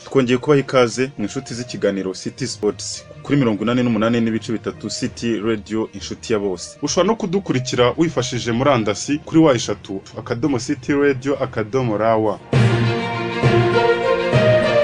twongeye kubaha ikaze mu inshuti z'ikiganiro City Sports kuri mirongo inani n'umunani n'ibice bitatu City Radio inshuti ya bose ushobora no kudukurikira wifashishije murandasi kuri wa eshatu akadomo City Radio akadomo rawa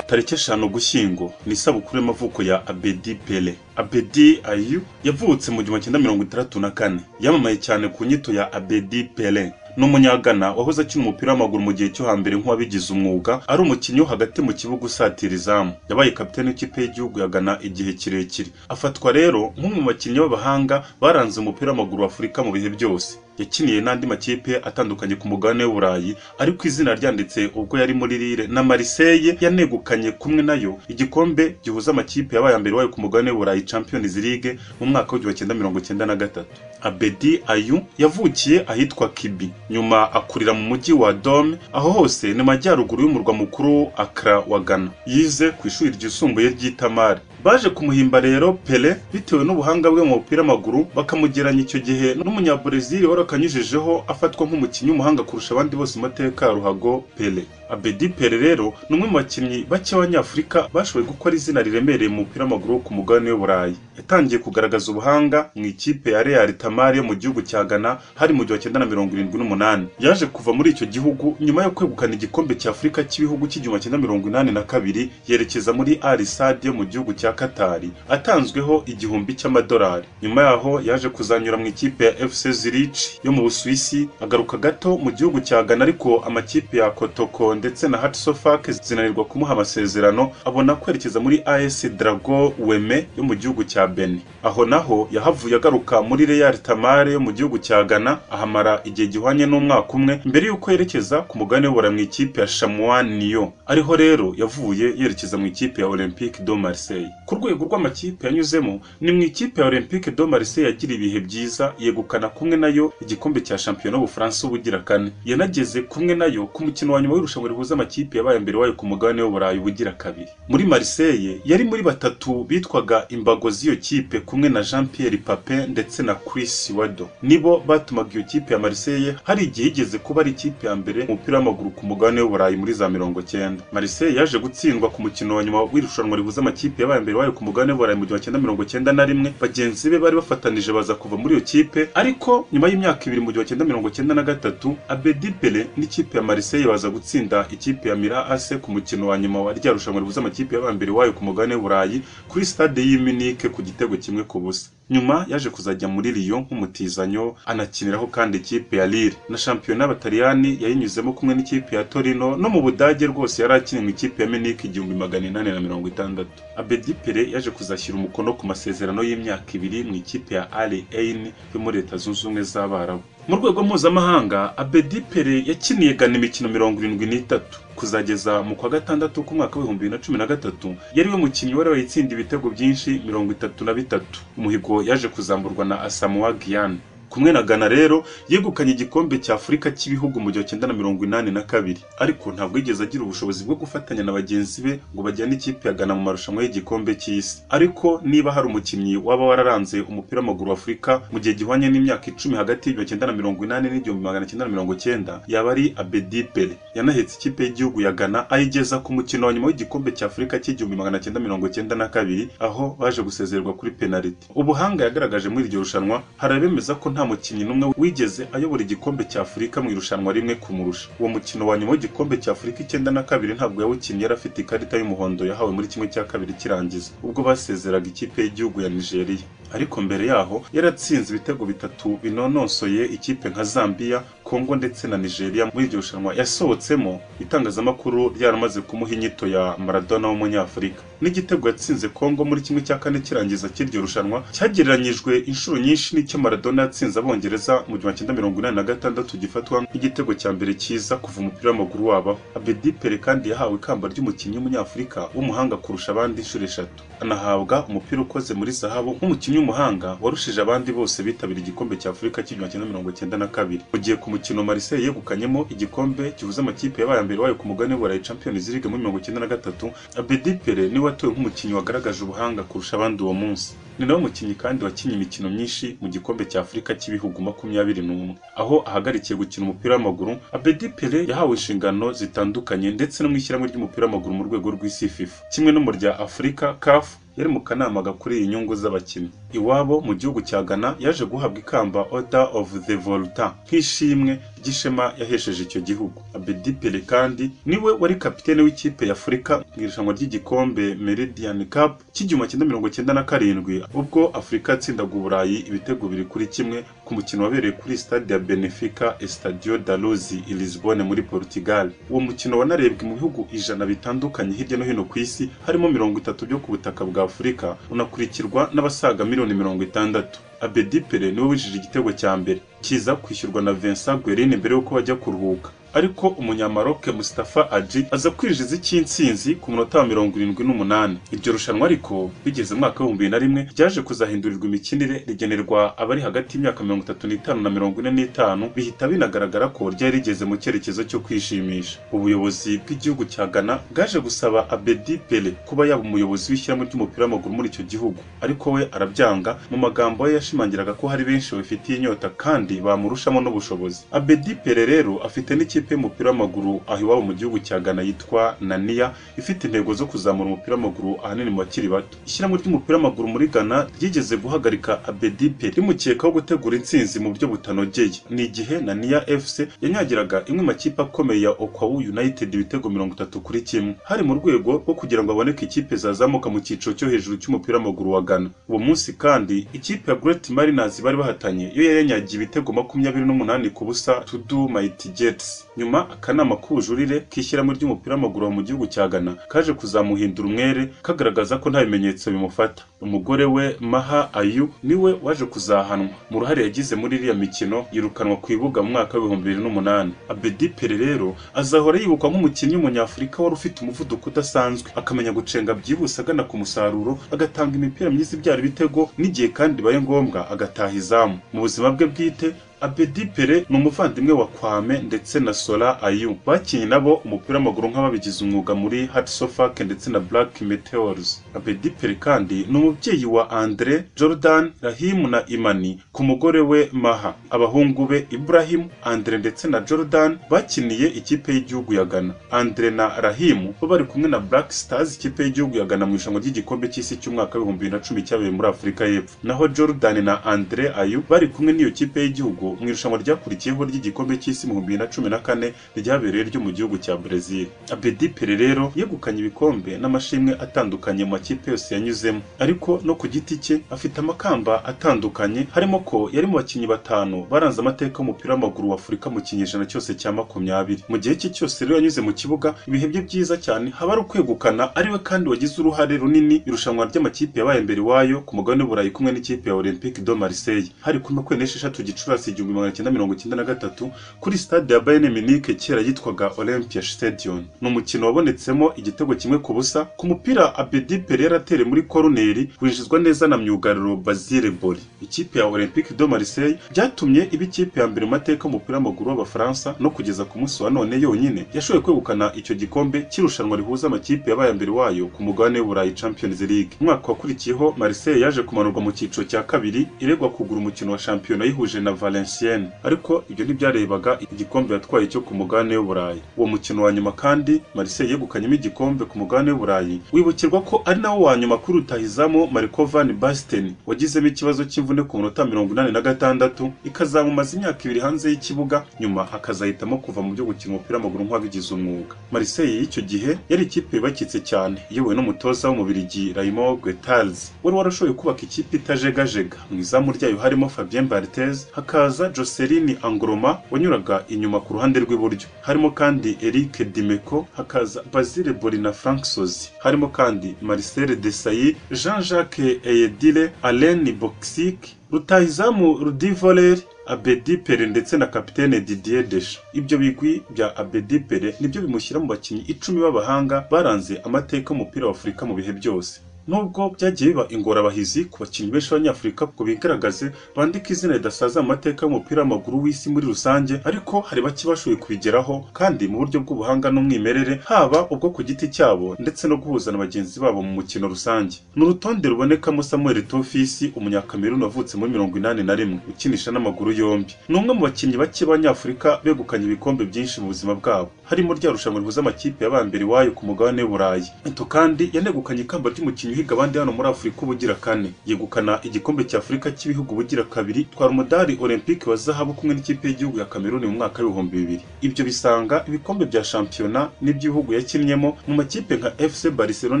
tariki eshanu gushyingo ni isabukuru y'amavuko ya abedi pele abedi ayu yavutse mu gihumbi cyenda mirongo itandatu na kane yamamaye cyane ku nyito ya abedi pele ni umunyagana wahoze akina umupira w'amaguru mu gihe cyo hambere nk'uwabigize umwuga ari umukinnyi wo hagati mu kibuga usatira izamu yabaye kapiteni w'ikipe y'igihugu ya Ghana igihe kirekire afatwa rero nk'umwe mu bakinnyi b'abahanga baranze umupira w'amaguru wa afurika mu bihe byose yakiniye n'andi makipe atandukanye ku mugabane w'uburayi ariko izina ryanditse ubwo yari muri rire na mariseye yanegukanye kumwe nayo igikombe gihuza amakipe yabaye mbere wayo ku mugabane w'uburayi champions league mu mwaka w'igihumbi cyenda mirongo cyenda na gatatu abedi ayu yavukiye ahitwa kibi nyuma akurira mu mujyi wa dome aho hose ni majyaruguru y'umurwa mukuru akra wa ghana yize ku ishuri ryisumbuye ry'itamari baje kumuhimba rero pele bitewe n'ubuhanga bwe mu mupira w'amaguru bakamugeranya icyo gihe n'umunyaburezili wari akanyujijeho afatwa nk'umukinnyi w'umuhanga kurusha abandi bose mu mateka ya ruhago pele abedi pele rero ni umwe mu bakinnyi bake b'abanyafurika bashoboye gukora izina riremereye mu mupira w'amaguru wo ku mugabane w'uburayi yatangiye kugaragaza ubuhanga mu ikipe ya real tamari yo mu gihugu cya ghana hari mu gihumbi cyenda na mirongo irindwi n'umunani yaje kuva muri icyo gihugu nyuma yo kwegukana igikombe cya afurika cy'ibihugu cy'igihumbi cyenda mirongo inani na kabiri yerekeza muri arisadi yo mu gihugu cya katari atanzweho igihumbi cy'amadolari nyuma yaho yaje kuzanyura mu ikipe ya fc zurich yo mu busuwisi agaruka gato mu gihugu cya ghana ariko amakipe ya kotoko ndetse na Hatsofak zinanirwa kumuha amasezerano abona kwerekeza muri AS Drago Weme yo mu gihugu cya Benin aho naho yahavuye agaruka muri Real Tamale yo mu gihugu cya Ghana ahamara igihe gihwanye n'umwaka umwe mbere y'uko yerekeza ku mugabane w'ubura mu ikipe ya Chamois Nyon ariho rero yavuye yerekeza mu ikipe ya Olympique de Marseille ku rwego rw'amakipe yanyuzemo ni mu ikipe ya Olympique de Marseille yagira ibihe byiza yegukana kumwe nayo igikombe cya shampiyona y'Ubufaransa ubugira kane yanageze kumwe nayo ku mukino wa nyuma w'irushanwa irushanwa rihuza amakipe yabaye mbere wayo ku mugabane w'uburayi bugira kabiri muri Marseille yari muri batatu bitwaga imbago z'iyo kipe kumwe na Jean Pierre Papin ndetse na Chris Wado nibo batumaga iyo kipe ya Marseille hari igihe igeze kuba ari ikipe ya mbere umupira w'amaguru ku mugabane w'uburayi muri za mirongo cyenda Marseille yaje gutsindwa ku mukino wa nyuma w'irushanwa rihuza amakipe yabaye mbere wayo ku mugabane w'uburayi mu gihumbi cyenda mirongo cyenda na rimwe bagenzi be bari bafatanije baza kuva muri iyo kipe ariko nyuma y'imyaka ibiri mu gihumbi cyenda mirongo cyenda na gatatu Abedi Pele n'ikipe ya Marseille baza gutsinda gutsinda ikipe ya Mira AC ku mukino wa nyuma wa rya rushanwa ribuza amakipe y'abambere wayo ku mugabane w'Uburayi kuri stade y'i Munich ku gitego kimwe ku busa nyuma yaje kuzajya muri Lyon nk'umutizanyo anakiniraho kandi ikipe ya Lille na shampiyona y'Abataliyani yayinyuzemo kumwe n'ikipe ya Torino no mu Budage rwose yari akina mu ikipe ya Munich igihumbi magana inani na mirongo itandatu Abedi Pele yaje kuzashyira umukono ku masezerano y'imyaka ibiri mu ikipe ya Al Ain yo muri Leta Zunze Ubumwe z'Abarabu mu rwego mpuzamahanga abedi pere yakiniye gana imikino mirongo irindwi n'itatu kuzageza mu kwa gatandatu k'umwaka w'ibihumbi bibiri na cumi na gatatu yari we mukinnyi wari wayitsinda ibitego byinshi mirongo itatu na bitatu umuhigo yaje kuzamburwa na asamoa giyane kumwe na Ghana rero yegukanye igikombe cya Afurika cy'ibihugu mu gihe cyenda na mirongo inani na kabiri ariko ntabwo yigeze agira ubushobozi bwo gufatanya na bagenzi be ngo bajyane ikipe ya Ghana mu marushanwa y'igikombe cy'isi ariko niba hari umukinnyi waba wararanze umupira w'amaguru w'Afurika mu gihe gihwanye n'imyaka icumi hagati y'igihumbi cyenda na mirongo inani n'igihumbi magana cyenda na mirongo cyenda yaba ari Abedi Pele yanahetse ikipe y'igihugu ya Ghana ayigeza ku mukino wa nyuma w'igikombe cya Afurika cy'igihumbi magana cyenda mirongo cyenda na kabiri aho baje gusezererwa kuri penaliti ubuhanga yagaragaje muri iryo rushanwa hari abemeza ko nta mukinnyi n'umwe wigeze ayobora igikombe cya Afurika mu irushanwa rimwe kumurusha uwo mukino wa nyuma w'igikombe cya Afurika icyenda na kabiri ntabwo yawukinnye yari afite ikarita y'umuhondo yahawe muri kimwe cya kabiri kirangiza ubwo basezeraga ikipe y'igihugu ya Nigeria ariko mbere yaho yaratsinze ibitego bitatu binonosoye ikipe nka Zambia Congo ndetse na Nigeria muri iryo rushanwa yasohotsemo itangazamakuru ryaramaze kumuha inyito ya Maradona w'umunyafurika n'igitego yatsinze Congo muri kimwe cya kane kirangiza cy'iryo rushanwa cyagereranyijwe inshuro nyinshi n'icyo Maradona yatsinze abongereza mu gihumbi cyenda mirongo inani na gatandatu gifatwa nk'igitego cya mbere cyiza kuva umupira w'amaguru wabaho Abedi Pele kandi yahawe ikamba ry'umukinnyi w'umunyafurika w'umuhanga kurusha abandi inshuro eshatu anahabwa umupira ukoze muri zahabu nk'umukinnyi w'umuhanga warushije abandi bose bitabira igikombe cya Afurika cy'igihumbi cyenda mirongo cyenda na kabiri mu gihe ku mukino Marseille yegukanyemo igikombe gihuza amakipe yabaye mbere wayo ku mugabane w'uburayi Champions League muri mirongo cyenda na gatatu Abedi Pele niwe watowe nk'umukinnyi wagaragaje ubuhanga kurusha abandi uwo munsi ni nawe mukinnyi kandi wakinnye imikino myinshi mu gikombe cya Afurika cy'ibihugu makumyabiri n'umwe aho ahagarikiye gukina umupira w'amaguru Abedi Pele yahawe inshingano zitandukanye ndetse no mu ishyirahamwe ry'umupira w'amaguru mu rwego rw'isi FIFA kimwe no mu rya Afurika CAF yari mu kanama gakuriye inyungu z'abakinnyi iwabo mu gihugu cya Ghana yaje guhabwa ikamba Order of the Volta nk'ishimwe ry'ishema yahesheje icyo gihugu Abedi Pele kandi niwe wari kapitene w'ikipe ya Afurika mu irushanwa ry'igikombe Meridian Cup cy'igihumbi kimwe mirongo cyenda na karindwi ubwo Afurika yatsindaga Uburayi ibitego biri kuri kimwe ku mukino wabereye kuri stade ya Benfica Estadio da Luz i Lisbonne muri Portugal uwo mukino wanarebwe mu bihugu ijana bitandukanye hirya no hino ku isi harimo mirongo itatu byo ku butaka bwa Afurika unakurikirwa n'abasaga miliyoni mirongo itandatu Abedi Pele niwe winjije igitego cya mbere kiza kwishyurwa na Vincent Guerin mbere y'uko bajya kuruhuka ariko umunyamaroke Mustafa Aji aza kwinjiza icy'insinzi ku munota wa mirongo irindwi n'umunani iryo rushanwa ariko bigeze mu mwaka w'ibihumbi bibiri na rimwe ryaje kuzahindurirwa imikinire rigenerwa abari hagati y'imyaka mirongo itatu n'itanu na mirongo ine n'itanu bihita binagaragara ko ryari rigeze mu cyerekezo cyo kwishimisha ubuyobozi bw'igihugu cya Ghana bwaje gusaba Abedi Pele kuba yaba umuyobozi w'ishyirahamwe ry'umupira w'amaguru muri icyo gihugu ariko we arabyanga mu magambo ye yashimangiraga ko hari benshi babifitiye inyota kandi bamurushamo n'ubushobozi Abedi Pele rero afite n'ikipe y'umupira w'amaguru aho iwabo mu gihugu cya Ghana yitwa Nania ifite intego zo kuzamura umupira w'amaguru ahanini mu bakiri bato ishyirahamwe ry'umupira w'amaguru muri Ghana ryigeze guhagarika Abedi Pele rimukekaho gutegura intsinzi mu buryo butanogeye ni igihe Nania FC yanyagiraga imwe mu makipe akomeye ya Okwawu United ibitego mirongo itatu kuri kimwe hari mu rwego rwo kugira ngo haboneke ikipe zazamuka mu cyiciro cyo hejuru cy'umupira w'amaguru wa Ghana uwo munsi kandi ikipe ya Great Mariners bari bahatanye yo yanyagiye ibitego makumyabiri n'umunani ku busa to do mighty Jets nyuma akanama k'ubujurire k'ishyirahamwe ry'umupira w'amaguru mu gihugu cya Ghana kaje kuzamuhindura umwere kagaragaza ko nta bimenyetso bimufata umugore we Maha Ayu niwe waje kuzahanwa mu ruhare yagize muri iriya mikino yirukanwa ku ibuga mu mwaka w'ibihumbi bibiri n'umunani Abedi Pele rero azahora yibukwa nk'umukinnyi w'umunyafurika wari ufite umuvuduko udasanzwe akamenya gucenga byihuse agana ku musaruro agatanga imipira myiza ibyara ibitego n'igihe kandi bibaye ngombwa agataha izamu mu buzima bwe bwite Abedi Pele ni umuvandimwe wa Kwame ndetse na Sola Ayu bakinnye nabo umupira w'amaguru nk'ababigize umwuga muri Hatsofak ndetse na Black Meteors Abedi Pele kandi ni umubyeyi wa Andre Jordan Rahim na Imani ku mugore we Maha abahungu be Ibrahim Andre ndetse na Jordan bakiniye ikipe y'igihugu ya Ghana Andre na Rahim bo bari kumwe na Black Stars ikipe y'igihugu ya Ghana mu irushanwa ry'igikombe cy'isi cy'umwaka w'ibihumbi bibiri na cumi cyabereye muri Afurika y'Epfo naho Jordan na Andre Ayu bari kumwe n'iyo kipe y'igihugu mu irushanwa ryakurikiyeho ry'igikombe cy'isi mu bibiri na cumi na kane ryabereye ryo mu gihugu cya Brazil Abedi Pele rero yegukanye ibikombe n'amashimwe atandukanye mu makipe yose yanyuzemo ariko no ku giti cye afite amakamba atandukanye harimo ko yari mu bakinnyi batanu baranze amateka y'umupira w'amaguru wa Afurika mu kinyejana cyose cya makumyabiri mu gihe cye cyose rero yanyuze mu kibuga ibihe bye byiza cyane haba ari ukwegukana ariwe kandi wagize uruhare runini irushanwa ry'amakipe yabaye mbere iwayo ku mugabane w'Uburayi kumwe n'ikipe ya Olympique de Marseille hari ku makumyabiri n'esheshatu Gicurasi igihumbi magana cyenda mirongo cyenda na gatatu kuri stade ya Bayern Munich kera yitwaga Olympia Stadion ni umukino wabonetsemo igitego kimwe ku busa ku mupira Abedi Pele yaratere muri koroneri winjizwa neza na myugariro Basile Boli ikipe ya Olympique de Marseille byatumye iba ikipe ya mbere mu mateka y'umupira w'amaguru w'Abafaransa no kugeza ku munsi wa none yonyine yashoboye kwegukana icyo gikombe cy'irushanwa rihuza amakipe yabaye mbere wayo ku mugabane w'Uburayi Champions League umwaka wakurikiyeho Marseille yaje kumanurwa mu cyiciro cya kabiri iregwa kugura umukino wa shampiyona yihuje na Valencia Valenciennes ariko ibyo ntibyarebaga igikombe yatwaye cyo ku mugabane w'Uburayi uwo mukino wa nyuma kandi Marseille yegukanyemo igikombe ku mugabane w'Uburayi wibukirwa ko ari nawo wa nyuma kuri rutahizamu Marco van Basten wagizemo ikibazo cy'imvune ku munota mirongo inani na gatandatu ikazamumaza imyaka ibiri hanze y'ikibuga nyuma akazahitamo kuva mu byo gukina umupira w'amaguru nk'uwabigize umwuga Marseille y'icyo gihe yari ikipe yubakitse cyane iyobowe n'umutoza w'umubirigi Raymond Guettals wari warashoboye kubaka ikipe itajegajega mu izamu ryayo harimo Fabien Barthez hakaza hakaza Jocelyn Angroma wanyuraga inyuma ku ruhande rw'iburyo harimo kandi Eric Dimeko hakaza Basile Boli na Frank Sozi harimo kandi Marcel Desailly Jean-Jacques Eyedire Alain Boksik Rutahizamu Rudivoler Abedi Pele ndetse na kapitene Didier Deschamps ibyo bigwi bya Abedi Pele nibyo bimushyira mu bakinnyi icumi b'abahanga baranze amateka y'umupira wa Afurika mu bihe byose nubwo byagiye biba ingorabahizi ku bakinnyi benshi b'abanyafurika ngo bigaragaze bandike izina ridasaza mu mateka y'umupira w'amaguru w'isi muri rusange ariko hari bake bashoboye kubigeraho kandi mu buryo bw'ubuhanga n'umwimerere haba ubwo ku giti cyabo ndetse no guhuza na bagenzi babo mu mukino rusange ni urutonde rubonekamo samuel tofisi umunyakameruni wavutse muri mirongo inani na rimwe ukinisha n'amaguru yombi ni umwe mu bakinnyi bake b'abanyafurika begukanye ibikombe byinshi mu buzima bwabo harimo rya rushanwa rihuza amakipe y'abambere iwayo ku mugabane w'uburayi ito kandi yanegukanye ikamba ry'umukinnyi uhiga abandi hano muri afurika ubugira kane yegukana igikombe cya afurika cy'ibihugu ubugira kabiri twara umudari olympique wa zahabu kumwe n'ikipe y'igihugu ya kameruni mu mwaka w'ibihumbi bibiri ibyo bisanga ibikombe bya shampiyona n'iby'ibihugu yakinnyemo mu makipe nka fc barcelona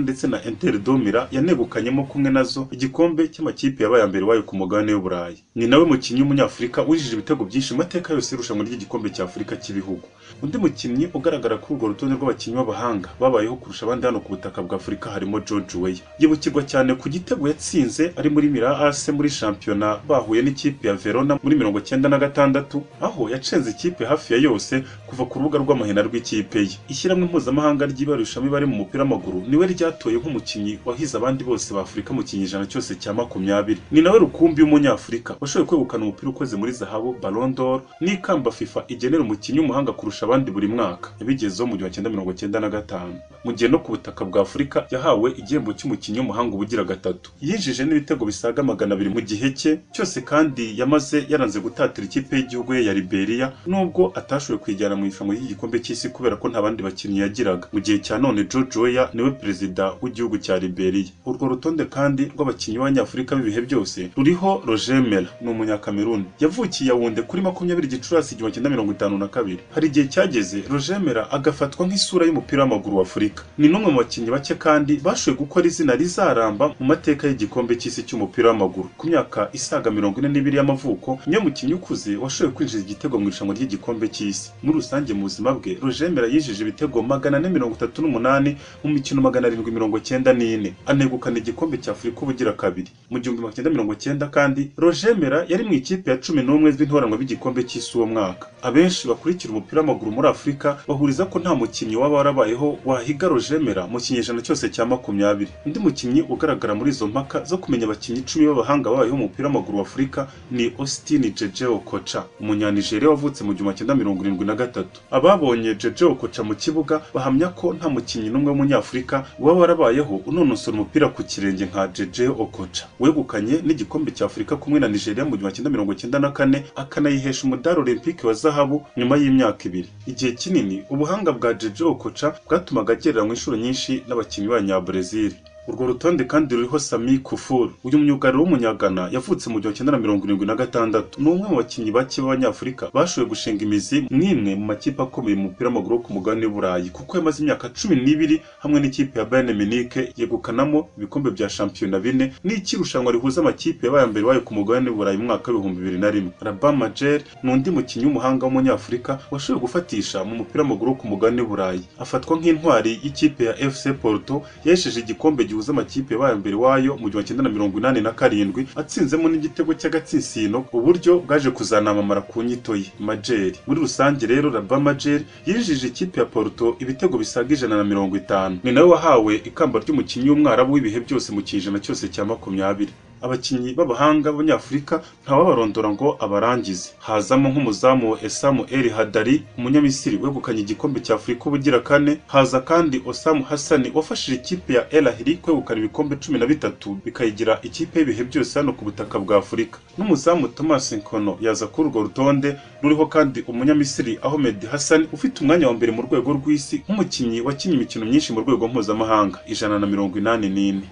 ndetse na inter domira yanegukanyemo kumwe nazo igikombe cy'amakipe yabaye aya mbere wayo ku mugabane w'uburayi ni nawe mukinnyi w'umunyafurika winjije ibitego byinshi mu mateka yose y'irushanwa ry'igikombe cya afurika cy'ibihugu undi mukinnyi ugaragara kuri urwo rutonde rw'abakinnyi b'abahanga babayeho kurusha abandi hano ku butaka bwa afurika harimo george weya yibukirwa cyane ku gitego yatsinze ari muri mira as muri shampiyona bahuye n'ikipe ya verona muri mirongo cyenda na gatandatu aho yacenze ikipe hafi ya yose kuva ku rubuga rw'amahina rw'ikipe ye ishyirahamwe mpuzamahanga ry'ibarushamo imibare mu mupira w'amaguru niwe ryatoye nk'umukinnyi wahize abandi bose ba afurika mu kinyejana cyose cya makumyabiri ni nawe rukumbi w'umunyafurika washoboye kwegukana umupira ukoze muri zahabu Ballon d'Or n'ikamba fifa igenera umukinnyi w'umuhanga kurusha abandi buri mwaka yabigezeho mu gihumbi cyenda mirongo cyenda na gatanu mu gihe no ku butaka bwa afurika yahawe igihembo cy'umukinnyi w'umuhanga ubugira gatatu yinjije n'ibitego bisaga magana abiri mu gihe cye cyose kandi yamaze yaranze gutatira ikipe y'igihugu ye ya liberia nubwo atashoboye kuyijyana mu irushanwa ry'igikombe cy'isi kubera ko nta bandi bakinnyi yagiraga mu gihe cya none george weya niwe perezida w'igihugu cya liberia urwo rutonde kandi rw'abakinnyi b'abanyafurika b'ibihe byose ruriho roger mera ni umunyakameruni yavukiye yawunde kuri makumyabiri gicurasi igihumbi cyenda mirongo itanu na kabiri hari igihe cyageze roger mera agafatwa nk'isura y'umupira w'amaguru wa afurika ni n'umwe mu bakinnyi bake kandi bashoboye gukora izina rizaramba mu mateka y'igikombe cy'isi cy'umupira w'amaguru ku myaka isaga mirongo ine n'ibiri y'amavuko niyo mukinnyi ukuze washoboye kwinjiza igitego mu irushanwa ry'igikombe cy'isi muri rusange mu buzima bwe roger mera yinjije ibitego magana ane mirongo itatu n'umunani mu mikino magana arindwi mirongo cyenda n'ine anegukana igikombe cya afurika ubugira kabiri mu gihumbi magana cyenda mirongo cyenda kandi roger mera yari mu ikipe ya cumi n'umwe z'intoranwa b'igikombe cy'isi uwo mwaka abenshi bakurikira umupira w'amaguru muri afurika bahuriza ko nta mukinnyi waba warabayeho wahiga roger mera mu kinyejana cyose cya makumyabiri undi mukinnyi ugaragara muri izo mpaka zo kumenya abakinnyi icumi b'abahanga babayeho mu mupira w'amaguru wa afurika ni austin jeje okocha umunyanigeriya wavutse mu gihumbi cyenda mirongo irindwi na gatatu ababonye jeje okocha mu kibuga bahamya ko nta mukinnyi n'umwe w'umunyafurika waba warabayeho unonosora umupira ku kirenge nka jeje okocha wegukanye n'igikombe cya afurika kumwe na nigeria mu gihumbi cyenda mirongo cyenda na kane akanayihesha umudari olympique wa zahabu nyuma y'imyaka ibiri igihe kinini ubuhanga bwa jeje okocha bwatumaga agereranywa inshuro nyinshi n'abakinnyi b'abanyabrezil urwo rutonde kandi ruriho sami kufuru uyu myugariro w'umunyagana yavutse mu gihumbi cyenda na mirongo irindwi na gatandatu ni umwe mu bakinnyi bake b'abanyafurika bashoboye gushinga imizi n'imwe mu makipe akomeye mu mupira w'amaguru wo ku mugabane w'uburayi kuko yamaze imyaka cumi n'ibiri hamwe n'ikipe ya bayern munich yegukanamo ibikombe bya shampiyona bine n'icyirushanwa rihuza amakipe yabaye mbere wayo ku mugabane w'uburayi mu mwaka w'ibihumbi bibiri na rimwe rabah majer ni undi mukinnyi w'umuhanga w'umunyafurika washoboye gufatisha mu mupira w'amaguru wo ku mugabane w'uburayi afatwa nk'intwari y'ikipe ya fc porto yahesheje igikombe gihuza gihuza amakipe yabaye mbere wayo mu gihumbi cyenda na mirongo inani na karindwi atsinzemo n'igitego cy'agatsinsino uburyo bwaje kuzanamamara ku nyito ye majeri muri rusange rero raba majeri yinjije ikipe ya porto ibitego bisaga ijana na mirongo itanu ni nawe wahawe ikamba ry'umukinnyi w'umwarabu w'ibihe byose mu kinyejana cyose cya makumyabiri abakinnyi b'abahanga b'abanyafurika ntawabarondora ngo abarangize hazamo nk'umuzamu wa esamu eri hadari umunyamisiri wegukanye igikombe cya afurika ubugira kane haza kandi osamu hasani wafashije ikipe ya elahiri kwegukana ibikombe cumi na bitatu bikayigira ikipe y'ibihe byose hano ku butaka bwa afurika n'umuzamu thomas nkono yaza kuri urwo rutonde ruriho kandi umunyamisiri ahmed hassan ufite umwanya wa mbere mu rwego rw'isi nk'umukinnyi wakinnye imikino myinshi mu rwego mpuzamahanga ijana na mirongo inani n'ine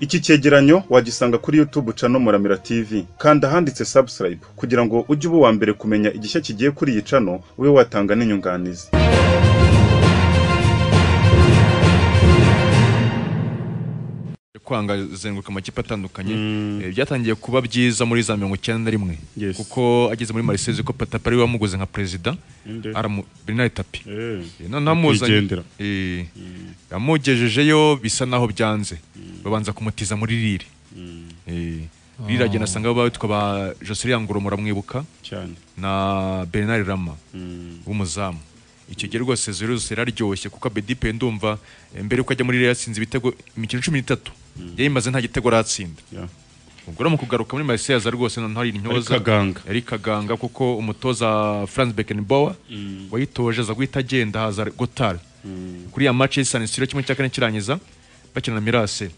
iki cyegeranyo wagisanga kuri YouTube channel Muramira TV kanda ahanditse subscribe kugira ngo ujye uba uwa mbere kumenya igishya kigiye kuri iyi channel ube watanga n'inyunganizi kwanga zenguruka amakipe atandukanye eh, byatangiye kuba byiza muri za mirongo icyenda na rimwe Yes. kuko ageze muri marisezi ko patapa ari we wamuguze nka perezida Inde. aramu bernard tapi eh namuzanye Nyakwigendera. Eh, yamugejejeyo bisa naho byanze babanza kumutiza muri rire Eh, rire agenda asanga bo bitwa ba joselin ngoromora mwibuka cyane na bernard rama w'umuzamu icyo gihe rwose zose yararyoshye kuko abedipe ndumva eh, mbere yuko ajya muri rero yatsinze ibitego imikino cumi n'itatu yari imaze nta gitego aratsinda ubwo rero mu kugaruka muri Marseille rwose noneho hari intyoza Yari kaganga. yari kaganga kuko umutoza Franz Beckenbauer wayitoje aza guhita agenda haza Gotard kuri ya match y'Isan Siro kimwe cya kane kirangiza bakina na Mirase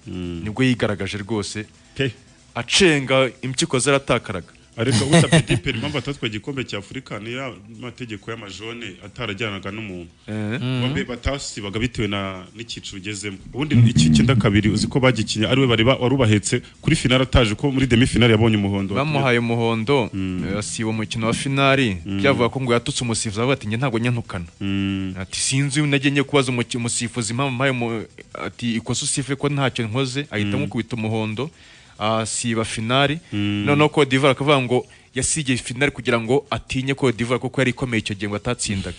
nibwo yigaragaje rwose Pe. acenga impyiko zaratakaraga ariko gusa Petit Pele impamvu atatwaye igikombe cya Afurika ni ya mategeko y'amajone atarajyanaga n'umuntu Eh. bombe batasibaga bitewe na n'icyiciro ugezemo ubundi iki cyenda kabiri uzi ko bagikinye ariwe bari ba- wari ubahetse kuri finale ataje ko muri demi finale yabonye umuhondo bamuhaye umuhondo eh, asiba umukino wa finali byavuga ko ngo yatutse umusifuzi avuga ati njye ntabwo nyanukana Mm, ati sinzi najye njye kubaza umuki- umusifuzi impamvu mpaye umu- ati ikosa usife ko ntacyo nkoze ahita amukubita umuhondo asiba finali noneho Cote d'Ivoire akavuga ngo yasibye finali kugira ngo atinye Cote d'Ivoire kuko yari ikomeye icyo gihe ngo atatsindaga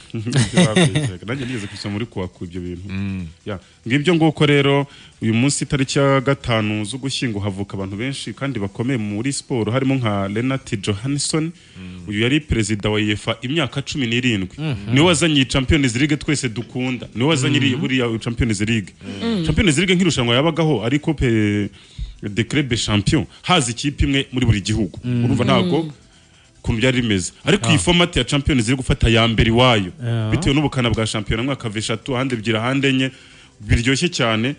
babeshyaga. nanjye nigeze kwisoma muri kuwaku ibyo bintu Ya, ngibyo nguko rero uyu munsi tariki ya gatanu z'ugushyingo havuka abantu benshi kandi bakomeye muri siporo harimo nka Renat Johansson uyu yari perezida wa UEFA imyaka cumi n'irindwi niwe wazanye iyi Champions League twese dukunda niwe wazanye iriya buriya Champions League Champions League nk'irushanwa yabagaho ariko pe de club champion haza ikipe imwe muri buri gihugu urumva ntago ukuntu byari bimeze ariko iyi format ya Champions League gufata ya mbere iwayo Ah. bitewe n'ubukana bwa shampiyona mwaka veshatu ahandi ebyiri ahandi enye biryoshye cyane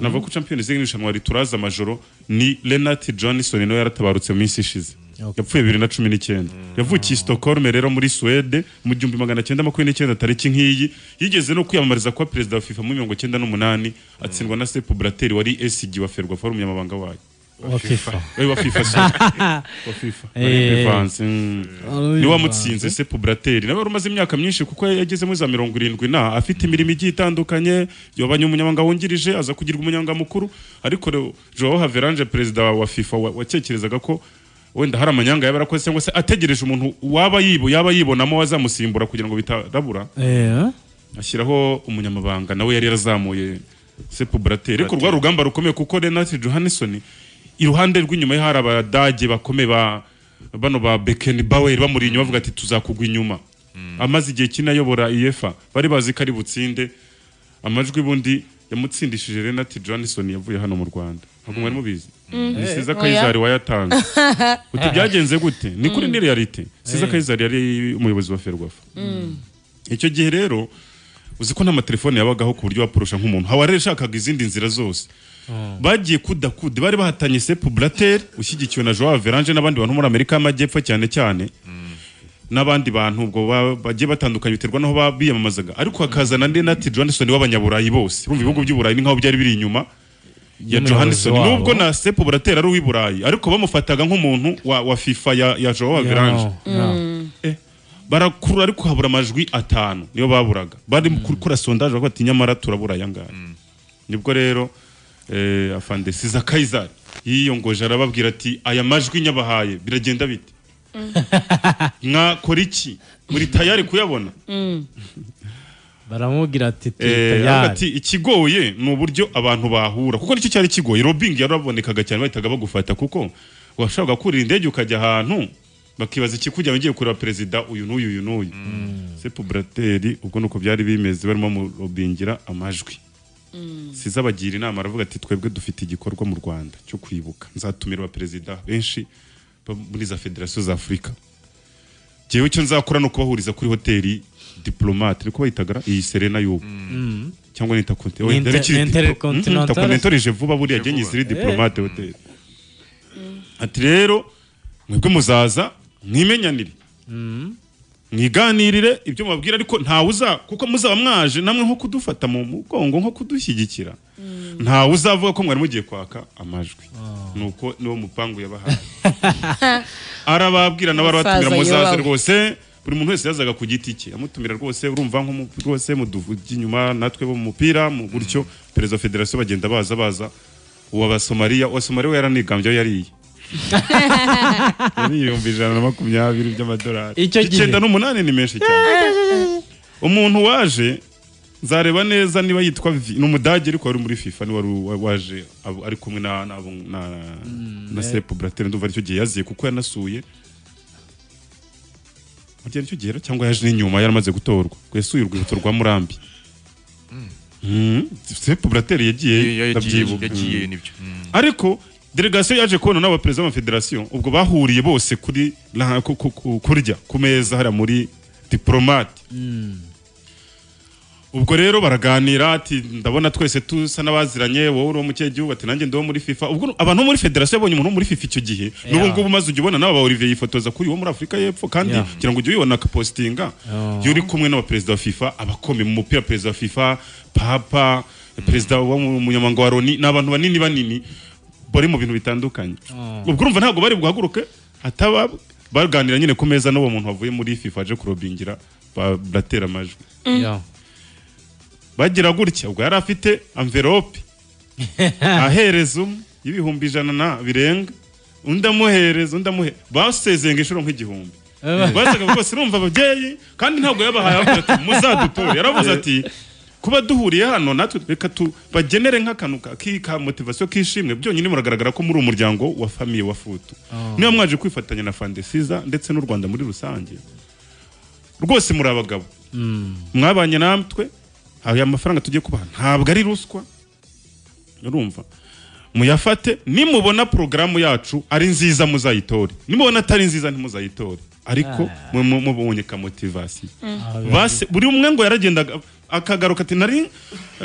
navuga ko Champions League n'irushanwa rituraza amajoro ni Lennart Johnson niwe yaratabarutse mu minsi ishize Okay. yapfuye bibiri na cumi n'icyenda yavukiye i Stockholm rero muri Suwede mu gihumbi magana cyenda makumyabiri n'icyenda tariki nk'iyi yigeze no kwiyamamariza kuba perezida wa FIFA muri mirongo cyenda n'umunani atsindwa na Sepp Blatter wari SG wa Ferwafa wari umunyamabanga wayo wa FIFA. Eh, wa FIFA sorry. wa FIFA Eh. Bivanze, mm. Ari ni bivanze. wamutsinze Sepp Blatter nawe wari umaze imyaka myinshi kuko yageze muri za mirongo irindwi na afite imirimo igiye itandukanye yabanye umunyamabanga wungirije aza kugirwa umunyamabanga mukuru ariko rero Joao Havelange perezida wa FIFA wa- watekerezaga ko wenda hari amanyanga yaba yarakoze cyangwa se ategereje umuntu waba yibo yaba yibonamo wazamusimbura kugira ngo bitarabura Eh, ashyiraho umunyamabanga nawe yari yarazamuye Sepp Blatter ariko rwa rugamba rukomeye kuko Renat Johansson iruhande rw'inyuma ye hari abadage bakomeye ba bano ba Beckenbauer bamuri inyuma bavuga ati tuzakugwa inyuma amaze igihe kinini ayobora UEFA bari bazi ko ari butsinde amajwi bundi yamutsindishije Renat Johansson yavuye hano mu Rwanda ntabwo mwari mubizi ni Siza Oya. Kayizari wayatanze uti byagenze gute ni kuri ni realite Siza Eh. Kayizari yari umuyobozi wa Ferwafa icyo gihe rero uzi ko n'amatelefone yabagaho ku buryo waporosha nk'umuntu haba rero yashakaga izindi nzira zose bagiye kudakude bari bahatanye Sepp Blatter ushyigikiwe na Joao Verange n'abandi bantu muri Amerika y'Amajyepfo cyane cyane n'abandi bantu ubwo ba- bagiye batandukanye biterwa n'aho ba- biyamamazaga ariko hakazana andi Nati Johnson w'abanyaburayi bose urumva ibihugu by'i Burayi ni nk'aho byari biri inyuma ya N'umuyobozi Johansson wabo. nubwo na Sepp Blatter ari uw'i Burayi ariko bamufataga nk'umuntu wa, wa FIFA ya, ya Joao Verange yeah, yeah. Eh, barakura ariko habura amajwi atanu niyo baburaga bari mu gukora sondage bavuga ati nyamara turabura aya ngaya nibwo rero eh, afande siza kayizari yiyongoje arababwira ati aya majwi nyabahaye biragenda bite mwakora iki muri tayari kuyabona baramubwira ati Eh, avuga ati ikigoye ni uburyo abantu bahura kuko nicyo cyari kigoye robingi yarabonekaga cyane bahitaga bagufata kuko washobora kurira indege ukajya ahantu bakibaza ikikujya ugiye kureba perezida uyu n'uyu uyu n'uyu sepu burateri ubwo ni uko byari bimeze barimo bamurobingira amajwi siza bagira inama aravuga ati twebwe dufite igikorwa mu rwanda cyo kwibuka nzatumira abaperezida benshi bo muri za federasiyo za afurika njyewe icyo nzakora ni ukubahuriza kuri hoteli diplomate ariko bayitagara iyi serena y'ubu cyangwa nita konti Ni inter- intercontinental. intercontinental vuba buriya genyi vuba. ziri diplomate hotel ati rero mwebwe muzaza mwimenyanire mwiganirire ibyo mubabwira ariko ntawe uza kuko muzaba mwaje namwe nko kudufata mu mugongo nko kudushyigikira ntawe uzavuga ko mwari mugiye kwaka amajwi nuko niwo mupangu yabahaye arababwira nabo Musaza arabatumira muzaze yoba. rwose buri muntu wese yazaga ku giti cye amutumira rwose urumva nko mu- rwose muduvuge inyuma natwe bo mu mupira mu gutyo perezida wa federasiyo bagenda baza baza uwa basomaliya uwa somaliya we yaranigambye we yariye yari ibihumbi ijana na makumyabiri by'amadolari Icyo gihe. icyenda n'umunani ni menshi cyane umuntu waje nzareba neza niba yitwa Vi- ni umudage ariko wari muri FIFA ni wari wa- waje ab- ari kumwe na na na, na Sepp Blatter ndumva aricyo gihe yaziye kuko yanasuye mu gihe cy'urugero cyangwa yaje n'inyuma yaramaze gutorwa yasuye urwibutso rwa murambi Mm, c'est Pobrateri yagiye ndabyibuka yagiye nibyo Mm. ariko delegasiyo yaje kubona n'aba perezida b'amafederasiyo ubwo bahuriye bose kuri la- ku- ku- ku- kurya ku meza hariya muri diporomate ubwo rero baraganira ati ndabona twese tusa n'abaziranye wowe uri uwo mu kihe gihugu ati nanjye ndi uwo muri fifa ubwo abantu bo muri federasiyo babonye umuntu wo muri fifa icyo gihe n'ubu Yeah. ngubu maze ujya ubona nawe ba olivier yifotoza kuri uwo muri afurika y'epfo kandi Yeah. kugira ngo ujye ubibona akapositinga Oh. iyo uri kumwe n'abaperezida wa fifa abakomeye mu mupira perezida wa fifa papa perezida wa- umunyamabanga wa loni ni abantu banini banini bari mu bintu bitandukanye Oh. ubwo urumva ntabwo bari buhaguruke ataba baganira nyine ku meza n'uwo muntu wavuye muri fifa aje kurobingira ba- batera amajwi Yeah. bagira gutya ubwo yari afite amverope ahereza umwe y'ibihumbi ijana na birenga undi amuhereza undi amuhe basezenga inshuro nk'igihumbi Eh. basaga bose urumva ababyeyi kandi ntabwo yabahaye avuga ati muzadutore yaravuze ati kuba duhuriye hano natwe reka tubagenere nk'akantu ka- ki- ka motivasiyo kishimwe byonyine muragaragara ko muri umuryango wa famiye wa futu niba mwaje kwifatanya na fandesiza ndetse n'u rwanda muri rusange rwose muri abagabo mwabanye natwe aya mafaranga tugiye kubaha ntabwo ari ruswa urumva muyafate nimubona porogaramu yacu ari nziza muzayitore nimubona atari nziza ntimuzayitore ariko mu- mu- mubonye ka motivasiyo Base- buri umwe ngo yaragendaga akagaruka ati nari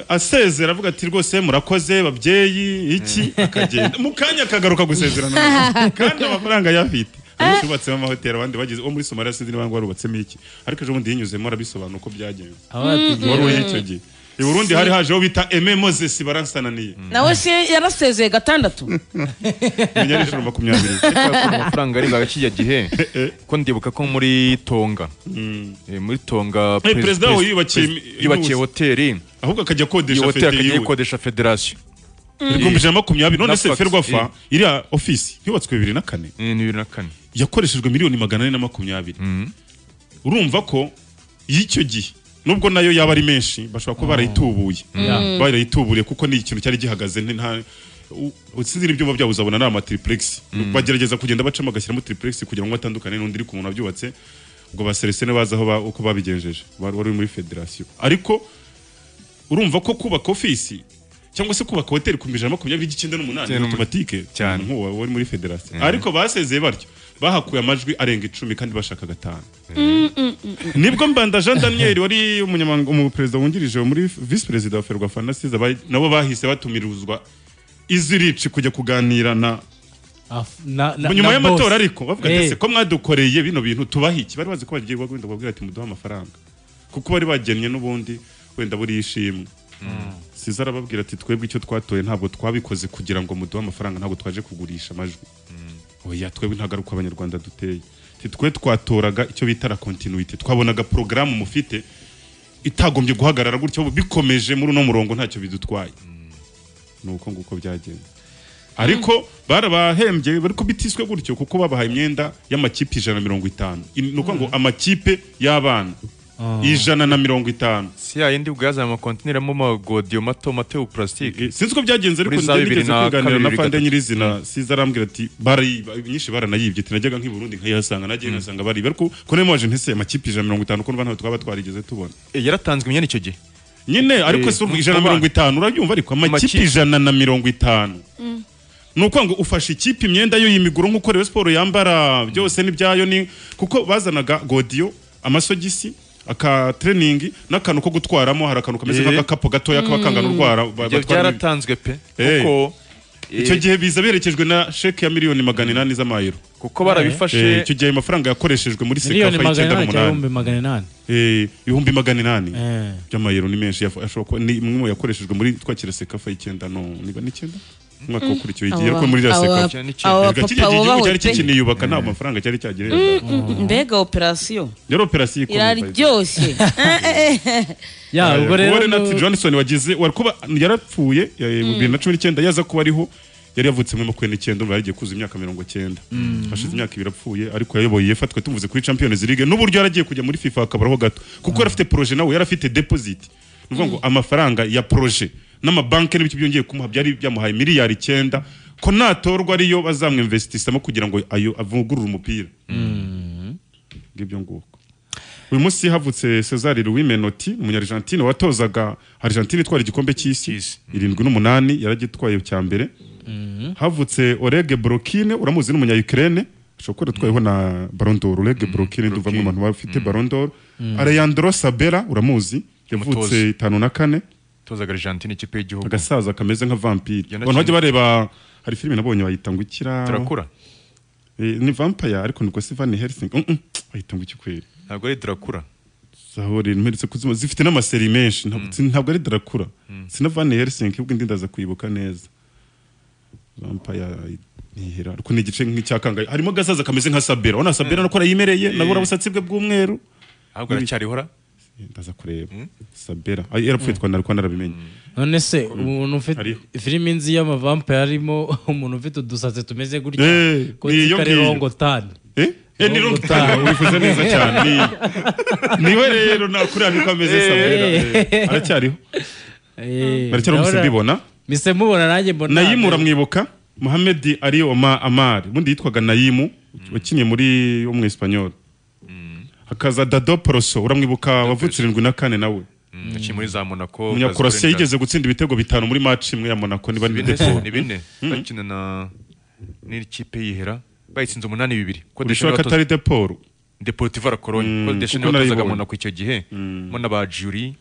asezera avuga ati rwose murakoze babyeyi iki akagenda mu kanya akagaruka gusezerana kandi amafaranga yafite Ubu tubatsemo amahoteli abandi bagize uwo muri somaliya sinzi niba ngo warubatsemo iki ariko ejo bundi yinyuzemo arabisobanura uko byagenze wari uri icyo gihe i burundi hari hajeho bita eme mozesi baransananiye nawe se yarasezeye gatandatu menya ari ijoro makumyabiri amafaranga arenga kiriya gihe ko ndibuka ko muri tonga eh, muri tonga Eh, perez- perezida perez- yubakiye perez- imi- yubakiye inuzi. hoteli ahubwo akajya iyo akodesha hoteli fete akajya yiwe ayikodesha federasiyo ibihumbi ijana na makumyabiri none Na se fax, ferwafa eh. iriya ofisi yubatswe bibiri na kane ni bibiri na kane yakoreshejwe miliyoni magana ane na makumyabiri urumva ko y'icyo gihe nubwo nayo yaba ari menshi bashobora kuba barayitubuye barayituburiye kuko ni ikintu cyari gihagaze nti- nta u- sinzi n'ibyumba byabo uzabona ari amatiripurexi bagerageza kugenda bacamo agashyiramo tiripurexi kugira ngo batandukane n'undi uri ku muntu wabyubatse ubwo baseresene bazi aho ba- uko babigenjeje wari wari muri federasiyo ariko urumva ko kubaka ofisi cyangwa se kubaka hoteli ku ijana na makumyabiri icyenda n'umunani ni Cyane. otomatike Cyane. nk'uwo wari muri federasiyo ariko basezeye batyo bahakuye amajwi arenga icumi kandi bashaka gatanu nibwo mbanda jean daniel wari umunyamabanga umuperezida wungirije muri visi perezida wa ferwafa na siza bari- nabo bahise batumirizwa izirici kujya kuganira na nyuma y'amatora ariko bavuga ati "Ese ko mwadukoreye bino bintu tubaha iki bari bazi ko bagiye wenda babwira ati muduhe amafaranga kuko bari bagennye n'ubundi wenda buriya ishimwe siza arababwira ati twebwe icyo twatoye ntabwo twabikoze kugira ngo muduhe amafaranga ntabwo twaje kugurisha amajwi oya twebwe nta garuka abanyarwanda duteye Ati, twe twatoraga icyo bita la continuity twabonaga porogaramu mufite itagombye guhagarara gutya ubu bikomeje muri uno murongo ntacyo bidutwaye ni uko nguko byagenze ariko barabahembye bari bitiswe gutyo kuko babahaye imyenda y'amakipe ijana na mirongo itanu In- ni ukuvuga ngo amakipe y'abana ijana na mirongo itanu si ya yindi ubwo yazanye amakontineramo amagodiyo mato mato ya purasitike Eh, sinzi uko byagenze ariko Muri za njye bibiri nigeze na kuganira na kabiri, fande gatatu. nyirizina siza arambwira ati bari nyinshi baranayibye ati najyaga nk'i Burundi nkayihasanga nagiye nkasanga bari ariko ko nayo mwaje ntese amakipe ijana na mirongo itanu ko n'ubu ntabwo twaba twarigeze tubona Eh, yaratanzwe imyenda icyo gihe nyine ariko Eh, si urwo ijana na mu bana. mirongo itanu urabyumva ariko amakipe Amakipe. ijana na mirongo itanu ni ukuvuga ngo ufashe ikipe imyenda yo y'imiguru nk'uko Rayon siporo yambara byose n'ibyayo ni kuko bazanaga godiyo amasogisi akatreningi n'akantu ko gutwaramo hari akantu kameze Eh. nk'agakapu gatoya kaba kangana urwara ba- Ibyo batwaramo ibi- byaratanzwe pe Eh. kuko icyo eh, gihe biza berekejwe na sheke ya miliyoni magana inani z'amayero kuko Eh, barabifashe icyo gihe ayo mafaranga yakoreshejwe muri miliyoni sekafa magana y'icyenda inani cyangwa n'umunani ibihumbi magana inani Eh, ibihumbi magana inani Eh. by'amayero ni menshi yafu- ashobora kuba ni imwe mu yakoreshejwe muri twakira sekafa y'icyenda no niba n'icyenda umwaka wakurikiwe igihe yari muri iriya Aba- sekafa aba Erega kiriya papa gihe igihugu cyari bubawe pe kikiniyubaka nta mafaranga cyari cyagereye mbega operasiyo yari operasiyo ikomeye iraryoshye ya ubwo rero Renat Johnson wagize wari kuba yarapfuye ya- ya- bibiri na cumi n'icyenda yaza kuba ariho yari yavutse muri makumyabiri n'icyenda urumva yari agiye kuzuza imyaka mirongo cyenda hashize imyaka ibiri apfuye ariko yayoboye yafatwe tumuvuze kuri Champions League n'uburyo yari agiye kujya muri FIFA akabaraho gato kuko yari afite projet nawe yari afite deposit ni ukuvuga ngo amafaranga ya projet n'amabanki n'ibyo byongeye kumuha byari byamuhaye miliyari icyenda ko natorwa ariyo bazamwinvestisamo kugira ngo ayo avugurure umupira ngibyo nguko uyu munsi havutse Cesar Louis Menotti umunyargentine watozaga Argentine itwara igikombe cy'isi irindwi n'umunani yaragitwaye cya mbere havutse Oleg Brokine uramuzi ni umunya Ukraine shokora twayeho na Ballon d'Or Oleg Brokine ndumva mu bantu bafite Ballon d'Or Alejandro Sabella uramuzi Umutoza. yavutse itanu na kane tozaga Argentine ikipe y'igihugu agasaza kameze nka vampire Yanakinnye. abantu bajya bareba hari filime nabonye bayita ngo ikira turakura Eh, ni vampire ariko nibwo si Van Helsing Mm, mm, bayita ngo iki kweli ntabwo ari turakura zahore mperutse kuzima zifite n'amaseri menshi ntabwo si- ntabwo ari Dracula sina Van Helsing ubwo indi ndaza kuyibuka neza vampire nihera ariko ni igice nk'icyakangaye harimo agasaza kameze nka Sabera ubona Sabera nuko arayimereye nabura ubusatsi bwe bw'umweru ahubwo aracyarihora ndaza kureba Sabera Ay, yarapfuye twa nariko narabimenye none se umuntu ufite Hariho. filime nzi y'amavampire arimo umuntu ufite udusatsi tumeze gutya Eh, ko ni iyo nzi ko ari ngiyo. rongotani Eh? Eh, ni Nubwo Long Time, wifuza neza cyane Ni- niwe rero nakuriya niko ameze Sabera eh. aracyariho baracyari umusore mbibona mise mubona nanjye mbona nayimu uramwibuka muhamedi ari oma amari ubundi yitwaga nayimu wakiniye muri wo mu espanyol hakaza dado poroso uramwibuka wavutse irindwi na kane nawe yaciye muri za monaco umunyakorosiya Brazil, yigeze gutsinda ibitego bitanu muri match imwe ya monaco niba ni ni bine se, depo ni bine bakina na n'ikipe yihera bayitsinze umunani bibiri ko ubishoboka Deschamps atari deporo Deportivo la Cologne Mm, ko kuko Deschamps yatozaga narayibonye. Monaco icyo gihe mo na ba Jury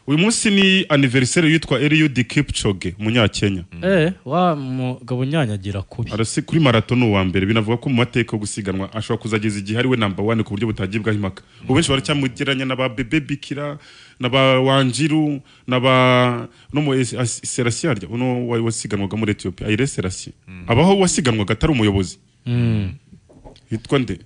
uyu munsi ni anniversaire yitwa Eliud Kipchoge umunyakenya eh wa mugabo unyanyagira kubi arasi kuri marato ni uwa mbere binavuga ko mu mateka yo gusiganwa ashobora kuzageza igihe ari we namba wane ku buryo butagibwaho impaka ubu benshi baracyamugeranya na ba bebe bikira na ba wanjiru na ba no mu Es- As- serasi yarya uno wa- wasiganwaga muri etiyopiya ayire serasi abaho wasiganwaga atari umuyobozi hitwa nde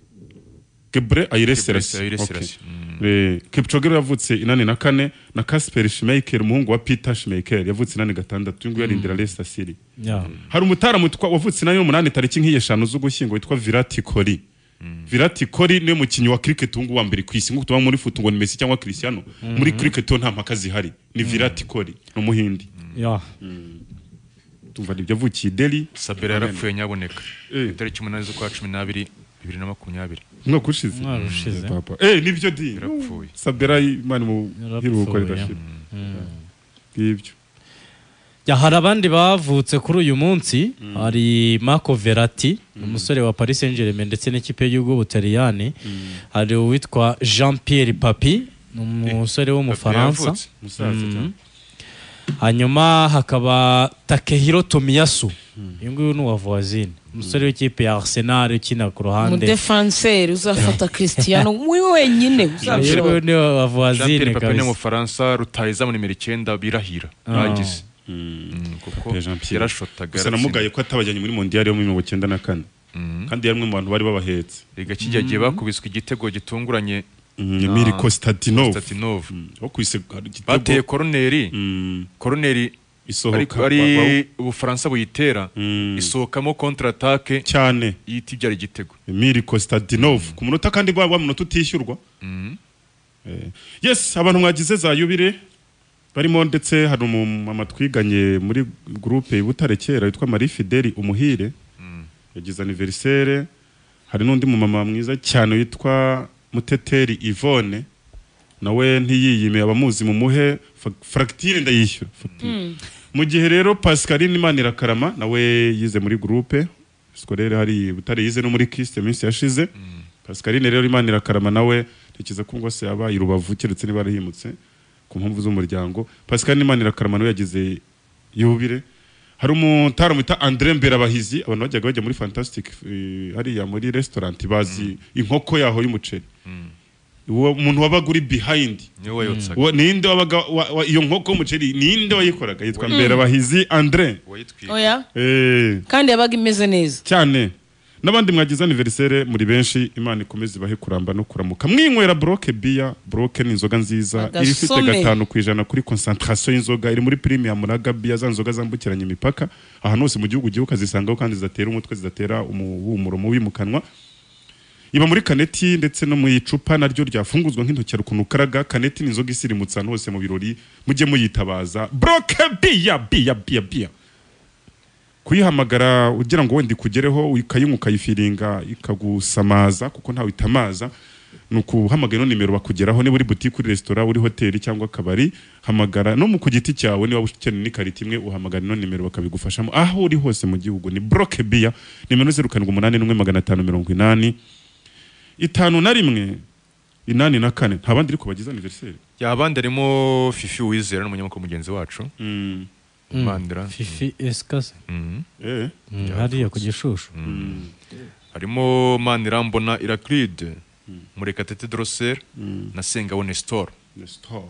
gebre ayire serasi Ayire Ok. Selassie. Eh, Kipchoge rero yavutse inani na kane na Kasper Schmeichel umuhungu wa Peter Schmeichel yavutse inani gatandatu uyu nguyu yarindira Leicester City Ya. hari umutaramu witwa- wavutse nayo umunani tariki nk'iyeshanu z'ugushyingo witwa Virati Kori Virati Kori niwe mukinnyi wa cricket ubu ngubu wa mbere ku isi nk'uko tuba muri foot ngo ni Messi cyangwa Cristiano muri cricket ho nta mpaka zihari ni Virati Kori ni umuhindi ya tumva nibyo yavukiye i Delhi Sabera yarapfuye nyaboneka Eh. itariki umunani z'ukwa cumi n'abiri bibiri na makumyabiri umwaka ushize Umwaka ushize. Eh, papa eh nibyo di Yarapfuye. Sabera Imana mu Yarapfuye. hiruko ridashira ngibyo Ya, hari abandi bavutse kuri uyu munsi hari Marco Verratti umusore wa Paris Saint-Germain ndetse n'ikipe y'ubwo Butaliyani hari uwitwa Jean Pierre Papi ni umusore w'umufaransa yavutse. musaza cyane hanyuma hakaba Takehiro Tomiyasu uyu nguyu ni uwa Voisine umusore w'ikipe ya Arsenal ukina ku ruhande umudefanseri uzafata christian muri wenyine yewe uzabishobora ni wa Jean Pierre Voisine Papin kabisa w'umufaransa rutahizamu nimero icyenda birahira bagize Mm, kuko Pape Jean Pierre. yarashotaga gusa namugaye ko atabajyanye muri mondial yo mu mirongo icyenda na kane kandi yari umwe mu bantu bari babahetse rega kijya gihe bakubiswe igitego gitunguranye Emiri Konstantinov Statinov wo kwise igitego- bateye koroneri Mm, koroneri ari, isohoka ari wa- wa- ubufaransa buyitera Mm. isohokamo kontra atake cyane ihita ibyara igitego Emiri Konstantinov ku munota kandi wa wa munota utishyurwa Eh, yes abantu mwagize za yubire barimo ndetse hari umumama twiganye muri gurupe y'Ibutare kera witwa Marie Fideli Umuhire yagize anniversaire hari n'undi mumama mwiza cyane witwa Muteteri Yvonne nawe ntiyiyime abamuzi mumuhe fa- fractire ndayishyura Facture. mu gihe rero Pascaline Imanirakarama nawe yize muri groupe scolaire hari butare yize no muri Christ iminsi yashize Pascaline rero Imanirakarama nawe ntekereza ko ngo se yabaye urubavu keretse niba yarahimutse ku mpamvu z'umuryango Pascaline Imanirakarama nawe yagize yubire hari umutara mwita Andre Mberabahizi abantu bajyaga bajya muri Fantastic eh, hariya muri restaurant bazi inkoko yaho y'umuceri uwo muntu wabaga uri behind niwe wayotsaga Uwo- ninde wabaga wa- wa- iyo nkoko y'umuceri ninde wayikoraga yitwa mberabahizi andre wayitwika oya Eh, kandi yabaga imeze neza cyane n'abandi mwagize aniverisere muri benshi imana ikomeze ibahe kuramba no kuramuka mwinywera buroke biya buroke ni inzoga nziza iri ifite Agasome. gatanu ku ijana kuri konsantarasiyo y'inzoga iri muri pirimuyamu na gabiya za nzoga zambukiranya imipaka ahantu hose mu gihugu ugiye ukazisangaho kandi zidatera umutwe zidatera umuhumuro mubi mu kanwa iba muri kaneti ndetse no mu icupa naryo ryafunguzwa nk'intoki ukuntu ukaraga kaneti ni inzoga isirimutse ahantu hose mu birori mujye muyitabaza buroke biya biya biya biya kuyihamagara ugira ngo wenda ikugereho ukayinywa ukayifiringa ikagusamaza kuko ntawe itamaza ni ukuhamagara ino nimero bakugeraho niba uri butike uri resitora uri hoteli cyangwa akabari hamagara no mu ku giti cyawe niba ukeneye n'ikarita imwe uhamagara ino nimero bakabigufashamo aho uri hose mu gihugu ni broke biya nimero zeru karindwi umunani n'umwe magana atanu mirongo inani itanu na rimwe inani na kane nta bandi ariko bagize aniveriseri abandi harimo fifi wizera n'umunyamakuru mugenzi wacu Mandra. fifi esikase Mhm. eh Mm, hariya ku gishushu harimo manirambona iraclide murekatete dorosere na sengabo nestor Nestor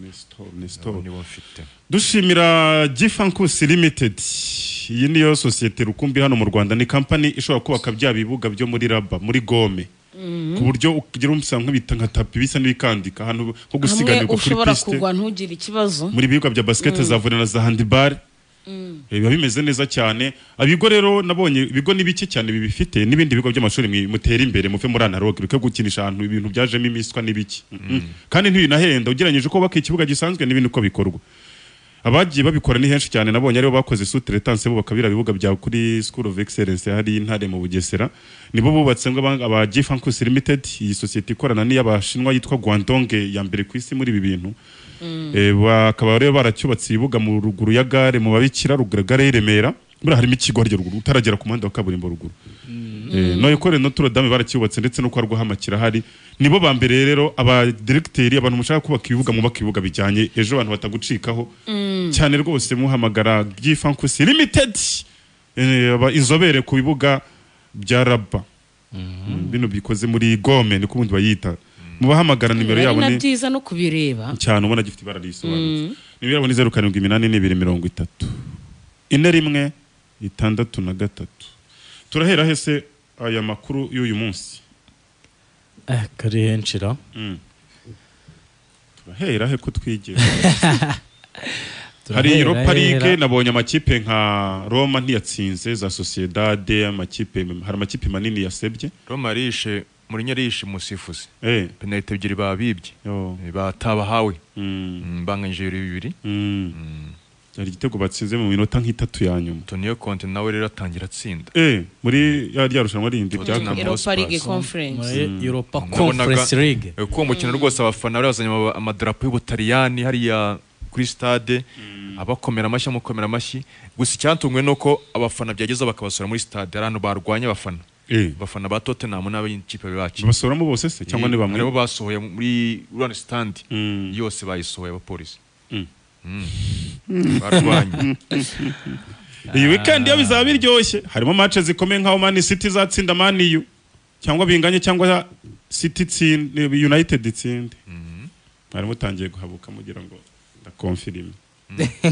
Nestor Nestor nibo mfite dushimira Gifankus Limited iyi niyo sosiyete rukumbi hano mu Rwanda ni company ishobora kubaka bya bibuga byo muri Raba muri Gome ku buryo ugira umusanga nk'ibita nka tapi bisa n'ibikandika hano nko hamwe gusiganirwa kuri ushobora piste kugwa ntugire ikibazo muri bibuga bya basket za volley na za handball Eh, biba bimeze neza cyane abigo rero nabonye ibigo ni bike cyane bibifite n'ibindi bigo by'amashuri mwi- mutera imbere muve muri analogue reka gukinisha ahantu ibintu byajemo imiswa n'ibiki Mm-mm. kandi ntibinahenda ugeranyije uko baka ikibuga gisanzwe n'ibindi uko bikorwa abagiye babikora ni henshi cyane nabonye aribo bakoze sutretance bubaka biriya bibuga bya kuri school of excellence hari intare mu bugesera nibo bubatse ngo aba- aba gifankus limited iyi sosiyete ikorana n'iy'abashinwa yitwa guandong ya mbere ku isi muri ibi bintu Eh, bakaba rero baracyubatse ibibuga mu ruguru ya gare mu babikira ruguru ya gare y'i Remera buriya harimo ikigo harya ruguru utaragera ku muhanda wa kaburimbo ruguru Eh, no ikore Notre Dame baracyubatse ndetse no kwa Rwahamakira hari nibo ba mbere rero aba directeur abantu mushaka kubaka ibibuga mubaka ibibuga bijyanye ejo abantu batagucikaho cyane rwose muhamagara Gifankusi Limited eh, aba inzobere ku bibuga bya Raba bino bikoze muri Gome niko ubundi bayita mubahamagara nimero ari yabo na ni byiza no kubireba cyane ubona gifite ibara risobanutse nimero yabo ni zeru karindwi iminani n'ibiri mirongo itatu ine rimwe itandatu na gatatu turahera he se aya makuru y'uyu munsi eh, kari henshi ra Mm. turahera he ko twigera hari Turahera, europa league hera. nabonye amakipe nka roma ntiyatsinze za sociedade amakipe hari amakipe manini yasebye roma yarishe muri yarishe umusifuzi eh penalite ebyiri babibye yo Eh, batabahawe mm. Mm, banganyije ibiro bibiri Mm. hari igitego batsinze mu minota nk'itatu ya nyuma toniyo konte nawe rero atangira atsinda eh muri ya rya rushanwa rindi Tottenham byakomeje europa Hotspurs. league conference muri europa Nabonaga- conference league Eh, kuko uwo mukino rwose abafana bari bazanye ama- amadarapo y'ubutaliyani hariya kuri stade abakomera amashyi amukomera amashyi gusa icyatunguwe ni uko abafana byageza bakabasura muri stade hari ahantu barwanya abafana eh abafana ba tottenham n'ab'ikipe bacu basoramo bose se cyangwa ni bamwe Hariho basohoye muri rwanda standi Mm. yose bayisohoye abapolisi Mm. Mm. barwanye iyi weekend yo bizaba biryoshye harimo match zikomeye nkaho Man City izatsinda Man U cyangwa binganye cyangwa City tsinde United itsinde mwari mutangiye guhabuka mugira ngo ndakonfirime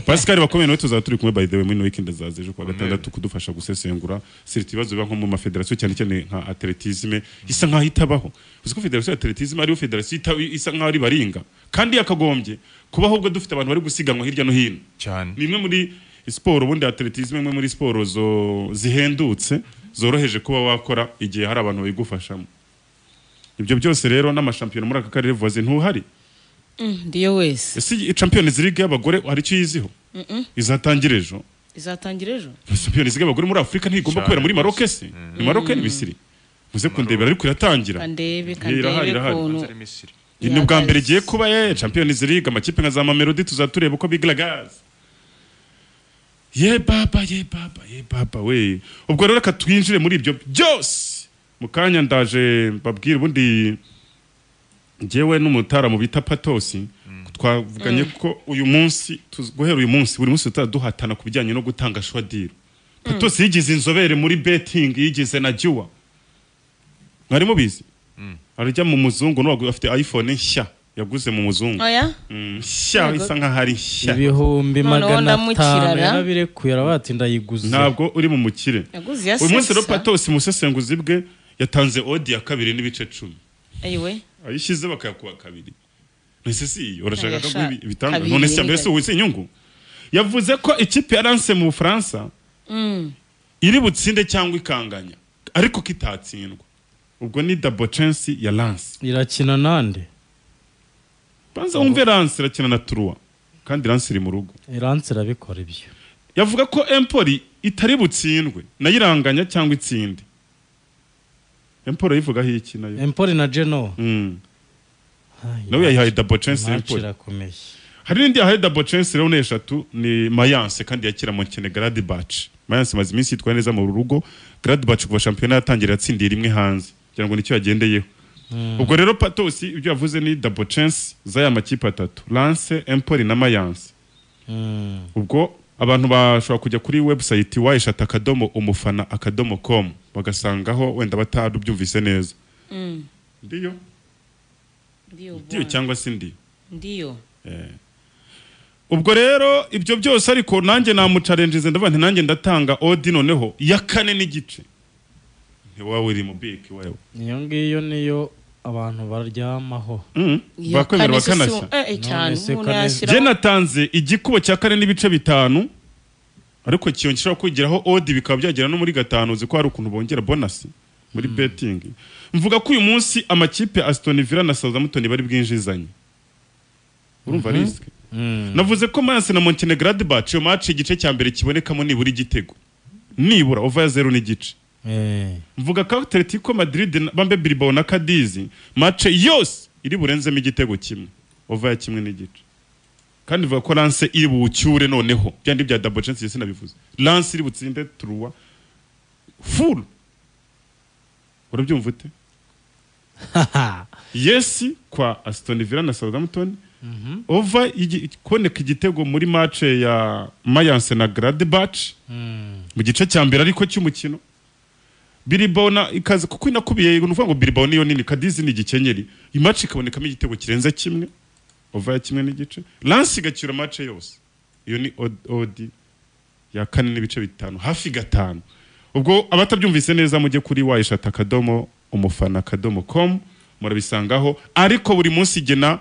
Pascal bakomeye nawe tuzaba turi kumwe by the way muri ino weekend zaza ejo kuwa gatandatu kudufasha gusesengura sirita ibibazo biba nko mu mafederasiyo cyane cyane nka atletisme isa nkaho itabaho uzi ko federasiyo ya atletisme ariyo federasiyo ita- isa nkaho ari baringa kandi yakagombye kuba ahubwo dufite abantu bari gusiganwa hirya no hino cyane ni imwe muri siporo ubundi atletisme imwe muri siporo zo- zihendutse zoroheje kuba wakora igihe hari abantu babigufashamo ibyo byose rero n'amashampiyona muri aka karere vuba ntuhari Mm, ndiyo wese ese iyi champions league y'abagore hari icyo yiziho izatangira ejo izatangira ejo champions league y'abagore muri afurika ntigomba Cyane kubera muri maroke se ni maroke ni misiri muze kundebera ariko iratangira kandebe irahari, kandebe irahari. ukuntu Hanze ari Misiri. ni ubwa mbere igiye kuba ye champions league amakipe nka za mamelodi tuzatureba uko bigaragaza ye baba ye baba ye baba we ubwo rero reka twinjire muri ibyo byose mu kanya ndaje mbabwire ubundi njyewe n'umutara mu bita patosi twavuganye ko uyu munsi tuz- guhera uyu munsi buri munsi tuzajya duhatana ku bijyanye no gutanga shwadiro patosi yigize inzobere muri betting yigize na jiwa mwari mubizi arajya mu muzungu n'uwagu afite iphone nshya yaguze mu muzungu oya Mm, nshya isa nkaho ari nshya ibihumbi Noneho magana ndamukirara. atanu yarabirekuye arabati ndayiguze ntabwo uri mu mukire yaguze iya uyu munsi rero sesa. patosi musesenguzi bwe yatanze odi ya kabiri n'ibice cumi ayiwe ayishyize bakayakuba kabiri ese si urashaka ko Ntayasha- guha ibi- ibitanga kabiri none se mbese n'ibitatu. wize inyungu yavuze ko ikipe ya lance mu bufaransa Mm, iri butsinde cyangwa ikanganya ariko kitatsindwa ubwo ni double chance ya lance irakina nande banza wumve lance irakina na turuwa kandi lance iri mu rugo iranse irabikora ibyo yavuga ko empoli itari butsindwe nayo iranganya cyangwa itsinde Empoli yivugaho iki nayo empoli na geno Mm. nawe yayihaye dabo chance Empoli irakomeye hari n'indi yahaye dabo chance rero ni eshatu ni Mayence kandi yakira mu kene Gladbach Mayence maze iminsi yitwaye neza mu rugo Gladbach kuva shampiyona yatangira yatsindiye rimwe hanze kugira ngo nicyo yagendeyeho ubwo rero Patos ibyo yavuze ni dabo chance z'aya makipe atatu Lance Empoli na Mayence Mm. ubwo abantu bashobora kujya kuri website wayishata akadomo umufana akadomo com bagasangaho wenda batarubyumvise neza Mm. ndiyo Ndiyo ndiyo bwana. cyangwa si ndiyo Ndiyo. ubwo rero ibyo byose ariko nanjye namucarenjize ndavuga nti nanjye ndatanga odi noneho ya kane n'igice ntiwawe uri mu biki wewe iyo ngiyo niyo abantu baryamaho Mm, Iyo bakwemera kane se si- bakanashya Eh, eh, cyane. None se Umuntu kane- yashyiraho- jye natanze igikubo cya kane n'ibice bitanu ariko kiyongeraho kwigiraho odi bikaba byagera no muri gatanu uzi ko hari ukuntu bongera bonasi muri betingi mvuga ko uyu munsi amakipe Aston Villa na Southampton bari bwinjizanye urumva risike navuze ko Mayence na Montenegradbach iyo match igice cya mbere kibonekamo nibura igitego nibura over ya zero n'igice Eh. mvuga ko Atletico Madrid na- bambe Bilbao na Cadiz match yose iri burenzemo igitego kimwe over ya kimwe n'igice kandi mvuga ko Lance iri bucyure noneho byandi bya double chance yese nabivuze Lance iri butsinde truwa full urabyumva ute yes kwa Aston Villa na Southampton over igi- kuboneka igitego muri match ya Mayence na Gladbach mu gice cya mbere ariko cy'umukino Bilbao na ikaza kuko inakubiye ni ukuvuga ngo Bilbao niyo nini Cadiz ni igikenyeri iyi match ikabonekamo igitego kirenze kimwe over ya kimwe n'igice Lance igacyura match yose iyo ni od- odi ya kane n'ibice bitanu hafi gatanu ubwo abatabyumvise neza mujye kuri wayishata akadomo umufana akadomo com murabisangaho ariko buri munsi igena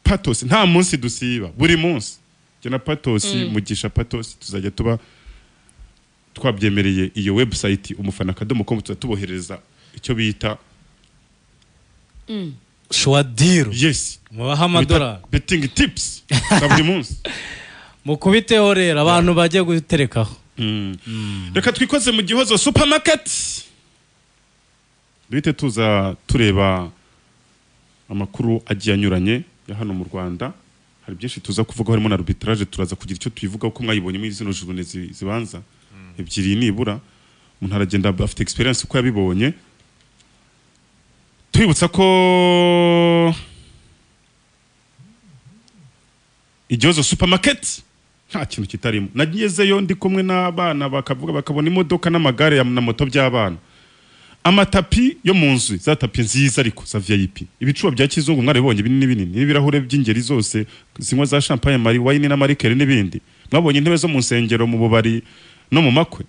patos nta munsi dusiba buri munsi igena patos mugisha patos tuzajya tuba twabyemereye iyo website umufana akadomo com tuzajya tubohereza icyo bita shwadiru yes mubaha amadorari beting tips za buri munsi mukubiteho rero abantu bajya guterekaho Mm. reka twikoze mu gihozo supermarket duhite tuza tureba amakuru agiye anyuranye ya hano mu rwanda hari byinshi tuza kuvuga harimo na arbitrage turaza kugira icyo tuyivugaho ko mwayibonye muri zino jurune zi- zibanza ebyiri nibura umuntu aragenda afite experience uko yabibonye twibutsa ko igihozo supermarket nta kintu kitarimo nagezeyo ndi kumwe n'abana bakavuga bakabona imodoka n'amagare ya- na moto by'abana amatapi yo mu nzu za tapi nziza ariko za vip ibicuba bya kizungu mwarabibonye binini binini n'ibirahure by'ingeri zose zinywa za champagne mari wayini n'amarikeri n'ibindi mwabonye intebe zo mu nsengero mu bubari no mu makwe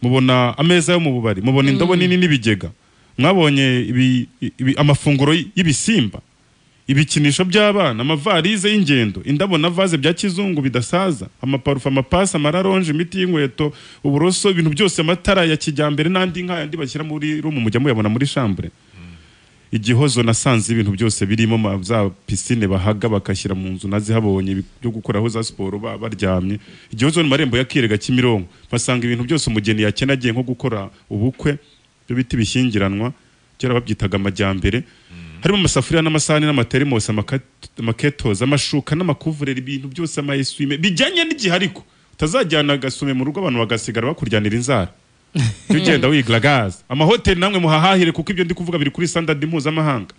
mubona ameza yo mu bubari mubona indobo nini n'ibigega mwabonye ibi, ibi, amafunguro y- y'ibisimba ibikinisho by'abana amavarize y'ingendo indabo na vaze bya kizungu bidasaza amaparufe amapasi amararonje imiti y'inkweto uburoso ibintu byose amatara ya kijyambere n'andi nk'aya andi bashyira muri rumu mujya muyabona muri shambure igihozo nasanze ibintu byose birimo ma- za pisine bahaga bakashyira mu nzu nazihabonye ibi- byo gukoraho za siporo ba- baryamye igihozo ni marembo ya kirega kimironko basanga ibintu byose umugeni yakena agiye nko gukora ubukwe byo biti bishyingiranwa kera babyitaga amajyambere harimo amasafuriya n'amasahani n'amaterimosi amaka- amaketozi amashuka n'amakuvureri ibintu byose amayesuwime bijyanye n'igihe ariko utazajyana agasume mu rugo abantu bagasigara bakuryanira inzara jya ugenda wigira gaze amahoteli namwe muhahahire kuko ibyo ndi kuvuga biri kuri standard mpuzamahanga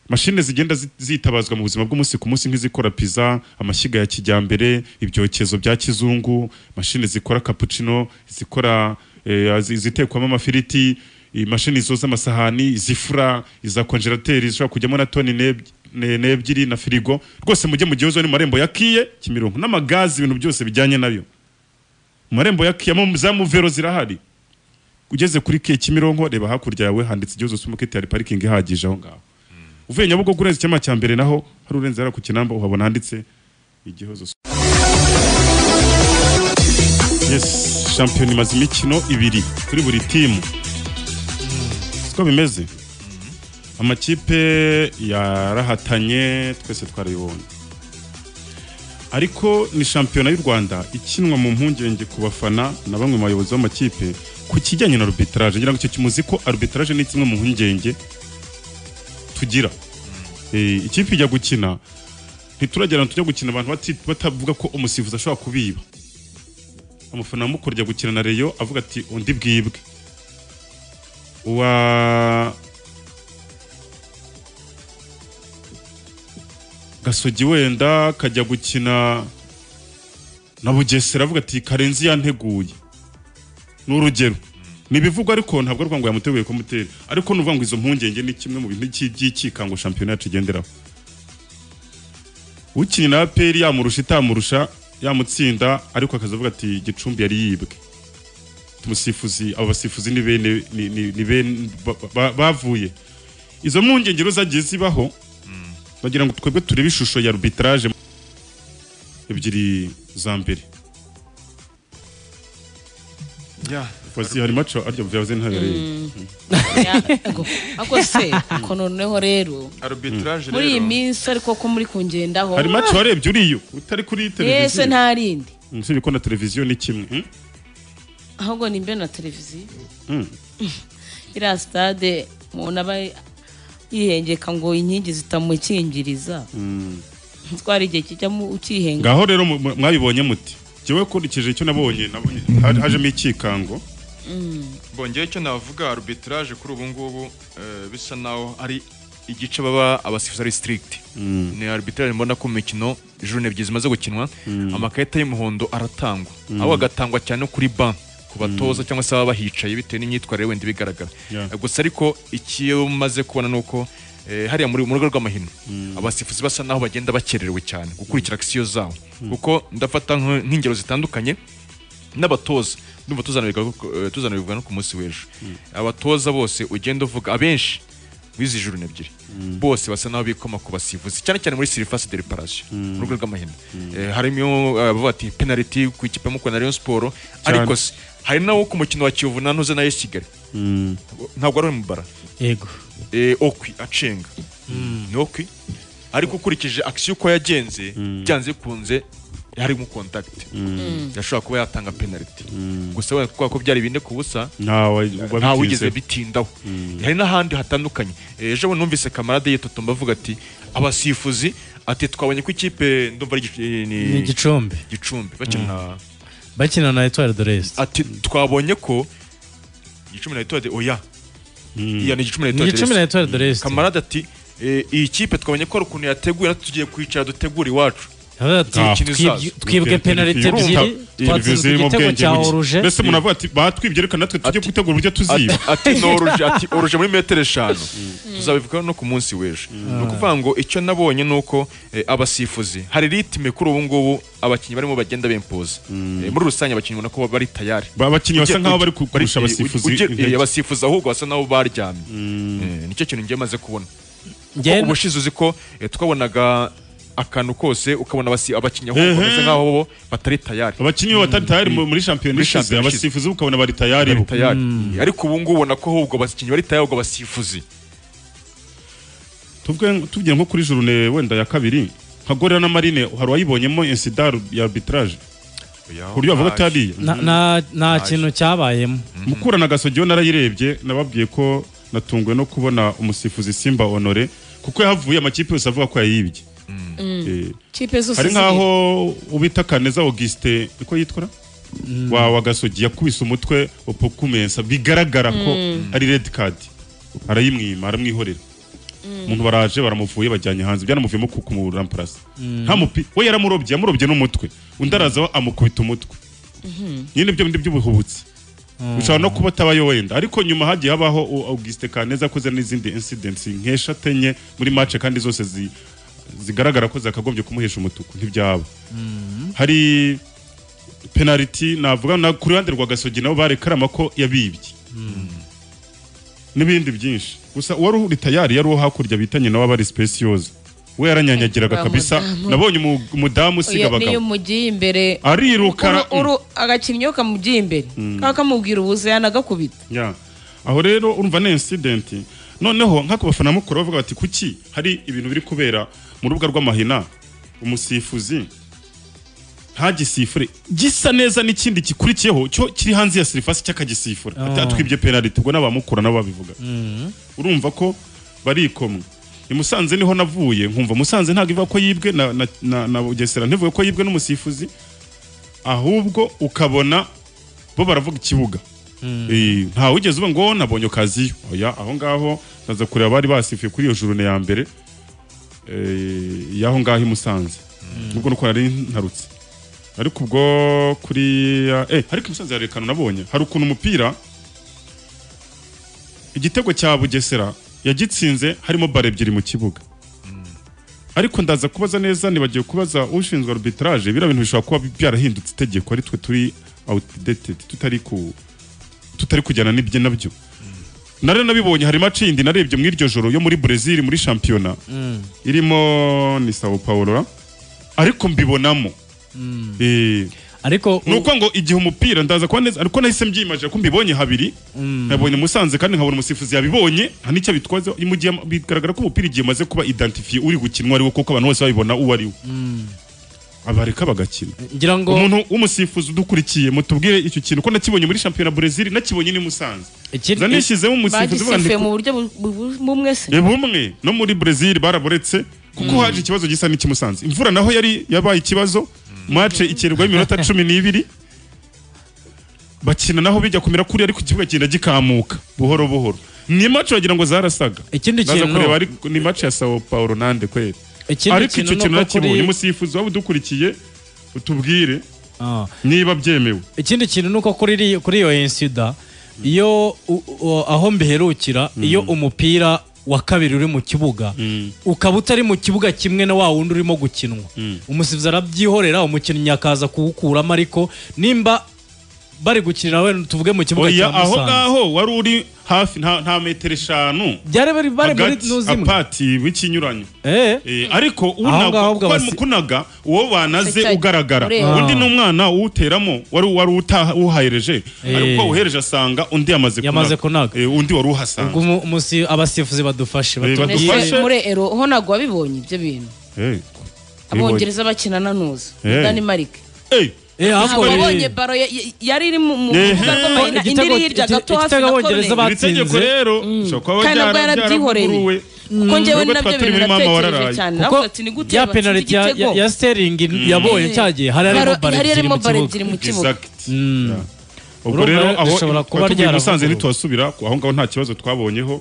mashine zigenda zi- zitabazwa mu buzima bw'umunsi ku munsi nk'izikora pizza amashyiga ya kijyambere ibyokezo bya kizungu mashine zikora cappuccino zikora eh, zi- zitekwamo amafiriti imashini zoza amasahani izifura iza konjerateri zishobora kujyamo na toni n'eb- ne- n'ebyiri na firigo rwose mujye mu gihozo ni mu marembo ya kiye kimironko n'amagazi ibintu byose bijyanye nayo mu marembo ya kiye mu- za muvero zirahari ugeze kuri kiye kimironko reba hakurya yawe handitse igihozo supermarket hari parikingi ihagije aho ngaho uvuye nyabugogo urenze icyama cya mbere naho hari urenze hariya ku kinamba uhabona handitse igihozo yes shampiyona imaze imikino ibiri kuri buri timu siko bimeze amakipe yarahatanye twese twarayibonye ariko ni shampiyona y'u rwanda ikinwa mu mpungenge ku bafana na bamwe mu bayobozi b'amakipe ku kijyanye na arbitrage ngira ngo icyo kimuzi ko arbitrage ni kimwe mu mpungenge tugira Eh, ikipe ijya gukina ntituragera tujya gukina abantu bati- batavuga ko umusifuzi ashobora kubiba amufana mukuru ajya gukina na reyo avuga ati undi bwibwe uwa gasogi wenda kajya gukina na bugesera avuga ati karenzi yanteguye ni urugero ni ibivugwa ariko ntabwo ari ukuvuga ngo yamuteguye kumutera ariko ni ukuvuga ngo izo mpungenge ni kimwe mu bintu by'i- by'icyikango shampiyona yacu igenderaho ukinnye na aperi yamurusha itamurusha yamutsinda ariko akazavuga ati gicumbi yari yibwe tumusifuzi abo basifuzi ni bene ni- ni- ni bene- ba- ba- bavuye izo mpungenge rero zagiye zibaho bagira ngo twebwe turebe ishusho ya arbitrage ebyiri za mbere Fozi hari maco arya byavuze ntabereye ako se ko noneho rero arbitrage muri iyi rero minsi ariko ko muri kungendaho hari maco warebye uriyo utari kuri yese televiziyo nta rindi usibye ko na televiziyo ni kimwe Hmm? ahubwo ni mbe na televiziyo Hmm. iriya sitade umuntu aba yihengeka ngo inkingi zitamukingiriza Hmm. twara igihe kijyamo ukihenga ngaho rero mu- mu- mwabibonye muti jyewe nkurikije icyo nabonye nabonye ha- hajemo icyikango bongeye icyo navuga arbitrage kuri ubu ngubu eh, bisa naho ari igice baba abasifuzi ari strict ni arbitrage mbona ko mu mikino jurune ebyiri zimaze gukinwa amakarita y'umuhondo aratangwa aho agatangwa cyane kuri ban ku batoza cyangwa se ababa bahicaye bitewe n'imyitwarire wenda ibigaragara Yeah. gusa ariko ikiyo maze kubona ni uko eh, hariya muri mu rugo rw'amahino abasifuzi basa naho bagenda bakererewe cyane gukurikira akisiyo zabo kuko ndafata nk- nk'ingero zitandukanye n'abatoza ndumva tuzanabiga eh, tuzanabivuga no ku munsi w'ejo abatoza bose ugenda uvuga abenshi bizi juru ebyiri bose basa naho bikoma ku basifuzi cyane cyane muri sirifasi de reparasiyo mu rwego rw'amahina Eh, harimo eh, abavuga ati penaliti ku ikipe ya mukura na Rayon Sport ariko se hari nawo ku mukino wa Kiyovu na Ntuze na AS Kigali ntabwo ari umubara yego eh, okwi acenga ni okwi ariko ukurikije akisiyo uko yagenze byanze bikunze harimo kontakiti yashobora kuba yatanga penaliti gusa wenda kubera ko byari bine ku busa ntawe nta wigeze wabitinzeho. bitindaho hari n'ahandi hatandukanye Eh, ejo bundi numvise kamarade yitotomba avuga ati abasifuzi ati twabonye ko ikipe ndumva ari Gicu- eh, ni ni igicumbi gicumbi bakina bakina na etuwari de resite ati twabonye ko gicumbi na etuwade oya iya ni gicumbi na ni Etoile de igicumbi na Reste. etuwari de resite kamarade ati "Eh, iyi kipe twabonye ko hari ukuntu yateguye natwe tugiye kwicara dutegura iwacu Ah, twibwe penaliti ebyiri twatsinzwe zirimo igitego ubwenge cya buke. oruje mbese umuntu avuga ati batwibye reka natwe tujye Ati- gutegura uburyo Ati- tuziba ati noruje ati oruje muri metero eshanu tuzabivugaho no ku munsi w'ejo ni ukuvuga ngo icyo nabonye ni uko eh, abasifuzi hari ritime kuri ubu ngubu abakinnyi barimo bagenda bempoza Eh, muri rusange abakinnyi ubona ko bari tayari Ba- abakinnyi basa Ujya- nkaho ujya- bari kurusha bari- abasifuzi ujya- intege. eh, abasifuzi ahubwo basa naho baryamye Eh, nicyo kintu ngiye maze kubona Njye- ubushize uzi ko eh, twabonaga akantu kose ukabona abasi- abakinnyi ahubwo bameze nkaho bo batari tayari abakinnyi bo batari tayari mu- muri shampiyona Muri ishize shampiyona ishize. abasifuzi ukabona bari tayari bo tayari ariko ubu ngubu ubona ko ahubwo abakinnyi bari tayari ahubwo abasifuzi Tuvuge- tuvugiye nko kuri journée wenda ya kabiri nka gorira na marine hari uwayibonyemo insida ya arbitrage ku buryo bavuga ati hariya Na- na- nta kintu cyabayemo mukura na gasogiyo narayirebye nababwiye ko natunguwe no kubona umusifuzi simba honore kuko yahavuye amakipe yose avuga ko yayibye Eh, kipe zose hari ziri. nkaho ubita kaneza auguste niko yitwara wa wa gasogi yakubise umutwe opokumensa bigaragara ko ari red card arayimwima aramwihorera umuntu baraje baramuvuye bajyanye hanze byanamuvuyemo ku- kumuramparasa nta mupi we yaramurobye yamurobye n'umutwe undi araza amukubita umutwe nyine ibyo bindi by'ubuhubutsi bishobora no kuba atabayo wenda ariko nyuma hagiye habaho u- Auguste Kaneza akoze n'izindi incidents nk'eshatu enye muri match kandi zose zi- zigaragara ko zakagombye kumuhesha umutuku ntibyaba hari penaliti navuga na ku ruhande rwa Gasogi nabo barekarama ko yabibye n'ibindi byinshi gusa uwari uri tayari yari uwo hakurya bitanye nawe abari speciosa we yaranyanyagiraga Wa kabisa mudamu. nabonye umu- umudamu usiga Oya, niyo abagabo umugiye imbere ariruka Uru- uru- agakinnyi iyo kamugiye imbere kaba kamubwira ubuze yanagakubita Ya. aho rero urumva ni incident noneho nka ku bafana mukuru bavuga bati kuki hari ibintu biri kubera mu rubuga rw'amahina umusifuzi ntagisifure gisa neza n'ikindi gikurikiyeho cyo kiri hanze ya sirifasi cy'akagisifure Oh. ati atwibye penaliti ubwo n'abamukura nabo babivuga urumva ko barikomwe i musanze niho navuye nkumva musanze ntabwo iva ko yibwe na, na, na, na bugesera ntivuye ko yibwe n'umusifuzi ahubwo ukabona bo baravuga ikibuga Eh, ntawe ugeze uba ngo nabonye okaziyo oya aho ngaho naza kureba bari basifuye kuri iyo jurune ya mbere eh, y'aho ngaho i musanze nubwo nuko nari ntarutse ariko ubwo kuri eh ariko i musanze hari akantu nabonye hari ukuntu umupira igitego cya bugesera yagitsinze harimo bare ebyiri mu kibuga ariko ndaza kubaza neza nibagiwe kubaza ushinzwe arbitrage biriya bintu bishobora kuba byarahindutse itegeko ari twe turi outdated tutari ku tutari kujyana n'ibyo nabyo nari nabibonye hari match yindi narebye mu iryo joro yo muri Brazil muri shampiyona irimo ni Sao Paulo ariko mbibonamo eh ariko ni uko ngo igihe umupira ndaza kuba neza ariko nahise mbyimaje ko mbibonye habiri nkabonye musanze kandi nkabona umusifuzi yabibonye nta n'icyo abitwazeho mu gihe bigaragara ko umupira igihe umaze kuba identifiye uri gukinwa ari wo kuko abantu bose babibona uwo ari we abareka bagakina ngira ngo umuntu w'umusifuzi udukurikiye mutubwire icyo kintu ko nakibonye muri shampiyona Brazil nakibonye ni musanze ikindi- nza nishyizemo umusifuzi uvuga bagisifuye nti- mu buryo bu- bu- bumwe se Eh, bumwe no muri Brazil baraboretse kuko haje ikibazo gisa n'ikimusanze imvura naho yari yabaye ikibazo match ikererwaho iminota cumi n'ibiri bakina naho bijya kumera kuri ariko ikibuga kigenda gikamuka buhoro buhoro ni match wagira ngo zarasaga Ikindi Ndaza kintu- kureba ariko ni match ya Sao Paulo nande kweli Ikindi ariko kintu icyo kintu ni uko nakibonye kuri- umusifuzi waba udukurikiye utubwire Ah. niba byemewe ikindi kintu ni uko kuri iri- kuri iyo insida iyo u- u- aho mbiherukira iyo umupira wa kabiri uri mu kibuga ukaba utari mu kibuga kimwe na wa wundi urimo gukinwa umusifuzi arabyihorera umukinnyi akaza kuwukuramo ariko nimba bari gukinira wenda tuvuge mu kibuga oya cya aho musanze ngaho wari uri hafi nta nta metero eshanu byari bari bari muri hagati nuzimwe apati w'ikinyuranyo eh Eh, ariko Aho ngaho unaga ubwo kuko ari abasi- mukunaga uwo banaze Icyo- ugaragara ureba. undi ni umwana uwuteramo wari wari utaha- uhahereje Eh. ariko uhereje asanga undi yamaze Yamaze kunaga. Eh, undi wari ubwo uhasanga umu- umusi- abasifuzi badufashe Eh, batubwire badufashe. muri ero ho ntabwo wabibonye ibyo bintu Eh, abongereza bakina na nuza Eh. danimarike eh, eh ntabwo ahubwo riri- wabonye baro ya- ya- yari iri mu mu Ehe. rubuga rw'amahina indi Igitego- iri hirya iki- gato hafi igitego na abongereza corner iri tegeko Batsinze. rero ushobora kuba kandi nabwo byara- yarabyihoreye byaravuguruwe kuko njyewe Nubwo nabyo twaba turi bintu muri mama natekereje wararaye. cyane kuko navuga ati ni gute ya batsinda penaliti ya- igitego ya- ya steringi yabonye cyagiye hari harimo Baro- bare hari ebyiri harimo mu bare kibuga ebyiri mu kibuga Exact. Yeah. ubwo Urumva rero rero aho dushobora kuba tuvuye i musanze ryaravuguruwe. ntitwasubira aho ngaho nta kibazo twabonyeho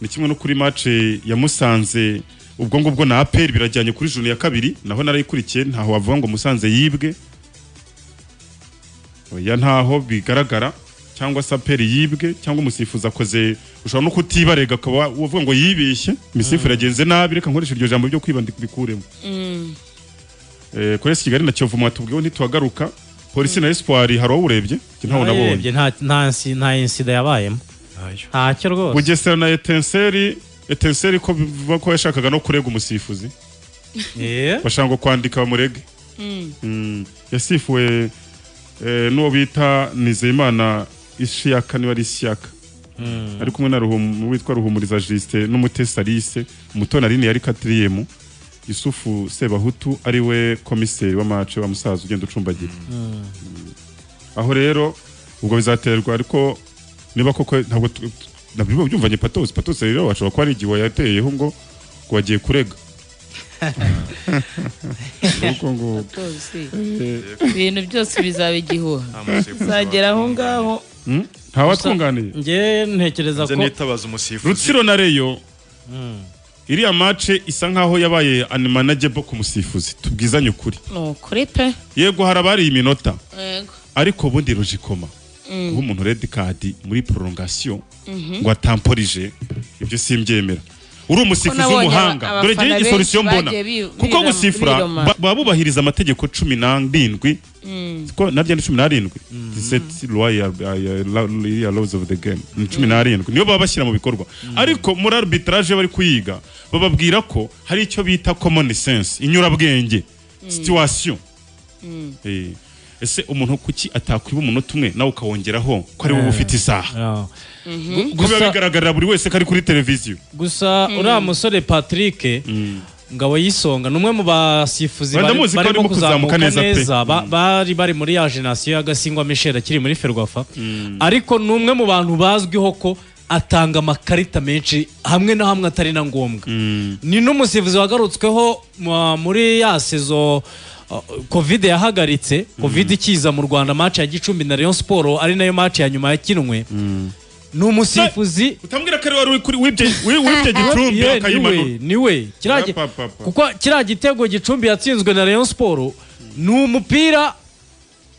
ni kimwe no kuri match ya musanze ubwo ngubwo na aperi birajyanye kuri juni ya kabiri naho narayikurikiye ntaho wavuga ngo musanze yibwe oya ntaho bigaragara cyangwa se aperi yibwe cyangwa umusifuzi akoze ushobora no kutibarega ukaba uvuga ngo yibeshye imisifu yagenze nabi reka nkoreshe iryo jambo ryo kwibandikuremo Eh, kuri esi kigali na kiyovu mwatubwiwe ntituhagaruka polisi na espoir hari uwo urebye Njye ntawo nabonye Nayirebye, nta nta nsi- nta insida yabayemo Ntayo. ntacyo rwose bugesera na etenseri etenseri ko bivuga ko yashakaga no kurega umusifuzi Eh, bashaka ngo kwandika bamurege Mm, yasifuwe eh, n'uwo bita nizeyimana ishiyaka niba ari ishiyaka ari kumwe na Ruhum- witwa ruhumuriza jusite n'umutesi alise umutoni aline yari katiriyemu yusufu sebahutu ari we komiseri w'amace wa musaza ugenda ucumbagira Mm. aho rero ubwo bizaterwa ariko niba koko ntabwo tu- tu- nabyo byumvanye patosi patosi rero bashobora kuba ari igihe yateyeho ngo ngo wagiye kurega Nuko ngo Rwose. ibintu byose bizaba igihuha uzagera aho ngaho nta watwunganiye njye ntekereza nze ko nitabaza umusifuzi rutsiro na reyo iriya mace isa nkaho yabaye animanajebo ku musifuzi tubwizanye ukuri ni ukuri pe yego hari abari iminota Yego. ariko ubundi rujikoma guha umuntu redi kadi muri prolongation ngo atamporije ibyo simbyemera uri umusifuzi nabonye w'umuhanga aba- dore abafana njyewe benshi igisorisiyo mbona bagiye bi- kuko birama- gusifura biroma. ba- baba bubahiriza amategeko cumi n'arindwi ko naryo ni cumi n'arindwi diseti luwa ya ya- ya- la- iriya laws of the game ni cumi n'arindwi niyo baba bashyira mu bikorwa ariko muri arbitrage iyo bari kuyiga bababwira ko hari icyo bita common sense inyurabwenge situation Eh, ese umuntu kuki atakwiba umunota umwe nawe ukawongeraho ko ari wowe ufite isaha Ah. kuko biba bigaragarira buri wese ko ari kuri televiziyo gusa uriya musore patrick ngabo y'isonga ni umwe mu basifuzi Wenda bari- muzi ko barimo arimo kuzamuka kuzamuka neza pe. neza ba- bari bari muri ya jenoside y'agasingwa misheri akiri muri ferwafa ariko ni umwe mu bantu bazwiho ko atanga amakarita menshi hamwe na hamwe atari na ngombwa ni n'umusifuzi wagarutsweho mu- muri ya sezo uh, covid yahagaritse covid ikiza mu rwanda match ya gicumbi na rayon siporo ari nayo match ya nyuma yakinwe ni umusifuzi utambwira ko ari wari uri kuri wibye wi- wibye gicumbi Ye, akayimanura niwe niwe kiriya gi- Pa, pa, pa. kuko kiriya gitego gicumbi yatsinzwe na rayon siporo ni umupira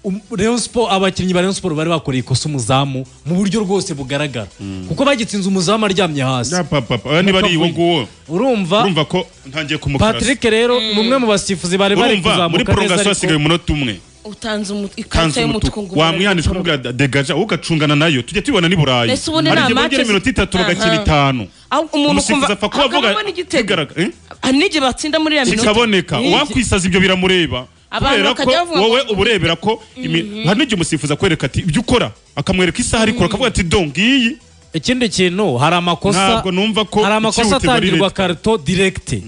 um- Rayon Sport- abakinnyi ba rayon siporo bari bakoreye ikosa umuzamu mu buryo rwose bugaragara kuko bagitsinze umuzamu aryamye hasi Ya, pa, pa, pa. niba ari uwo nguwo urumva urumva ko ntangiye kumukarasa patrick rero ni umwe mu basifuzi bari bari urumva muri kuzamuka neza prorogation hasigaye ariko umunota umwe utanze umu- ikarita kanzu y'umutuku umutuku ngo wamwihanishwa kumubwira da- degaja wowe ugacungana nayo tujye tubibona ni burayi Mbese ubundi Hari nta igihe bongera matches- iminota itatu bagakina Aha. itanu aho umuntu umusifuzi apfa kuba avuga hakabamo n'igitego bigaragara- eh? Ah, n'igi batsinda muri ya minota kikaboneka N'igi- uwakwisaza ibyo biramureba Abantu kubera ko bakajya bavuga wowe ngo- uba urebera ko imi- hari n'igihe umusifuzi akwereka ati ibyo ukora akamwereka isaha arikora akavuga ati do ngiyi ikindi kintu hari amakosa ntabwo numva ko hari amakosa ikihutirwa ari atangirwa leta. karito direkite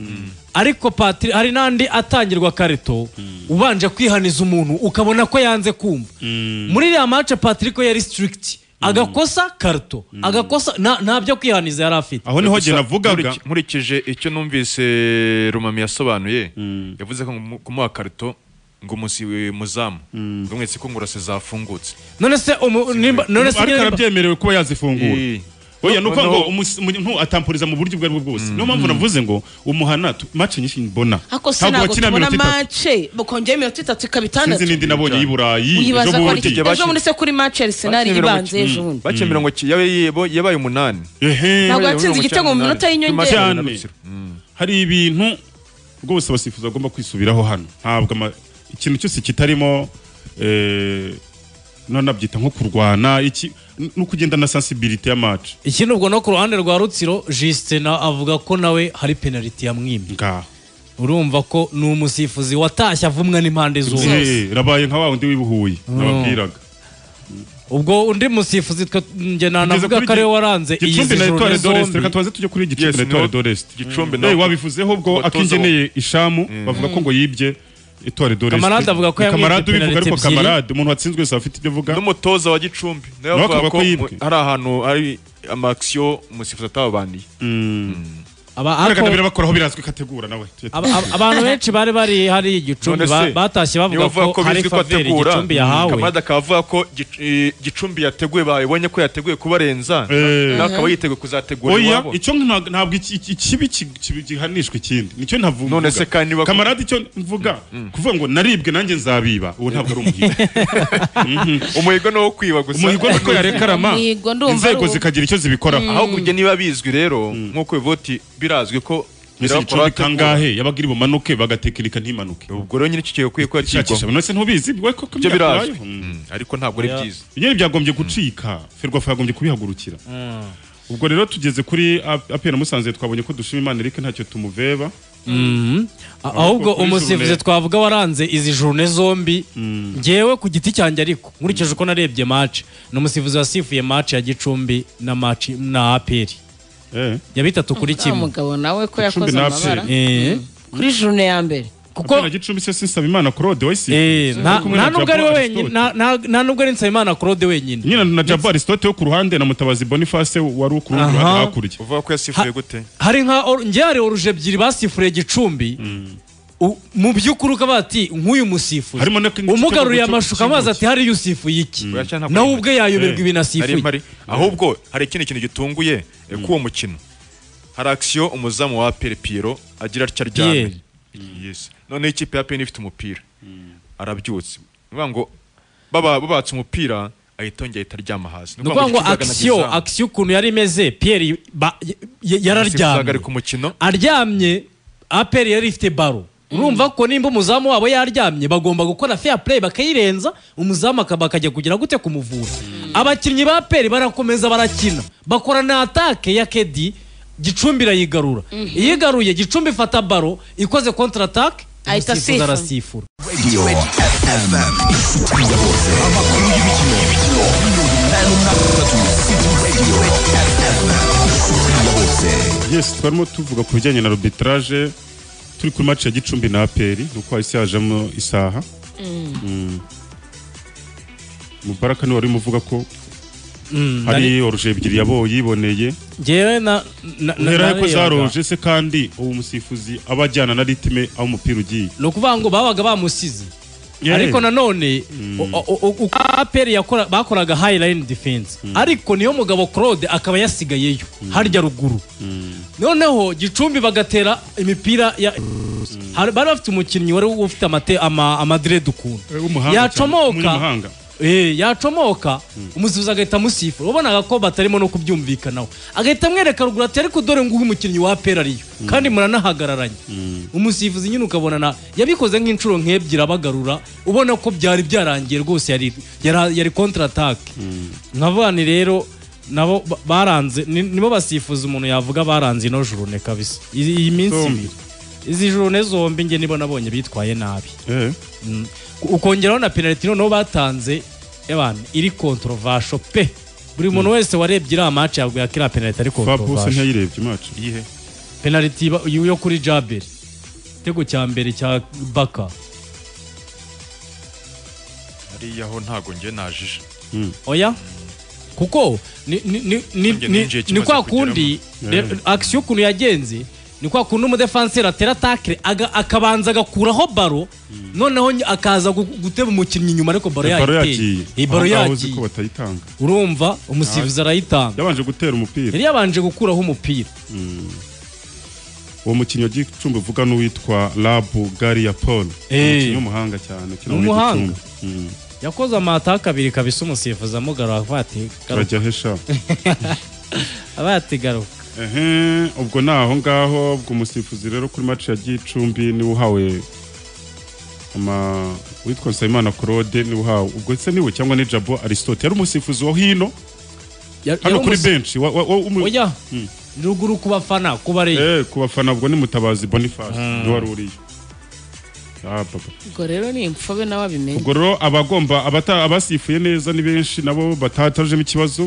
ariko patiri hari n'andi atangirwa karito ubanje kwihaniza umuntu ukabona ko yanze kumva muri iriya mace patiriko yari sitirikiti agakosa karito agakosa nta- nta byo kwihaniza yari afite aho niho Gusa jye navugaga nkuriki- nkurikije icyo numvise rumami yasobanuye yavuze ko mu- kumuha karito ngo umusi we- muzamu ngo mwese ko ngurase zafungutse none se umu- nimba- none se ariko nyine- arabyemerewe kuba yazifungura Eh, oya ni uko noneho- ngo umus- umuntu atampuriza mu buryo ubwo aribwo bwose niyo mpamvu navuze ngo umuhana tu- match nyinshi mbona ariko se ntabwo wakina tubona minota itatu mace bakongera iminota itatu ikaba itandatu sinzi n'indi nabonye y'i burayi uyibaza ejo ko ari bundi igihe ejo bundi se kuri mace arisenali bakinnye mirongo- ibanza ejo bundi bakinnye mirongo ki- yabaye yebo- yabaye umunani Ehe. ntabwo Yabaye yatsinze mirongo igitego icyenda mu minota n'umunani. y'inyongera. Kuri Martial na Cyane. Rutsiro. hari ibintu rwose abasifuzi bagomba kwisubiraho hano ntabwo ama- ikintu cyose kitarimo eh, nonabyita nko kurwana iki n- no kugenda na sensibilité ya match ikindi ubwo no ku ruhande rwa rutsiro justin avuga ko nawe hari penaliti yamwimye ngaho urumva ko ni umusifuzi watashye avumwa n'impande zose Eh, rabaye nka wa wundi w'ibuhuye nababwiraga ubwo undi musifuzi twe njye nanavuga Kugeza ko kuri ariwe Gi- waranze iyi Gicumbi na Etoile zijoro d'Orest reka zombi tubanze tujye kuri Yes, Gicumbi na Etoile niho- d'Orest Gicumbi Eh, naho- wabivuzeho ubwo Watoza akingeneye ishamu bavuga ko ngo yibye Etoile d'Orest Kamarade avuga ko Ni yamwibye Kamarade ubivuga penaliti ariko ebyiri. Kamarade umuntu watsinzwe wese afite ibyo avuga n'umutoza wa gicumbi nawe Nawe avuga akavuga ko ko yibwe. mu- hari ahantu hari amakisiyo umusifuzi atababaniye Aba- Ariko ariko- birabakoraho birazwi kategura nawe Tuyete. aba- aba- abantu benshi bari bari hari igicumbi None ba- se, batashye niba bavuga avuga ko hari bizwi ko faveri ategura igicumbi yahawe kamarade akaba avuga ko Gic- eh, gicumbi yateguye babonye ko yateguye kubarenza Eh. nawe akaba yiteguye kuzategura oya iwabo icyo nta- ntabwo iki- iki- ikibi ki- ki- gihanishwa ikindi nicyo ntavuga None se kandi bako- kamarade icyo mvuga kuvuga ngo naribwe nanjye nzabiba uwo ntabwo ari umuhigo umuhigo ni uwo kwiba gusa umuhigo ni uko yareka rama Umuhigo ndumva ari inzego uwo. zikagira icyo zibikoraho ahubwo njye niba bizwi rero nk'uko bivuga uti birazwi ko mbese nyirabukuru gicumbi ategura. kangahe yabaga iri bumanuke bagatekinika ntimanuke ubwo rero nyine iki kigiye gukwiye ko shakisha yakigwaho none se ntubizi bwo ko ibyo birazwi byakurayo. Mm, ariko ntabwo ari Oya. byiza nyine byagombye gucika ferwafa yagombye kubihagurukira ubwo rero tugeze kuri apena musanze twabonye ko dushima imana erike ntacyo tumuveba Mhm. A- ahubwo kuri umusifuzi journée- twavuga waranze izi jurune zombi ngewe ku giti cyanjye ariko nkurikije uko narebye match ni umusifuzi wasifuye match ya gicumbi na match na aperi Eh. ya bitatu kuri Wa kimwe mugabo nawe ko Icumbi yakoze na amabara Aperi. Eh, kuri jurune ya mbere kuko apena gicumbi se sinsaba imana claude eh, wayisi nta nta nubwo ari we wenyine nta- nta- nta nubwo ari nsabimana claude wenyine nyina na Jabo Aristote wo ku ruhande na Mutabazi Boniface wari uri ku rundi Aha. ruhande hakurya uvuga ko yasifuye gute hari nka or- njye hari oruje ebyiri basifuriye gicumbi u- mu by'ukuri ukaba bati nk'uyu musifuzi Harimo na- n'igitego umugaruye cyo- amashusho amazi ati hariya usifuye iki Oya, cyangwa nawe ntabwo ubwe yayoberwa Eh, ibintu ari asifuye mpari ahubwo hari ikindi kintu gitunguye eh, k'uwo mukino hari akisiyo umuzamu wa pere piyero agira atya aryamye Pierre. Yes. noneho ikipe ya pene ifite umupira arabyutse ni ukuvuga ngo baba- babatse umupira ahita yongera ahita aryama hasi ni ukuvuga ngo ikipe akisiyo yaganaga izamu. akisiyo ukuntu yari imeze piyeri ba- y- y- yararyamye Uzahagarika umukino aryamye aperi yari ifite baro urumva ko nimba umuzamu wabo yaryamye bagomba gukora fair play bakayirenza umuzamu akaba akajya kugira gute kumuvura abakinnyi ba aperi barakomeza barakina bakora na atake ya kedi gicumbi irayigarura iyigaruye gicumbi ifata baro ikoze contre attaque Ahita umusifuzi asifura. arasifura Yes twarimo tuvuga ku bijyanye na arbitrage turi kuri match ya gicumbi na aperi nuko hahise hajemo isaha Mm. mubaraka niwe wari urimo uvuga ko Mm, hari nari- oruje ebyiri yabo yiboneye Njyewe na na- na- uhera ko narebaga. zaroruje se kandi uwo musifuzi aba ajyana na ritime aho umupira ugiye ni ukuvuga ngo babaga bamusize Yeah. ariko nanone o- o- o- uko aperi yakora- bakoraga high line defense ariko niyo mugabo claude akaba yasigayeyo harya ruguru noneho gicumbi bagatera imipira ya Hari- bari bafite umukinnyi wari ufite amate- ama- amadrede ukuntu w'umuhanga cyane, yacomoka umunyamahanga. Eh, yacomoka umusifuzi agahita amusifura wabonaga ko batarimo no kubyumvikanaho agahita amwereka ruguru ati ariko dore nguhe umukinnyi wa aperi ariyo kandi muranahagararanye umusifuzi nyine ukabona na yabikoze nk'inshuro nk'ebyiri abagarura ubona ko byari byarangiye rwose yari yari, yari kontra atake nkavuga ni rero nabo ba- baranze ni- nibo basifuza umuntu yavuga baranze ino jurune kabisa iyi iyi minsi Zombi. ibiri izi jurune zombi nge nibo nabonye bitwaye nabi Eh. Mm. ukongeraho na penaliti noneho batanze ebana iri kontrovasho pe buri muntu wese warebye iriya mace yaguye ko iriya penaliti ari Fabuse kontrovasho ntiyayirebye match iyihe penaliti ba- yo kuri jaberi igitego cya mbere cya baka hariya ho ntago njye najije oya kuko ni, ni, ni, ni, Nanjye ni, ninjiye ni kimaze kwa kundi kugeramo. re- action ukuntu yagenze ni kwa kundi umudefanseri atera atakire aga, akabanza agakuraho baro noneho ny- akaza gu- guteba umukinnyi inyuma ariko baro baro yayiteye yagiye iyi baro Aho ngaho uzi ko yagiye batayitanga urumva umusifuzi arayitanga yabanje gutera umupira yari yabanje gukuraho umupira uwo mukinnyi wa gicumbi uvuga n'uwitwa rabu gariya paul Eh. umukinnyi w'umuhanga cyane ukina muri Umuhanga. Gicumbi. Mm. yakoze amataka abiri kabisa umusifuzi amugarura avuga ati garuka turajya hesha abaye ati garuka ehe ubwo ni aho ngaho ubwo umusifuzi rero kuri match ya gicumbi niwe uhawe ama witwa nsabimana claude niwe uhawe ubwo se niwe cyangwa ni jabo aristote yari umusifuzi wa hino Ya- hano yari kuri umusi- benshi wa- wa- wa- umu- oya ruguru ku bafana ku bareba Eh, ku bafana ubwo ni mutabazi boniface niwe wari uriyo Ah, papa. ubwo rero ni imfobe nawe abimenye ubwo rero abagomba abata- abasifuye neza ni benshi nabo batatajemo ikibazo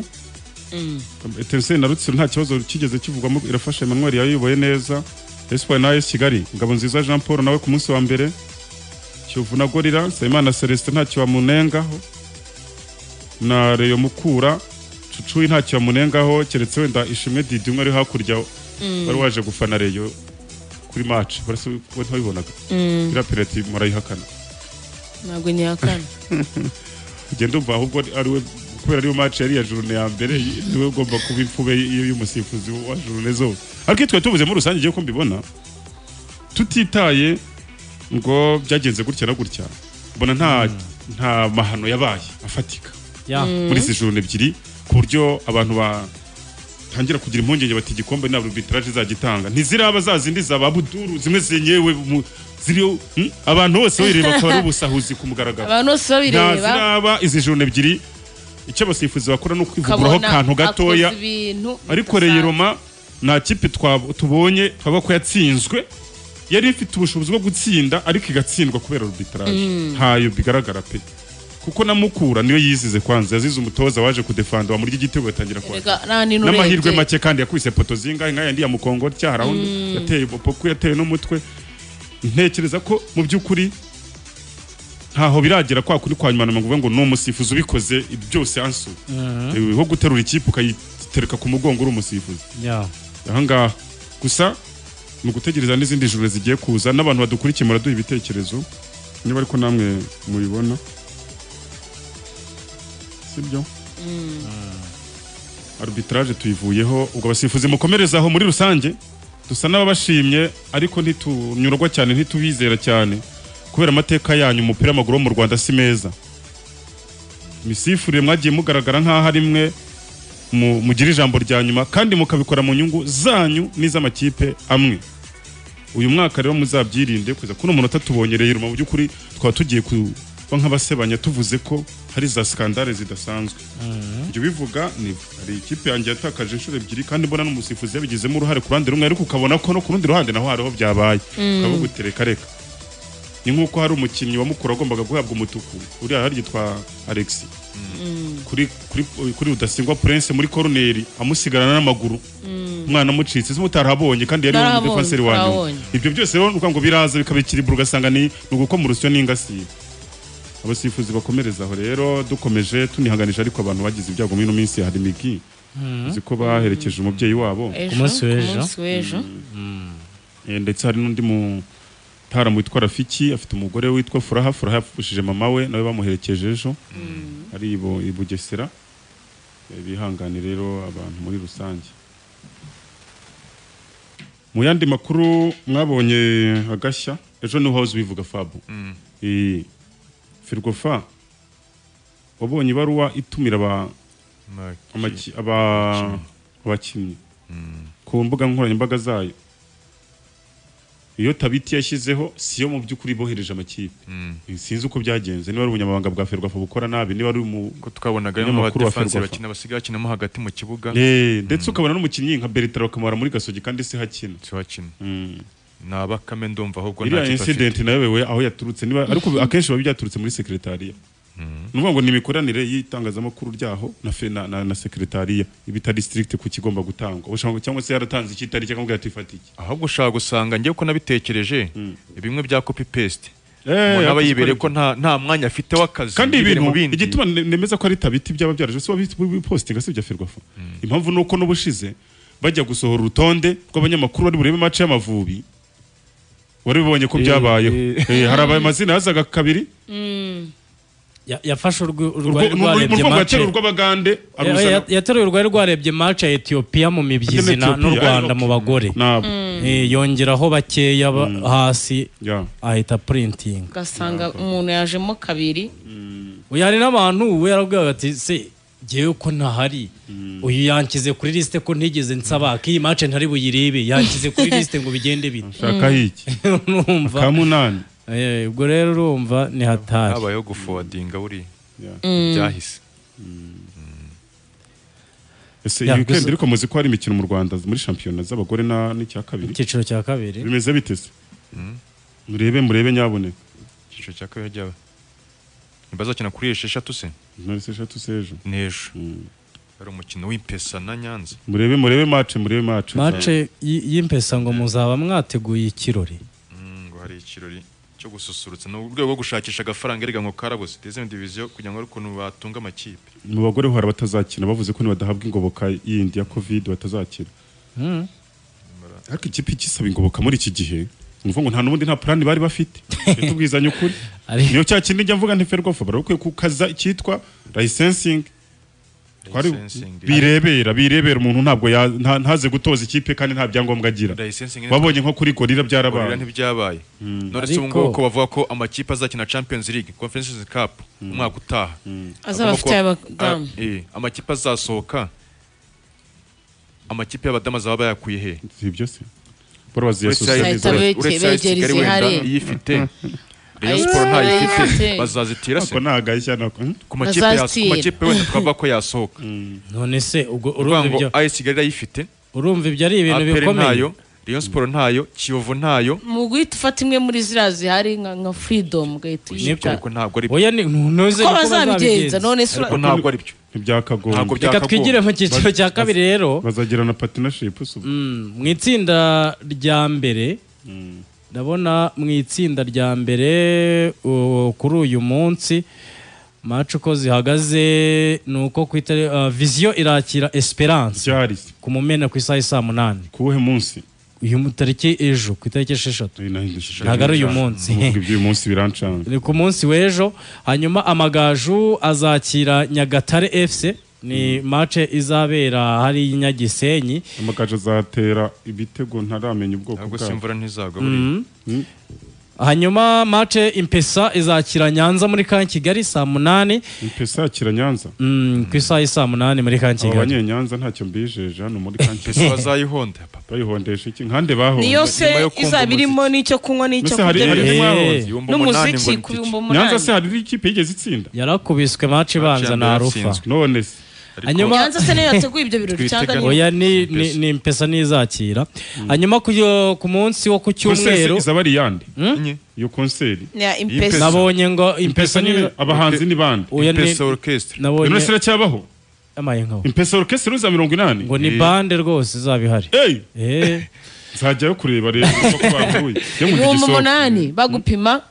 etenseri na rutsiro nta kibazo kigeze kivugwamo irafasha emmanuel yayoboye neza espoir na AS kigali ngabo nziza jean paul nawe ku munsi wa mbere kiyovu na gorira nsabimana celestin ntacyo bamunengaho na reyo mukura cucuyi ntacyo bamunengaho keretse wenda ishimwe didi umwe ari hakurya wari waje gufana reyo kuri match barasa we ntabibonaga iriya penaliti murayihakana ntabwo nyakana ugenda umva ahubwo ari we kubera ariyo match yari iya jurune ya mbere y- niwe ugomba kuba imfube y- y'umusifuzi wa jurune zose ariko iyo twari tuvuze muri rusange igihe ko mbibona tutitaye ngo byagenze gutya na gutya mbona nta nta mahano yabaye afatika ya muri izi jurune ebyiri ku buryo abantu ba tangira kugira impungenge bati igikombe ni arbitrage izagitanga ntiziraba za zindi za ba buduru zimwe zenyewe mu- ziriyo hmm? abantu bose bayireba akaba ari ubusahuzi ku mugaragaro abantu bose nta babireba ziraba izi jurune ebyiri icyo abasifuzi bakora ni ukwivuguraho ukabona akantu gatoya akoze ibintu ariko bidasanzwe. reyiroma nta kipe twab- tubonye twaba ko yatsinzwe yari ifite ubushobozi bwo gutsinda ariko igatsindwa kubera arbitrage ntayo bigaragara pe kuko na mukura niyo yizize kwanza yazize umutoza waje kudefanda bamurya igitego batangira Erega kwaka nta n'intu n'amahirwe urebye. make kandi yakubise poto zingahe nkaya ndi ya mukongo cyahara undi yateye popo yateye n'umutwe ntekereza ko mu by'ukuri ntaho biragera kwa kundi kwa nyuma na ngo ngo ni umusifuzi ubikoze byose ansu Eh, ho guterura ikipe ukayitereka ku mugongo uri umusifuzi ya ahangaha gusa ni ugutegereza n'izindi juru zigiye kuza n'abantu badukurikiye muraduha ibitekerezo niba ariko namwe mubibona sibyo arbitrage tuyivuyeho ubwo abasifuzi mukomerezaho muri rusange dusa n'ababashimye ariko ntitunyurwa cyane ntitubizera cyane kubera amateka yanyu umupira w'amaguru wo mu rwanda si meza imisifurire mwagiye mugaragara nk'aho ari mwe mu- mugira ijambo rya nyuma kandi mukabikora mu nyungu zanyu n'iz'amakipe amwe uyu mwaka rero muzabyirinde kuza kuno munota tubonye rero mu by'ukuri twaba tugiye kuba nk'abasebanya tuvuze ko hari za skandale zidasanzwe ibyo bivuga ni hari ikipe yanjye yatakaje inshuro ebyiri kandi mbona n'umusifuzi yabigizemo uruhare ku ruhande rumwe ariko ukabona ko no ku rundi ruhande naho hariho byabaye ukaba gutereka reka ni nk'uko hari umukinnyi wa mukuru wagombaga guhabwa umutuku uriya hari yitwa alexi kuri, kuri, kuri rudasingwa prince muri koroneri amusigarana n'amaguru umwana mucitse mutarahabonye kandi yari Narahabonye, umudefenseri wa nyuma narahabonye. ibyo byose rero nukuvuga ngo biraza bikabikiribura ugasanga ni ni ugukoma urusyo n'ingasire abasifuzi bakomereza aho rero dukomeje tunihanganisha ariko abantu bagize ibyago muri ino minsi hari imigi uzi ko baherekeje umubyeyi wabo Ejo, munsi w'ejo. ku munsi w'ejo Eh, ndetse hari n'undi mutara witwa rafiki afite umugore witwa furaha furaha yapfushije mama we nawe bamuherekeje ejo ari ibu- i bugesera Eh, bihangane rero abantu muri rusange mu yandi makuru mwabonye agashya ejo niho hoze bivuga fabu Eh, firgofa wabonye ibaruwa itumira aba- amaki- aba- abakinnyi ku mbuga nkoranyambaga zayo iyo tabiti yashyizeho si yo mu by'ukuri bohereje amakipe sinzi uko byagenze niba ari ubunyamabanga bwa ferwafa bukora nabi niba ari umu ko twabonaga Umunyamakuru wa n'abadefansi Ferwafa. bakina basigaye bakinamo hagati mu kibuga Eh, ndetse ukabona n'umukinnyi nka Bertrand bakamara muri gasogi kandi si hakina si bakina ni abakame ndumva ahubwo nta iriya kipe afite incident nayo wewe aho yaturutse niba ariko akenshi biba byaturutse muri sekretariya ni ukuvuga ngo ni imikoranire y'itangazamakuru ryaho na, fe- na, na, na sekretariya ibitari strict ku kigomba gutangwa Ushobora- cyangwa se yaratanze ikitariki akamubwira ati fatiki ahubwo ushaka gusanga njyewe ko nabitekereje bimwe bya copy paste umuntu aba yibereye ko nta nta mwanya afite w'akazi kandi yibere mu ibintu bindi. igituma ne- nemeza ko ari tabiti byaba byaraje si wabipositinga si bya ferwafa impamvu ni uko n'ubushize bajya gusohora urutonde rw'abanyamakuru bari burebe mace y'amavubi wari ubonye ko byabayeho Eh, hari abaye amazina yazaga kabiri Ya- yafashe urwu- urwari Urwo- ni urwo- ni rwarebye urwo match rwatera urw'abagande Ya- ya- yateruye urwari rwarebye match ya Ethiopia mu mibyizi na- Ethiopia, n'u Rwanda ari- mu bagore ntabwo Eh, yongeraho bakeya ba- hasi Ya. ahita printing ugasanga umuntu yajemo kabiri uyu hari n'abantu we yarabwira ati se ngewe ko ntahari uyu yankize kuri lisite ko ntigeze nsaba ko iyi match ntari buyiribe yankize kuri lisite ngo bigende bite shaka hiki ka urumva munani Eh, ubwo rero urumva ni hatari habayeho gufowadinga buriya Ya. byahise ese Ya, iyi weekend gusa- ariko muzi ko hari imikino mu rwanda muri shampiyona z'abagore na- n'icya kabiri icyiciro cya kabiri bimeze bite se murebe murebe nyabone icyiciro cya kabiri ryawe ntibazakina kuri esheshatu se none se eshatu sejo n'ejo hari umukino w'impesa na nyanza murebe murebe mace murebe mace mace y- y'impesa ngo muzaba mwateguye ikirori ngo hari ikirori cyo gususurutsa ni urwego rwo gushakisha agafaranga erega ngo karabuze dezemu diviziyo kugira ngo ariko batunga amakipe mu bagore ho hari abatazakina bavuze ko nibadahabwa ingoboka yindi ya covid batazakina ariko ikipe ikisaba ingoboka muri iki gihe ni ukuvuga ngo nta n'ubundi nta plan bari bafite tubwizanye ukuri Ari- niyo cya kindi njya mvuga ntiferwafa barakwiye kukaza icyitwa licensing Twari- Licensing. birebera birebera umuntu ntabwo ya- nta- ntaze gutoza ikipe kandi nta byangombwa agira Licensing ni- wabonye nko kuri gorira Gorira byarabaye ntibyabaye none se Ariko- ubu ngubu ko bavuga ko amakipe azakina champions league conference cup umwaka utaha azaba afite abadamu Ah, eh, amakipe azasohoka amakipe y'abadamu azaba bayakuye he si ibyo se bora baziyasosiyaliza Bahita bege- begereza ihari. iyifite Rayon Ayo Sport ntayifite ifite. bazazitira se ako ni agashya nako ku makipe yas- ku Bazazitira. makipe wenda twavuga ko yasohoka none se ubwo urumva urumva ngo ibyo AS Kigali irayifite urumva ibyo ari ibintu APR bikomeye ntayo Rayon Sport ntayo Kiyovu ntayo mu guhita ufata imwe muri ziriya zihari nka nka freedom ugahita nibyo uyita ariko ntabwo ari oya ni ntuze ko bazabigenza none se ariko ntabwo ari byo ntabwo ntibyakagombye bya- reka byakagombye. twigire mu cyiciro cya kabiri rero bazagira na partnership se ubwo Mm, mu itsinda rya mbere ndabona mu itsinda rya mbere uh, kuri uyu munsi match uko zihagaze ni uko ku itari- uh, viziyo irakira esperance byari ku mumena ku isaha ya saa munani ku wuhe munsi uyu mu- tariki ejo ku itariki esheshatu ntabwo ari uyu munsi Kuvuga iby'uyu munsi birancanga ni ku munsi w'ejo hanyuma amagaju azakira nyagatare fc ni match izabera hariya i nyagisenyi amagaje azatera ibitego ntaramenya ubwoko ntabwo se bwabo imvura ntizagwa buriya hanyuma mace impesa izakira nyanza muri ka kigali saa munani impesa yakira nyanza Mm, ku isaha y'i saa munani muri ka aba kigali banyenyanza ntacyo mbijeje hano muri Pesa kanti bazayihonda papa bayihondesha iki nkande bahonda niyo nyuma se yo kumva izaba irimo n'icyo kunywa n'icyo Mbese hari- kurya hari- bifite. mwabonye? Ibihumbi umunani ngo n'umuziki ni ku bihumbi iki? nyanza umunani se hari ikipe yigeze itsinda yarakubiswe mace ibanza yambere na rufa yatsinzwe. none se Ariko hanyuma nyanza se niyo yateguye ibyo birori cyangwa Twitega- ni oya ni ni- ni impesa nizakira hanyuma ku ku munsi wo ku konseri cyumweru izaba ari iyande enye iyo konseri ni ya impesa Impesa. nabonye ngo impesa impesa ni nyine abahanzi ni bande oya ni Pesa orchestre none nabonye se iracyabaho yamaye nkawe impesa orukesitiri za mirongo inani ngo ni bande rwose izaba ihari Eh. nzajyayo kureba rero uko bavuye Njye mu ibihumbi Gisozi. umunani bagupima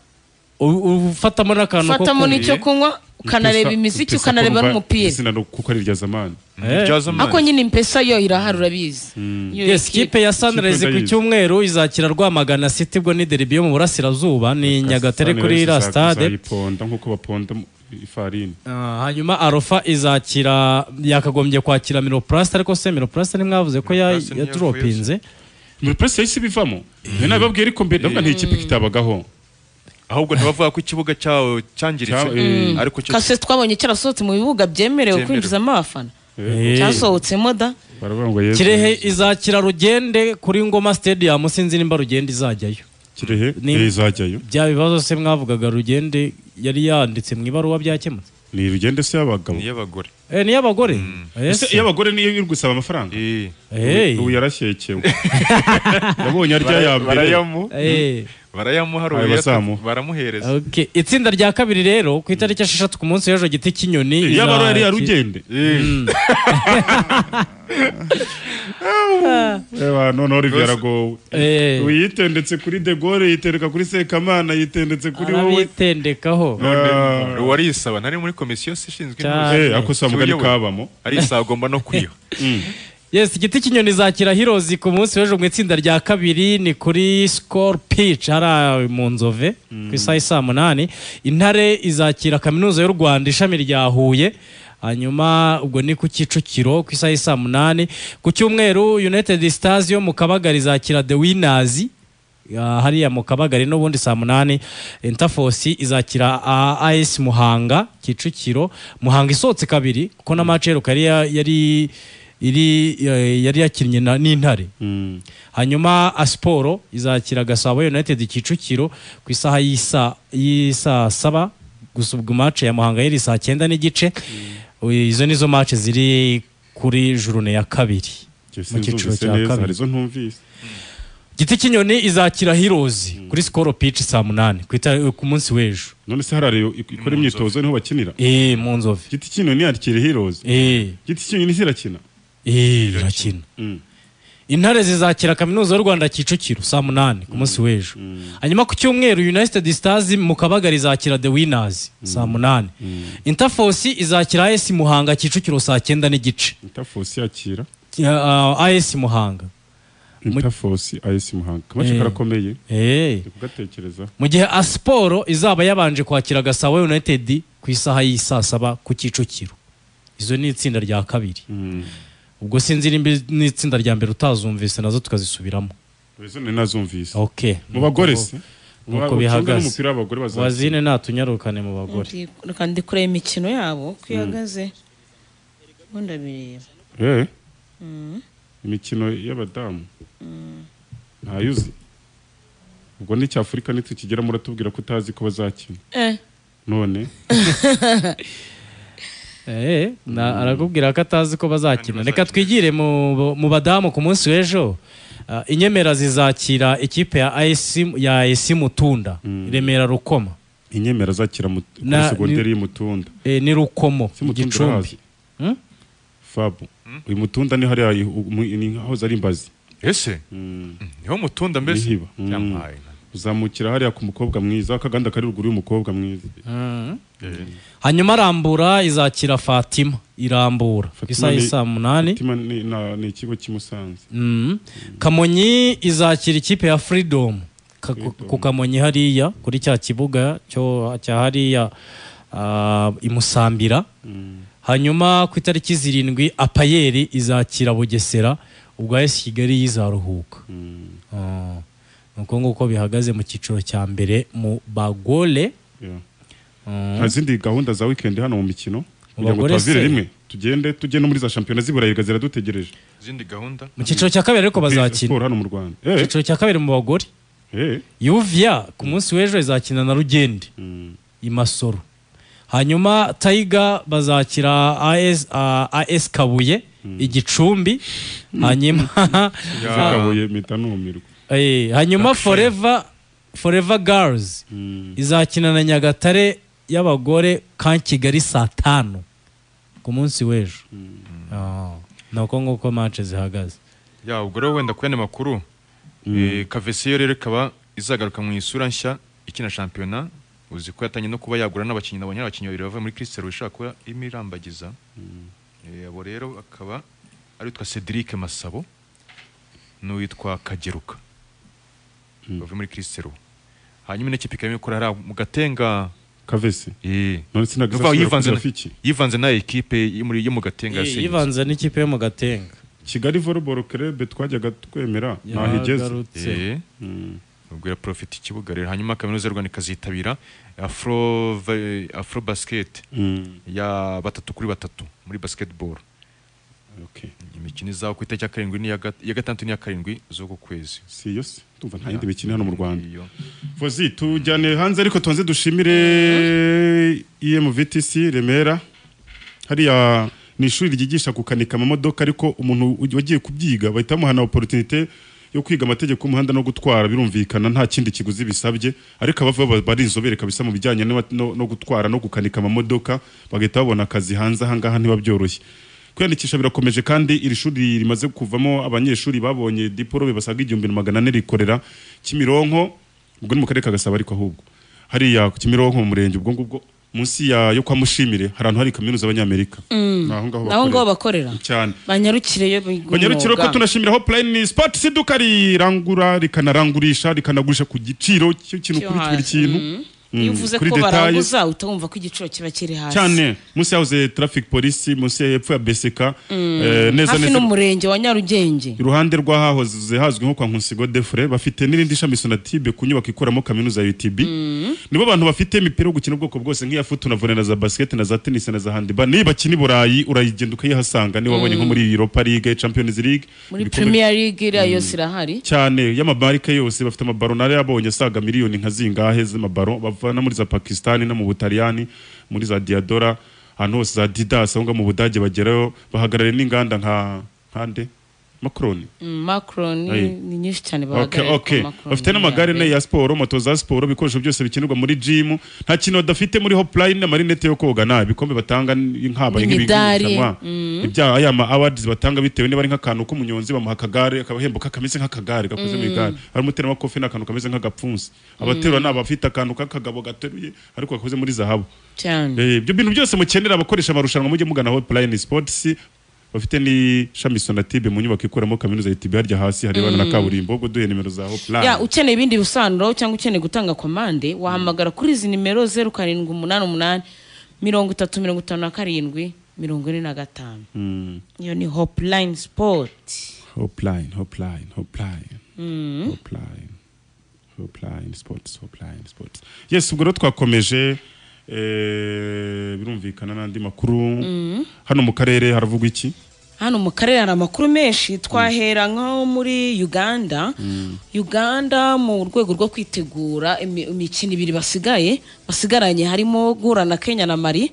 U- u- ufatamo n'akantu ko ufatamo kunywa. n'icyo kunywa ukanareba Impesa- imiziki impesa ukanareba kumva n'umupira izina no- kuko ari irya zamani Eh. ako nyine impesa yo irahari urabizi Yo yes equipe. kipe ya sunrise ku ndayizi. cyumweru izakira rwamagana city bwo ni deribi yo mu burasirazuba ni nyagatare Sani kuri rero iriya ziza- stade zizayiponda nk'uko baponda mu- ifarini Ah, hanyuma arofa izakira yakagombye kwakira miroplast ariko se miroplast ntimwavuze ko ya- Miroplast yaturopinze muri presi yahise ibivamo njye nabibabwiye ariko mbere ndavuga nta ikipe kitabagaho ahubwo ntibavuga ko ikibuga cyawo cyangiritse Cya- eh. ariko cyo kasete twabonye cyarasohotse mu bibuga byemerewe Byemerewe. kwinjizamo abafana Eh. cyasohotsemo da baravuga ngo yezu kirehe izakira rugende kuri ngoma stadium sinzi nimba rugende izajyayo kirehe Ni- eh, izajyayo bya bibazo se mwavugaga rugende yari yanditse mu ibaruwa byakemutse ni rugende se y'abagabo niy'abagore Eh, ni iy'abagore ese iyo abagore niyo iri gusaba amafaranga Eh, ubu yarashyekewe yabonye arya ya bara- mbere barayamu barayamuha Ayo bazamuha. baramuhereza Okay. itsinda rya kabiri rero ku itariki esheshatu ku munsi w'ejo giti kinyoni yaba ari iya izaki- rugende Eh, Eba, noneho olivier aragowe Eh. ubu yitendetse kuri de gaulle yitereka kuri sekamana yitendetse kuri wowe arabitendekaho Ah. uwo arisaba nari muri komisiyo se ishinzwe Cyane. intuzi. Eh, ako si amugani Uyobewe. kabamo arisaba agomba no kwiha yes igiti kinyoni zakira hirozi ku munsi w'ejo mu itsinda rya kabiri ni kuri score pitch hariya mu nzove ku isaha ya saa munani intare izakira kaminuza y'u rwanda ishami rya huye hanyuma ubwo ni ku kicukiro ku isaha ya saa munani ku cyumweru united stars yo mu kabagari izakira the winners Ah, hariya mu kabagari n'ubundi saa munani intafosi izakira ah, as muhanga kicukiro muhanga isohotse kabiri kuko na match iheruka yari ya- yari iri eh, yari yakinnye na- n'intare Mm. hanyuma asiporo izakira gasabo united kicukiro ku isaha y'isa- y'isaa saba gusa ubwo match ya muhanga yari saa cyenda n'igice izo nizo match ziri kuri jurune ya kabiri Njye mu cyiciro sinzumvise cya neza kabiri harizo ntumvise giti kinyoni izakira hirozi kuri sikoro pici saa munani ku itara- ku munsi w'ejo none se hari ariyo ikora imyitozo niho bakinira eee mu nzovu giti kino ni yakiri heroes eee giti kino ni kirakina eee irakina Mm. intare zizakira kaminuza y'u rwanda kicukiro saa munani ku munsi w'ejo hanyuma ku cyumweru united stars mu kabagari izakira the winners saa munani intafosi izakira as muhanga kicukiro saa cyenda n'igice Interforce yakira Ah, as muhanga Interforce AS Muhanga kamace Eh. karakomeye eee ndi kugatekereza mu gihe asiporo izaba yabanje kwakira gasabo united ku isaha y'isaa saba ku kicukiro izo ni itsinda rya kabiri ubwo sinzi nimba n'itsinda rya mbere utazumvise nazo tukazisubiramo izo ni nazumvise ok mu bagore se nuko Mu- mu- bihagaze. n'umupira w'abagore bazakina wazine natunyarukane mu bagore Ndi- reka ndi kureba imikino yabo uko ihagaze ubu ndabireba eh imikino y'abadamu ntayuzi ubwo ni cy'afurika nitukigera muratubwira ko utazi ko bazakina Eh, none Eh, na- arakubwira ko atazi ko bazakina reka twigire mu mu badamu ku munsi w'ejo Ah, inyemera zizakira ikipe ya AS ya AS Mutunda Remera Rukoma inyemera azakira mu- kuri Na- segonderi ni- y'umutunda Eh, ni Rukomo si mutunda Gicumbi urahazi Hmm? fabu uyu mutunda ni hariya i- u- mu- ni nk'ahoze ari imbazi ese niho mutunda mbese Nihiba. Mm. Yampaye. uzamukira hariya ku mukobwa mwiza akaganda kari ruguru y'umukobwa mwiza hanyuma arambura izakira fatima irambura ku isaha ni- ya saa munani Mutima ni- na- ni ikigo cy'i Musanze Mm. kamonyi izakira ikipe ya freedom Ka- ku- Freedom. ku kamonyi hariya kuri cya kibuga cyo cya hariya ah, i imusambira hanyuma ku itariki zirindwi apayeri izakira bugesera ubwo esi kigali yizaruhuka Ah. ni uko nguko bihagaze mu cyiciro cya mbere mu bagore Yeah. Mm. nta zindi gahunda za weekend hano mu mikino kugira ngo bagore tubavire se? rimwe tugende tujye no muri za shampiyona z'iburayi ziradutegereje izindi gahunda mu cyiciro cya kabiri ariko bazakina siporo hano mu rwanda mu Eh, cyiciro cya kabiri mu bagore eh, yuviya ku munsi w'ejo izakina na rugende mm, i masoro hanyuma tayiga bazakira AS ah, AS kabuye igicumbi hanyuma zakabuye mpita numirwa Eh, hanyuma forever forever girls izakina na nyagatare y'abagore ka kigali saa tanu ku ku munsi w'ejo ni uko nguko manche zihagaze ya ubwo rero wenda ku yandi makuru eh, kavesiyo rero ikaba izagaruka mu isura nshya ikina shampiyona uzi ko yatangiye no kuba yagura n'abakinnyi nabonye ari abakinnyi babiri bavuye muri kirisiteri ushobora kuba irimo irambagiza Eh, abo rero akaba ari witwa cedric masabo n'uwitwa kageruka bavuye muri kirisiteri hanyuma n'ikipe ikaba irimo ikora hariya mu gatenga kavese eh, none sinagize bavuga yivanze yivanze na- yivanze na ekipe yo muri- yo mu gatenga Iyi- yasinze. yivanze n'ikipe yo mu gatenga kigali volleyball club twajyaga twemera ntaho igeze yagarutse Eh. ubwo profit ikibuga rero hanyuma kaminuza y'u Rwanda ikazitabira afro va- afro basket Mm, ya batatu kuri batatu muri basketball okay. imikino izaba ku itariki ya karindwi n'iya gat- iya gatandatu n'iya karindwi z'uku kwezi si yo se tumva nta yindi mikino hano mu rwanda Iyo. vozi tujyane hanze ariko tonze dushimire emvtc remera hariya ni ishuri ryigisha gukanika amamodoka ariko umuntu wagiye kubyiga bahita bamuhana opportunité yo kwiga amategeko y'umuhanda no gutwara birumvikana nta kindi kiguzi bisabye ariko abava bari inzobere kabisa mu bijyanye no, no, no gutwara no gukanika amamodoka bagahita babona akazi hanze ahangaha ntiba byoroshye kwiyandikisha birakomeje kandi iri shuri rimaze kuvamo abanyeshuri babonye diporome basaga igihumbi na magana ane rikorera kimironko ubwo ni mu karere ka gasabo ariko ahubwo hariya ku kimironko mu murenge ubwo ngubwo munsi ya yo kwa mushimire hari ahantu hari kaminuza y'abanyamerika ni aho ngaho naho ngaho bakorera bakorera cyane banyarukireyo banyarukiro ko tunashimira hotline sport si iduka rirangura rikanarangurisha rikanagurisha ku giciro cy'ikintu kuri buri kintu iyo Mm, uvuze kuri ko detail. baranguza uhita wumva ko igiciro kiba kiri hasi cyane munsi yahoze traffic police munsi ya hepfo ya BSK eh, neza hafi neza n'umurenge wa nyarugenge iruhande rw'ahahoze hazwi nko kwa Nkusigo Defre bafite n'irindi shami Sonatube ku nyubako ikoramo kaminuza ya UTB nibo bantu bafite imipira yo gukina ubwoko bwose nk'iya futu na volley na za basket na za tennis na za handball niba bakina i Burayi urayigenda ukayihasanga niba wabonye nko muri Europa League Champions League muri ibikombe- premier league iriya yose irahari cyane y'amabarike yose bafite amabaro nari yabonye asaga miliyoni nka zingahe z'amabaro bava no muri za pakisitani no mu butaliyani muri za diyadora ahantu hose za didas aho ngaho mu budage bagerayo bahagarariye n'inganda nka nkande makoroni Mm, macron Aye. ni nyinshi cyane Okay, bahagarariye okay. kwa Macron bafite n'amagare ne ya siporo moto za siporo ibikoresho byose bikenerwa muri jimu nta kintu badafite muri hopline amarinete yo koga nta ibikombe batanga nk'abaye N'imidari. nk'ibigurushanwa ibya aya ma awards batanga bitewe niba ari nk'akantu k'umunyonzi bamuha akagare akabahembo kameze nk'akagare gakoze mu igare hari umuteramakofe n'akantu kameze nk'agapfunsi abaterura ni abafite akantu k'akagabo gateruye ariko gakoze muri zahabu cyane Eh, ibyo bintu byose mukenera abakoresha amarushanwa mujye mugana hotline sports bafite n'ishami sonatibe mu nyubako ikoramo kaminuza yitibe harya hasi harebana na kaburimbo ubwo duhe nimero za hotline ya ukeneye ibindi bisobanuro cyangwa ukeneye gutanga komande wahamagara kuri izi nimero zeru karindwi umunani umunani mirongo itatu mirongo itanu na karindwi mirongo ine na gatanu Mm, iyo ni hopline sport hotline hotline hotline hotline hopline sports hopline sports yes ubwo rero twakomeje eh, birumvikana n'andi makuru hano mu karere haravugwa iki hano mu karere hari amakuru menshi twahera nko muri uganda uganda mu rwego rwo kwitegura imi- imikino ibiri basigaye basigaranye harimo guhura na kenya na mari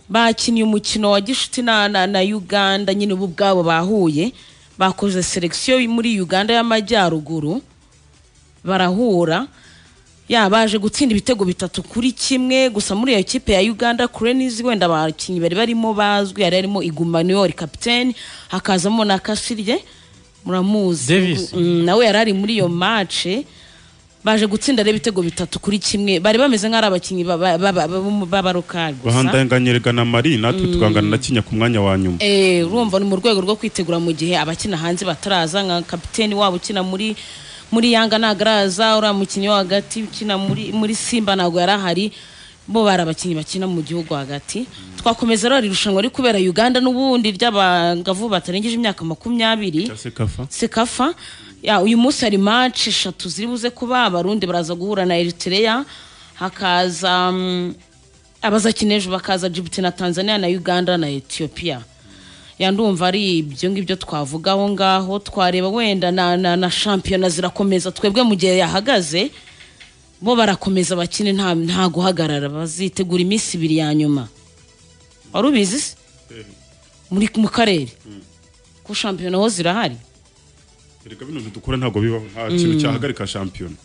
bakiniye umukino wa gishuti na, na, na uganda nyine ubu ubwabo bahuye bakoze selekisiyo muri uganda y'amajyaruguru barahura ya baje gutsinda ibitego bitatu kuri kimwe gusa muri iyo kipe ya Uganda Cranes wenda abakinnyi bari barimo bazwi yari harimo Igumanior kapiteni hakazamo na Kasirye muramuzi Davis. Mm, nawe yari ari muri iyo match baje gutsinda rero ibitego bitatu kuri kimwe bari bameze nk'ari abakinnyi baba- baba- baba- b'abarokari gusa bahandanganyerega na mari natwe tukangana na kinya ku mwanya wa nyuma Eh, urumva ni mu rwego rwo kwitegura mu gihe abakina hanze bataraza nka kapiteni wabo ukina muri muri yanga ntabwo araza uriya mukinnyi wo hagati ukina muri muri simba ntabwo yari ahari bo bari abakinnyi bakina mu gihugu hagati twakomeza rero iri rushanwa riri kubera uganda n'ubundi ry'abangavu batarengeje imyaka makumyabiri Cyase kafa sekafa ya uyu munsi hari match eshatu ziri buze kuba abarundi baraza guhura na Eritrea hakaza mm, abazakina ejo bakaza Djibouti na Tanzania na Uganda na Ethiopia ya ndumva ari ibyo ngibyo twavugaho ngaho twareba wenda na, na, na shampiyona zirakomeza twebwe mu gihe yahagaze bo barakomeza bakine nta, nta guhagarara bazitegura iminsi ibiri ya nyuma wari ubizi se? muri mu karere ko shampiyona ho zirahari erega bino dukora ntabwo bibaho nta kintu cyahagarika shampiyona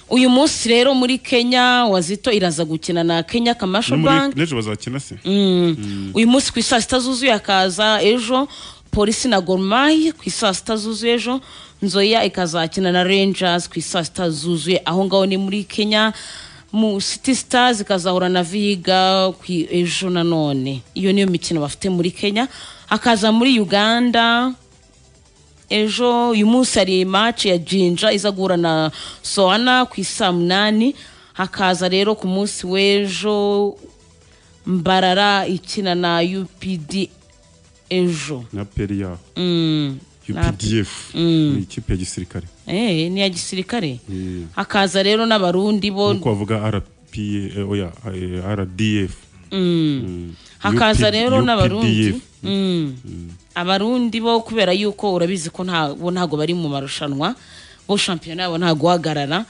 uyu munsi rero muri kenya wazito iraza gukina na kenya kamasho banki n'ejo bazakina se uyu munsi ku isaa sita zuzuye hakaza ejo polisi na gorumayi ku isaa sita zuzuye ejo nzoya ikazakina na rangers ku isaa sita zuzuye aho ngaho ni muri kenya mu city stars ikazahura na viga ku i- ejo nanone iyo niyo mikino bafite muri kenya hakaza muri uganda ejo uyu munsi hari maci ya jinja iza guhura na soana ku isaa munani hakaza rero ku munsi w'ejo mbarara ikina na upd ejo na peri yaho Mm. UPDF ni ikipe ya gisirikare Eh, ni iya gisirikare Eh, hakaza rero n'abarundi bo nuko bavuga RPA eh, oya eh, RDF Mm. Mm. hakaza UPD rero n'abarundi UPDF. Mm. abarundi bo kubera yuko urabizi ko nta- bo ntago bari mu marushanwa bo shampiyona yabo ntago uhagarara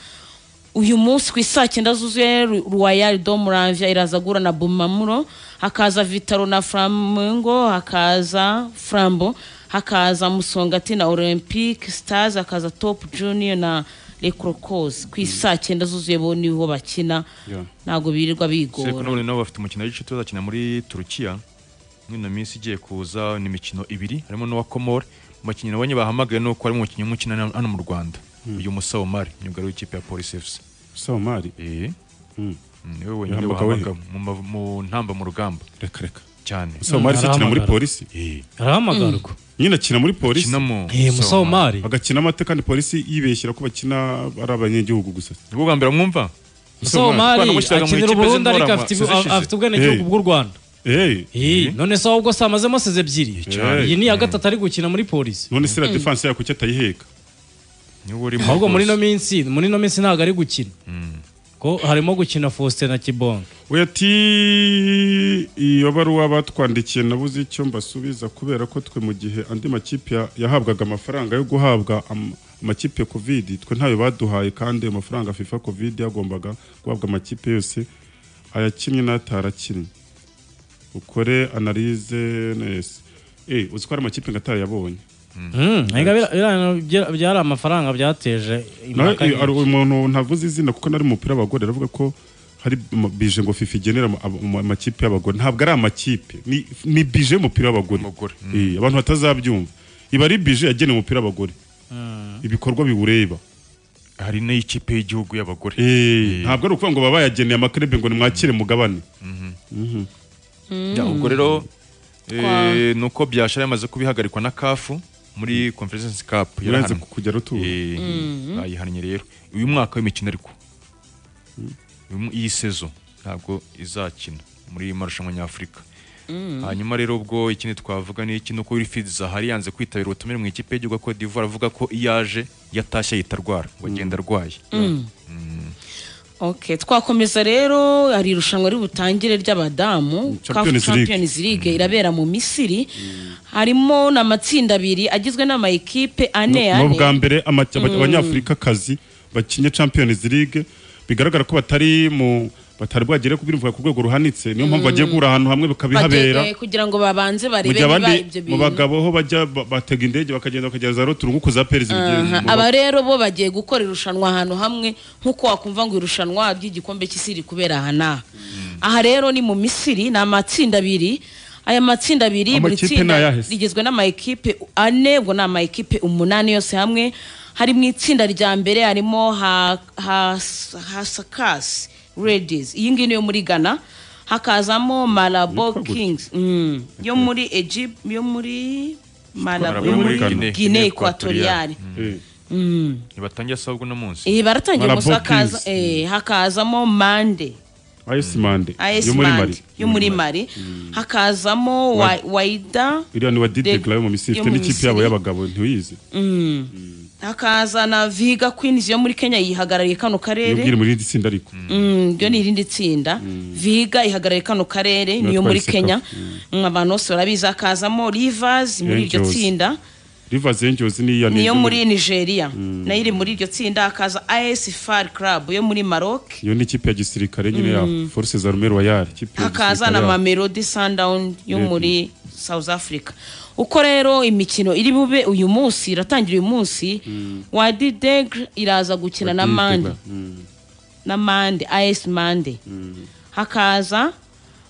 uyu munsi ku isaa cyenda zuzuye Ru- royal do muravya iraza guhura na bumamuro hakaza vitaro na flamingo hakaza frambo hakaza musongati na olympic stars hakaza top junior na lecrocos ku isaa cyenda zuzuye bo niho bakina Yeah. ntago birirwa Seko bigora none nabo bafite umukino w'igice bazakina muri Turukiya muri ino minsi igiye kuza ni imikino ibiri harimo n'uwa Komore mu bakinnyi nabonye bahamagaye nuko harimo umukinnyi umwe ukina hano mu Rwanda uyu Musawo Mari myugariro w'ikipe ya Police FC Somali eh Mm. niwe wenyine Yambuka wahamagara mu ma- mu ntamba mu rugamba reka reka cyane Somali se akina muri arahamagara. polisi eh arahamagarwa nyine akina muri polisi kina mu Eh, Musawo Mari agakina amate kandi polisi yibeshyira ko bakina ari abanyagihugu gusa nibwo bwa mbere mwumva Musawo Twana Mari mushyiraga mu akinira ikipe uburundi ariko z'inkorama afite zizishize. afite ubwenegihugu Eh. bw'u rwanda Eh, Eh, none se ahubwo se amazemo seze ebyiri cyane. iyi ni iya gatatu ari gukina muri polisi none se la defense yako kuki atayiheka niwe urimo ahubwo muri ino rwose. minsi muri ino minsi ntabwo ari gukina ko harimo gukina Faustin na Kibondo we ati iyo baruwa batwandikiye nabuze icyo mbasubiza kubera ko twe mu gihe andi makipe ya- yahabwaga amafaranga yo guhabwa am- amakipe covid twe ntayo baduhaye kandi ayo mafaranga fifa covid yagombaga guhabwa amakipe yose ayakinnye n'atarakinnye ukore analyse neza eh uzi ko hari amakipe ngatari yabonye Mm, ariko bira- bira- bya- byari amafaranga byateje nawe impaka eh, hari nyinshi. umuntu ntavuze izina kuko nari mu mupira w'abagore aravuga ko hari ma- bije ngo fifa igenera ama- ama- amakipe y'abagore ntabwo ari amakipe ni, ni bije y'umupira w'abagore Abagore, Eh, abantu batazabyumva iba ari bije yagenewe umupira w'abagore ibikorwa biwureba hari n'ikipe y'igihugu y'abagore Eh, ntabwo ari ukuvuga ngo baba bayageneye amakrebe ngo nimwakire mugabane Ya, ubwo rero Kwa- eh, ni uko byashara yamaze kubihagarikwa na kafu muri conference cup urahenze yarahanwe kujya rutura Eh, bayihannye rero uyu mwaka w'imikino ariko uyu mu- iyi sezo ntabwo izakina muri marushanwa nyafurika hanyuma rero ubwo ikindi twavuga ni iki nuko Wilfried Zaha yanze kwitabira ubutumire mu ikipe y'igihugu ya Cote d'Ivoire avuga ko iyo aje yatashye ahita arwara ngo agenda arwaye Okay, twakomeza rero hari irushanwa riri butangire ry'abadamu Champions CAF League. Champions League irabera mu Misiri harimo n'amatsinda abiri agizwe n'amayikipe ane ni ubwa ane mbere abanyafurika kazi bakinye champions league bigaragara ko batari mu batari bwagere kubivuga ku rwego ruhanitse niyo mpamvu bagiye guhura ahantu hamwe bakabihabera Bageze kugira ngo babanze mu barebe gihe niba abandi ibyo mu bintu bagabo ho bajya ba- batega indege bakagenda bakagera za ruturungu za perezida Aha, aba rero bo bagiye gukora irushanwa ahantu hamwe nk'uko wakumva ngo irushanwa ry'igikombe cy'isi riri kubera aha n'aha aha rero ni mu misiri ni amatsinda abiri aya matsinda abiri buri Amakipe tsinda ni ayahe se? rigizwe n'amayikipe ane ubwo ni amayikipe umunani yose hamwe hari mu itsinda rya mbere harimo ha- ha- hasakasi redizi iyi ngiyi niyo muri ghana hakazamo marabo Yitwa gutya? kingisi Mm, yo muri egypt yo muri marabo yo Yo muri muri Guinea- guinea Guinea ekwatoriyari ntibatangiye saa uno munsi iyi baratangira Marabo gusa hakaza, Kings. eh, hakazamo mande ayesi mande as yo muri mari mande yo muri mari hakazamo wa- waida iriya ni wa didi De- garayo mu misiri yo ifite mu n'ikipe yabo Misiri. y'abagabo ntiwiyizi hakaza na viga queens yo muri kenya yihagarariye kano iyo ubwira karere muri iri tsinda ariko Mm, ryo ni irindi tsinda viga ihagarariye kano karere niyo muri Batwaye kenya Mm, abantu bose barabizi hakazamo rivers muri iryo Angels. tsinda rivazi enjozi n'iya niyo muri nigeria nayo iri muri iryo tsinda hakaza as far club yo muri maroc iyo ni ikipe ya gisirikare nyine ya force za rume royale ikipe ya hakaza na gisirikare yabo. mamelodi sundown yo Lady. muri South Africa uko rero imikino iri bube uyu munsi iratangira uyu munsi Wadi Degre iraza gukina na Mande na Mande AS Mande hakaza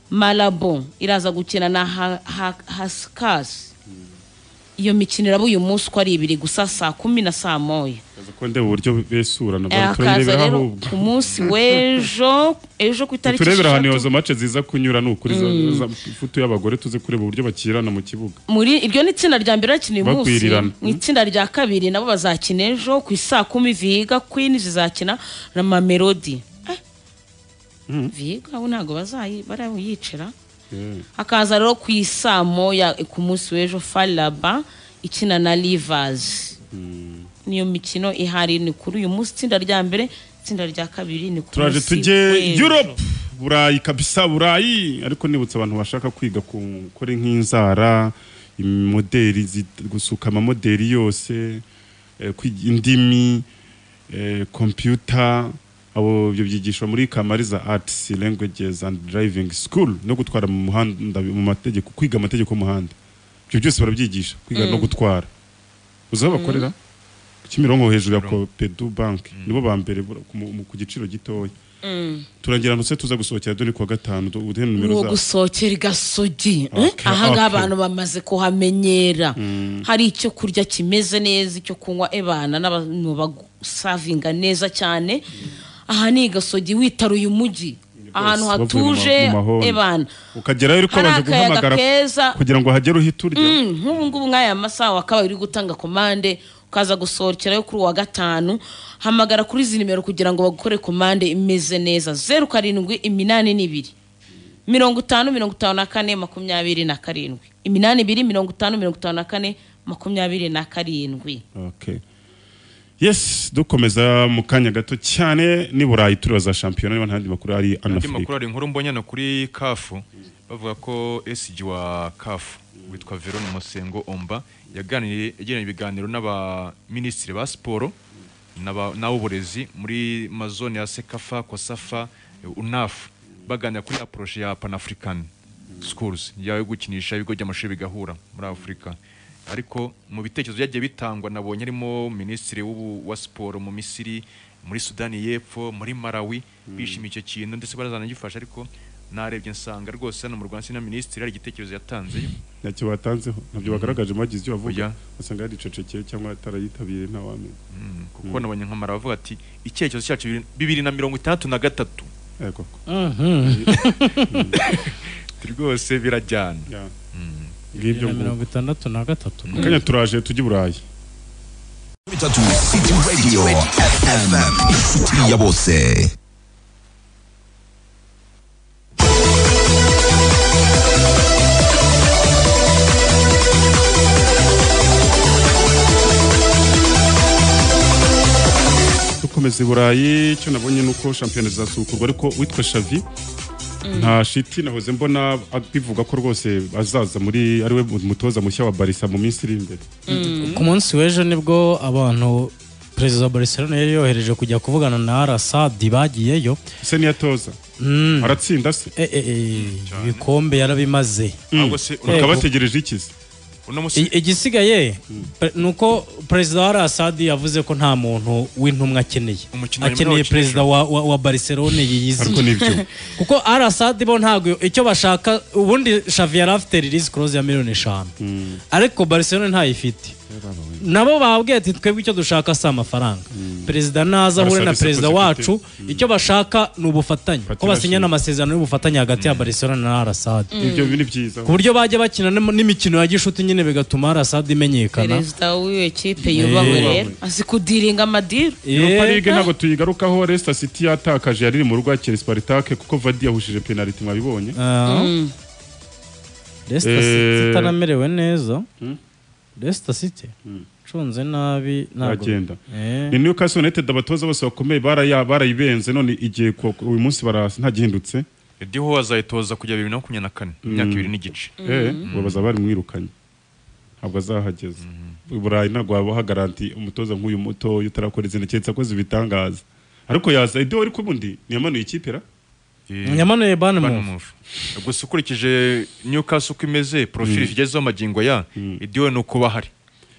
Malabo iraza gukina na Ha- Ha- Haskars iyo mikino iraba uyu munsi uko ari ibiri gusa saa kumi na saa moya Kaza ko ndeba uburyo besurana Eh, bari hakaza turebera rero ahubwo ku munsi w'ejo ejo ku itariki turebera ahantu esheshatu. izo mace ziza kunyura ni ukuri ifoto y'abagore tuze kureba uburyo bakirana mu kibuga muri iryo ni itsinda rya mbere bakina uyu munsi Bakwirirana. mu itsinda rya kabiri nabo bazakina ejo ku isaa kumi viga queen zizakina na mamelodi Eh, viga abo ntabwo bazayi barayicira Eh, hakaza rero ku isaa moya ku munsi w'ejo falaba ikina na rivers niyo mikino ihari ni kuri uyu munsi itsinda rya mbere itsinda rya kabiri ni ku turaje munsi tujye w'ejo. europe burayi kabisa burayi ariko nibutse abantu bashaka kwiga ku gukora nk'inzara imoderi zi- gusuka amamoderi yose eh, kwiga indimi eh, computer abo ibyo byigishwa muri kamariza arts languages and driving school no gutwara mu muhanda mu mategeko kwiga amategeko y'umuhanda ibyo byose barabyigisha kwiga no gutwara uzi aho bakorera Kimironko hejuru ya Copedu Bank nibo ba mbere bura- ku mu- mu- ku giciro gitoya turangira ntuse tuza gusohokera dore ku wa gatanu tu- uduhe ni nimero uwo za gusohokera igasogi Okay, Eh, aha ngaha okay. abantu bamaze kuhamenyera hari icyo kurya kimeze neza icyo kunywa ebana n'abantu bagusavinga neza cyane aha ni igasogi witaruye umujyi ahantu bavuye mu ma- hatuje mu mahoni. ebana ukagerayo ariko hari baje akayaga guhamagara keza. kugira ngo hagere uhite urya Mm, nk'ubu ngubu nk'aya masaha wakaba uri gutanga komande ukaza gusohokerayo kuri uwa gatanu hamagara kuri izi nimero kugira ngo bagukore komande imeze neza zeru karindwi iminani n'ibiri mirongo itanu mirongo itanu na kane makumyabiri na karindwi iminani ibiri mirongo itanu mirongo itanu na kane makumyabiri na karindwi Okay. yes dukomeza mu kanya gato cyane ni burayi turibaza shampiyona niba ntandi makuru ari andi anafurika makuru hari inkuru mbonye hano kuri kafu bavuga ko esiji wa kafu witwa veron musengo omba yaganiriye yagiranye ibiganiro n'abaminisitiri ba siporo n'aba- n'ab'uburezi muri mazone ya sekafa kosafa unafu baganira kuri ya poroshe ya panafurikani schools yo gukinisha ibigo by'amashuri bigahura muri afurika ariko mu bitekerezo byagiye bitangwa nabonye harimo minisitiri w'ubu- wa siporo mu misiri muri sudani y'epfo muri malawi bishimiye icyo kintu ndetse barazanagifasha ariko narebye nsanga rwose hano mu rwanda sina minisitiri hari igitekerezo yatanzeyo ntacyo batanzeho ntabyo bagaragaje bagize ibyo bavuga Oya. basanga yaricecekeye cyangwa atarayitabiriye ntawamen Mm, kuko nabonye nk'amara bavuga ati icyerekezo cyacu bibiri- bibiri na mirongo itandatu na gatatu Ati, rwose birajyana ngibyo na nguko mirongo itandatu na gatatu Mu kanya turaje tujye i burayi bitatu city radio fm city ya bose dukomeza i burayi icyo nabonye ni uko shampiyona zizasukurwa ariko witwa shavi nta shiti nahoze mbona bivuga ko rwose azaza muri ari we mutoza mushya wa barisa mu minsi iri imbere ku munsi w'ejo nibwo abantu perezida wa barcelona yari yohereje kujya kuvugana na arasadi bagiyeyo se niyatoza Mm. aratsinda se Eh, eh, eh, ibikombe yarabimaze ahubwo se bakaba bategereje ikizi uno munsi I- igisigaye pe- ni uko perezida wa arasadi yavuze ko nta muntu w'intumwa akeneye Umukino hanyuma akeneye bakinisha. perezida wa, wa, wa barcelona ariko yiyiziye nibyo kuko arasadi bo ntabwo icyo bashaka ubundi shavi yari afite release close ya miliyoni eshanu ariko barcelona ntayifite nabo babwiye ati twebwe icyo dushaka si amafaranga perezida naza ahure na Barcelona perezida siko zifite. wacu icyo bashaka ni ubufatanye ko Partnership. basinyana amasezerano y'ubufatanye hagati ya barcelona na arasadi ibyo ni byiza ku buryo bajya bakina n'im- n'imikino ya gishuti nyine bigatuma arasadi imenyekana perezida w'iyo ekipe yubahwe rero azi kudiringa amadiru Europa Eh, League ntabwo tuyigarukaho Leicester City yatakaje yariri mu rugo yakira Spartak kuko Vardy yahushije penalty mwabibonye ah. Leicester City Eh. itanamerewe neza Leicester City nshunze nabi ntabwo Aragenda. Eh. ni Newcastle United abatoza bose bakomeye baraya- barayibenze none igiye ku- uyu munsi bara ntagihindutse ediho azayitoza kujya bibiri na makumyabiri na kane imyaka ibiri n'igice eh ubu bazaba barimwirukanye ntabwo azahageza burayi ntabwo waba hagaranti umutoza nk'uyu muto utarakora izina keretse akoze ibitangaza ariko yaza ibyo wari kubundi ntiyamanuye ikipe ra Yamanuye Bournemouth. gusa ukurikije Newcastle uko imeze profile igezeho amagingo ya idiwe ni uko bahari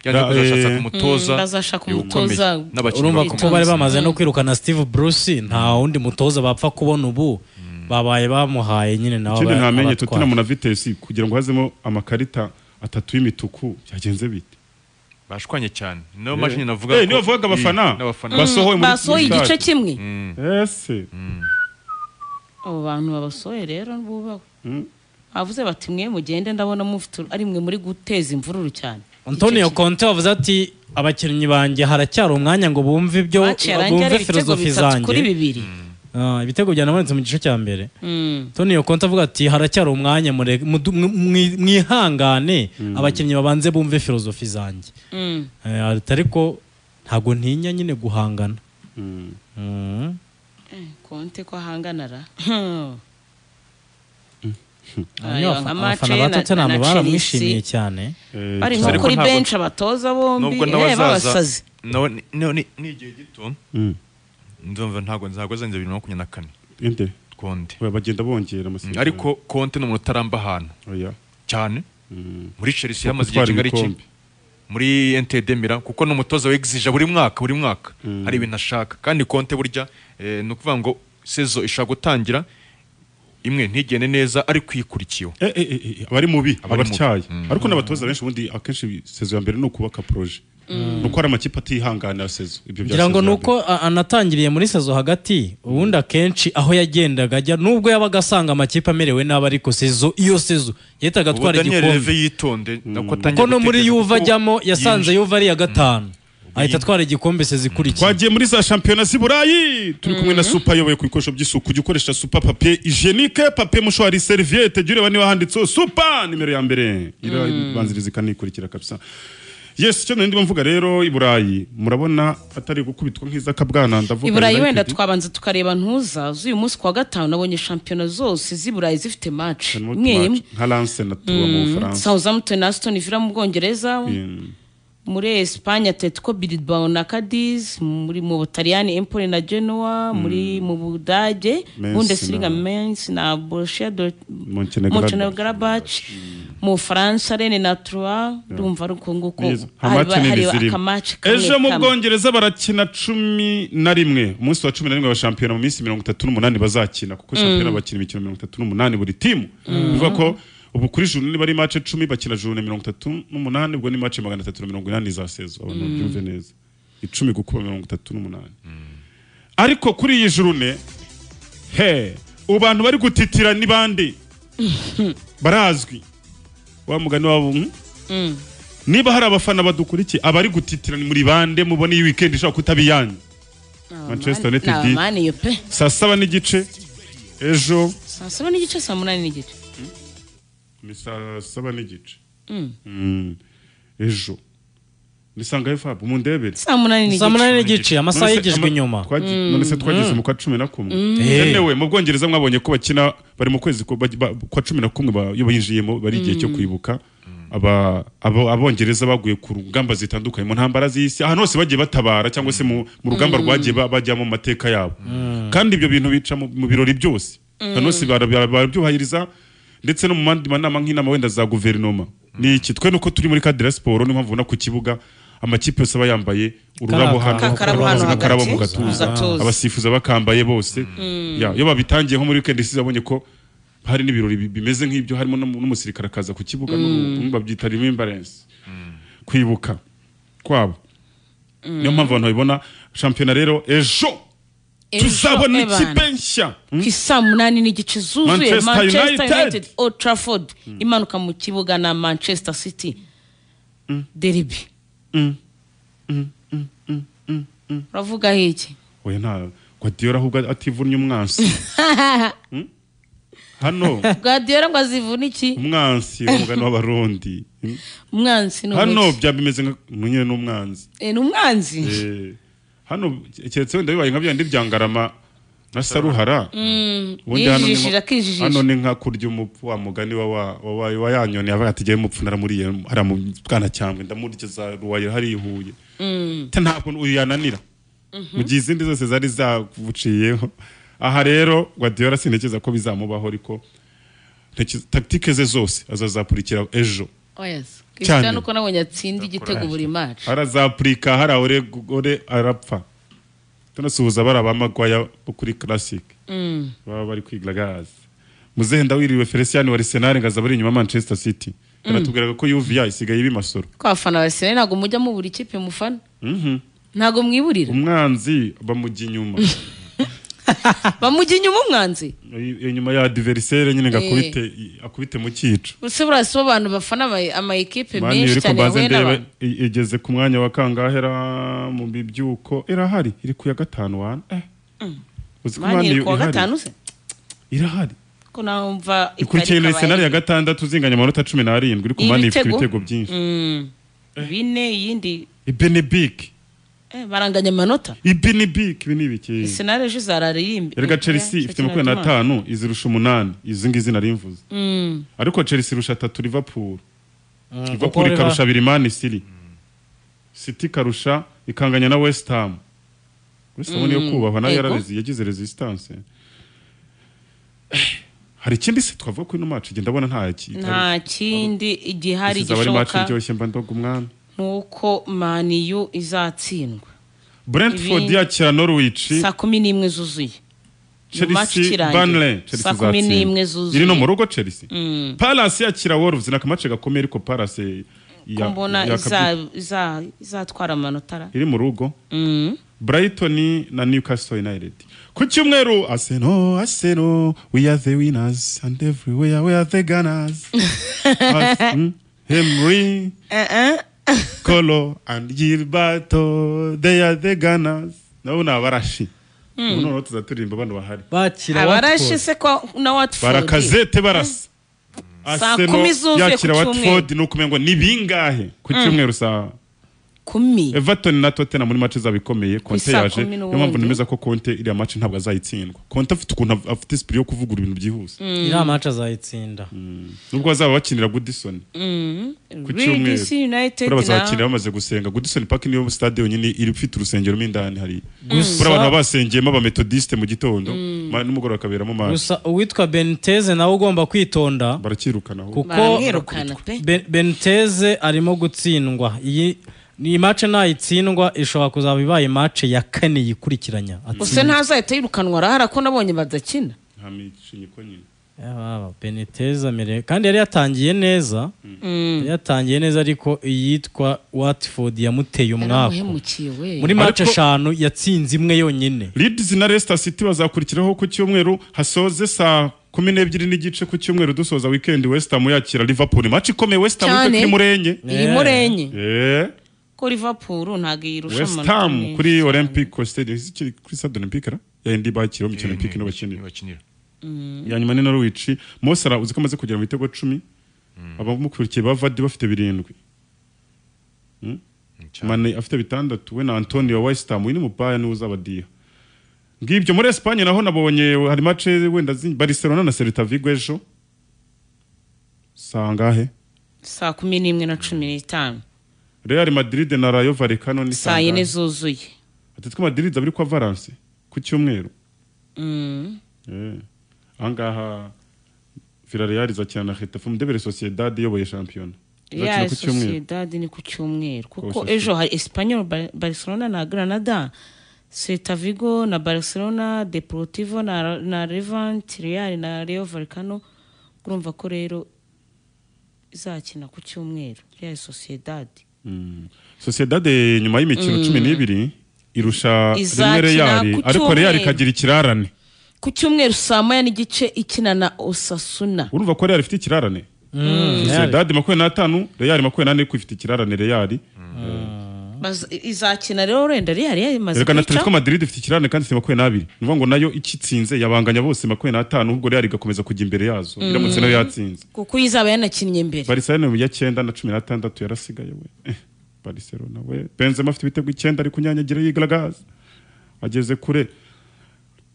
yanze Ba- kuzashaka eh, umutoza Mm, bazashaka ukomeye umutoza n'abakinnyi urumva bakomeye. ko bari bamaze no kwirukana steve bruce nta wundi mutoza bapfa kubona ubu babaye bamuhaye nyine nawe ikindi ntamenye abatwara. Tottenham na Vitesse kugira ngo hazemo amakarita atatu y'imituku byagenze bite bashwanye cyane niyo Eh. mpamvu nyine navuga Eh, ko- niyo bavugaga abafana Eh, n'abafana Bas- basohoye muri- basohoye muri igice stade. kimwe ese abo bantu babasohoye rero bubawe bavuze bati mwe mugende ndabona mufite ari mwe muri guteza imvururu cyane antonio conte wavuze ati abakinnyi banjye haracyari umwanya ngo bumve ibyo Match yarangiye bumve ari ibitego filozofi bitatu kuri zanjye bibiri Ah, ibitego byanabonetse mu gice cya mbere Mm. antonio conte avuga ati haracyari umwanya murege- mudu- mwi- mwi- mwihangane abakinnyi babanze bumve filozofi zanjye Mm. Eh, ariko ntabwo ntinya nyine guhangana Mm. konte ko ahanganara Hanyuma afa- abafana ba Tottenham baramwishimiye cyane bari Eh, nko Ariko kuri ntabwo- benshi abatoza bombi nubwo eh, n'abazaza babasazi nawe ni- ni- ni- ni igihe gito Mm. ndumva ntabwo nzagoza bibiri na makumyabiri na kane inde konte Oya, bagenda bongera amasezerano ariko konte ni umuntu utaramba ahantu Oya. cyane Mm. muri chelsea yamaze igihe Gutwara kingana iki ibikombe. muri NTD Milan kuko ni umutoza wegizija buri mwaka buri mwaka hari ibintu ashaka kandi konte burya eh, ni ukuvuga ngo sezo ishaka gutangira imwe ntigende neza ariko ikurikiyeho Eh, eh, eh, eh, abari mubi Abari mubi. abatyaye Mm. ariko n'abatoza benshi ubundi akenshi sezo ya mbere ni ukubaka proje ni uko hari amakipe atihanganira sezo ibyo bya ngira ngo sezo ni ya uko a- anatangiriye muri sezo hagati ubundi akenshi aho yagendaga ajya nubwo yabaga asanga amakipe amerewe nabi ariko sezo iyo sezo yahita ubu agatwara Daniel Leve igikombe yitonde nako atangiye kuko no muri gutekereza yuva kuko ajyamo yasanze yinjiye. yuva ari iya gatanu ahita atwara igikombe sezo ikurikiye twagiye muri za shampiyona z'i burayi turi kumwe na supa ayoboye ku bikoresho by'isuku jya ukoresha supa papiye ijenike papiye mushwari seriviyete jya ureba niba handitseho supa nimero ya mbere irabanziriza ikanikurikira kabisa yes icyo nari ndimo mvuga rero i burayi murabona atari gukubitwa nk'izakabwana ndavuga i burayi wenda United. twabanza tukareba ntuza z'uyu munsi kuwa gatanu nabonye shampiyona zose z'i burayi zifite match Harimo imwe imwe match nka lance na tuba mu bufaransa southampton na aston villa mu bwongereza Mm. muri Espagne Atletico Bilbao na Cadiz muri mu Butaliyani Empoli na Genoa muri mu Budage Mainz Bundesliga na- Mainz na Borussia Dort- Montenegro- Montenegro-Gladbach mu Faransa Rennes na Troyes ndumva ari uko nguko Nizo. hari Amace ni hari zirimo. akamaci kamwe ejo mu kamwe. bwongereza barakina cumi na rimwe umunsi wa cumi na rimwe wa shampiyona mu minsi mirongo itatu n'umunani bazakina kuko shampiyona bakina imikino mirongo itatu n'umunani buri timu bivuga ko ubu kuri juru niba ari mace cumi bakina juru ni mirongo itatu n'umunani ubwo ni mace magana atatu na mirongo inani za sezo abantu babyumve neza icumi gukuba mirongo itatu n'umunani ariko kuri iyi juru ne he ubu bantu bari gutitira ni bande barazwi wa mugani wabo hmm? Mm. niba hari abafana badukurikiye abari gutitira ni muri bande mubona iyi weekend ishobora kutaba iyanyu Manchester Ni United. abamani yo pe saa saba n'igice ejo saa saba n'igice saa munani n'igice ni saa saba n'igice Mm. Mm. ejo ni sangahe fabu mundebere saa munani saa n'igice munani n'igice amasaha None se- yigijwe ama- inyuma twagi- none se twageze mu kwa cumi na kumwe yewe mu bwongereza mwabonye ko bakina bari mu kwezi ko baj- ba- kwa cumi na kumwe ba- iyo binjiyemo bari igihe cyo kwibuka aba abo- abongereza baguye ku rugamba zitandukanye mu ntambara z'isi ahantu hose bagiye batabara cyangwa se mu mu rugamba rwagiye ba- bajyamo mu mateka yabo kandi ibyo bintu bica mu mu birori byose ahantu hose bara- bara- barabyubahiriza ndetse no mu mandi manama nk'inama wenda za guverinoma ni iki twe nuko turi muri kadira siporo niyo mpamvu ubona ku kibuga amakipe yose aba yambaye ururabo Ka- hano kakarabo hano hakabanza akarabo mu hagati, gatuza gatuza. abasifuza bakambaye bose Ya, iyo babitangiye nko muri weekend isize abonye ko hari n'ibirori bi- bimeze nk'ibyo harimo n'um- n'umusirikare akaza ku kibuga n'ubu babyita remembrance kwibuka kwabo niyo mpamvu abantu babibona shampiyona rero ejo Ejo, tuzabona Evan. ikipe nshya ku isaa munani n'igice zuzuye Manchester manchester United. united old trafford imanuka mu kibuga na manchester city deribi uravuga iki oya nta guardiola ahubwo ativunnye umwansi Mm? hano guardiola ngo azivuna iki umwansi w'umugani w'abarundi Mm? umwanzi ni hano umuki byaba bimeze nka nyine n'umwanzi Eh, ni umwanzi Eh, hano keretse wenda bibaye nka byandi bya ngarama na saruhara ubundi hano ni nko- yijijije hano akijijije ni nka kurya umupfu wa mugani wa wa wa- wa- wa yanyoni avuga ati jyewe mupfu naramuriye hariya mu bwana cyambwe ndamurigeza ruwaye hariya i Huye ntabwo uyu yananira mu gihe izindi zose zari zaguciyeho aha rero Guardiola sintekereza ko bizamubaho ariko ntekereza- tactique ze zose azazakurikira ejo oyesi Cyane. Cristiano uko nabonye atsinda igitego buri mari arazapurika hari ore ore arapfa tunasuhuza bari abamagwaya bo kuri classic baba bari kwiga gazi muzenda wiriwe Felician wa Arsenal ngaza bari inyuma ya Manchester City baratubwiraga ko UVA isigaye ibimasoro ko abafana ba Arsenal ntabwo mujya mubura ikipe mufana ntabwo mwiburira umwanzi bamujya inyuma bamujya inyuma umwanzi I- inyuma ya adversaire nyine ngo akubite i- akubite mu cyico ese buriya si bo bantu bafana ama- ama ekipe mani menshi iri cyane kubanze yahuye ndeba n'abantu i- igeze ku mwanya wa kangahe ra mu bibyuko irahari iri ku ya gatanu wana eh uzi ko mani mani iri kuwa ihari? gatanu se irahari ko numva ikurikiye na senari ya gatandatu zinganya amanota cumi n'arindwi iri ku mani ifite Ibitego. ibitego byinshi bine iyindi ibenebike eh, baranganya amanota ibenebike ibi ni ibiki Arsenal ejo izararirimba erega chelsea ifite makumyabiri n'atanu izirusha umunani izi ngizi nari mvuze ariko chelsea irusha atatu liverpool kuko liverpool ikarusha abiri mani siri city ikarusha ikanganya na west ham west ham niyo kubahwa nayo Yego. yararezi yagize resistance hari ikindi se twavuga ko ino match igenda abona nta ki- nta kindi igihari isize abari match gishoboka iryoshye mba ndoga umwami nuko maniyu izatsindwa Brentford Ibindi- yakira Norwich saa kumi n'imwe zuzuye match Chelsea ikirangiye. Burnley Chelsea Saa kumi izatsinda. n'imwe zuzuye. iri no mu rugo Chelsea Palace yakira Wolves na kamace gakomeye ariko Palace ya- kumbona ya- iza- iza- izatwara amanota ara iri mu rugo Mm. Brighton na Newcastle United ku cyumweru Arsenal Arsenal we are the winners and everywhere we are the gunners As- mm, Henry Kolo and Gilberto they are the gunners nabo ni abarashi ubu noneho tuzaturirimba bano bahari bakira abarashe watford se ko na watford barakazete barasa Saa Arsenal kumi zuzuye ku yakira cyumweru. watford ni ukumengo ni bingahe ku cyumweru saa kumi everton na tottenham muri match zabo ikomeye konte saa yaje kumi niyo n'ubundi. mpamvu nemeza ko konte iriya match ntabwo azayitsindwa konte afite ukuntu af- afite sipiri yo kuvugura ibintu byihuse iriya match azayitsinda nubwo bazaba bakinira goodison ku cyumweru rdc united buriya na bazabakinira bamaze gusenga goodison park niyo stade yonyine iri ifite urusengero mo indani hariya buriya abantu baba basengeyemo abametodiste mu gitondo ma- n'umugoroba akaberamo manda gusa uwitwa beniteze nawe ugomba kwitonda barakirukana aho kuko baramwirukana pe Ben- beniteze arimo gutsindwa iyi ni mace nayitsindwa ishobora kuzaba ibaye mace ya kane yikurikiranya gusa ntazahita yirukanwa arahara ko nabonye badakina nta micinyiko nyine Yaba, beniteze amerewe kandi yari yatangiye neza yari yatangiye neza ariko iyitwa watford yamuteye umwaka yaramuhemukiye we muri mace Ariko- eshanu yatsinze imwe yonyine Leeds na Leicester City bazakurikiraho ku cyumweru hasoze saa kumi n'ebyiri n'igice ku cyumweru dusoza weekend West Ham yakira Liverpool match ikomeye West Ham Cyane. kuri Murenge iri murenye Eh, ko liverpool ntabwo yirusha West amanota Ham menshi. kuri Olympic Stadium kiri kuri Stade Olympique ra ya ndi bakira mu kintu Olympique no bakinira bakinira ya nyuma ni Norwich Mosara uzi ko amaze kugera mu bitego 10 abamukurikiye bavadi bafite birindwi Mane afite bitandatu we na Antonio West Ham we ni mubaya ni uzabadiha ngibyo muri Espagne naho nabonye hari match wenda zi- Barcelona na Celta Vigo ejo sangahe saa kumi n'imwe na cumi n'itanu Real Madrid na Rayo Vallecano ni saa sangahe yine zuzuye Atletico Madrid abiri kwa Valence ku cyumweru Mm. Eh. ahangaha Villarreal izakina na Getafe mu Debere Sociedad iyoboye shampiyona ya izakina ku cyumweru sociedad ni ku cyumweru kuko Sociedad. ejo hari espanyol Bar- barcelona na granada seta vigo na barcelona deportivo na, na levante real na reo valcano urumva ko rero izakina ku cyumweru real sociedad Mm. Sociedad eh, nyuma y'imikino cumi n'ibiri irusha Izakina rimwe Real ku ariko Real cyumweru. ikagira ikirarane ku cyumweru saa moya n'igice ikina na osasuna urumva ko Real ifite ikirarane Real. Sociedad makumyabiri n'atanu Real makumyabiri n'ane ko ifite ikirarane Real Baz- izakina rero wenda real yarimaze erega na Atletico kwica Madrid ifite ikirarane kandi ifite makumyabiri n'abiri ni ukuvuga ngo nayo ikitsinze yabanganya bose makumyabiri n'atanu ubwo Real igakomeza kujya imbere yazo iramutse nayo yatsinze kuko iyo izaba yanakinnye mbere Barcelona mu ya cyenda na cumi n'atandatu yarasigaye we Eh, Barcelona we Benzema afite ibitego icyenda ari kunyanyagira yigaragaza ageze kure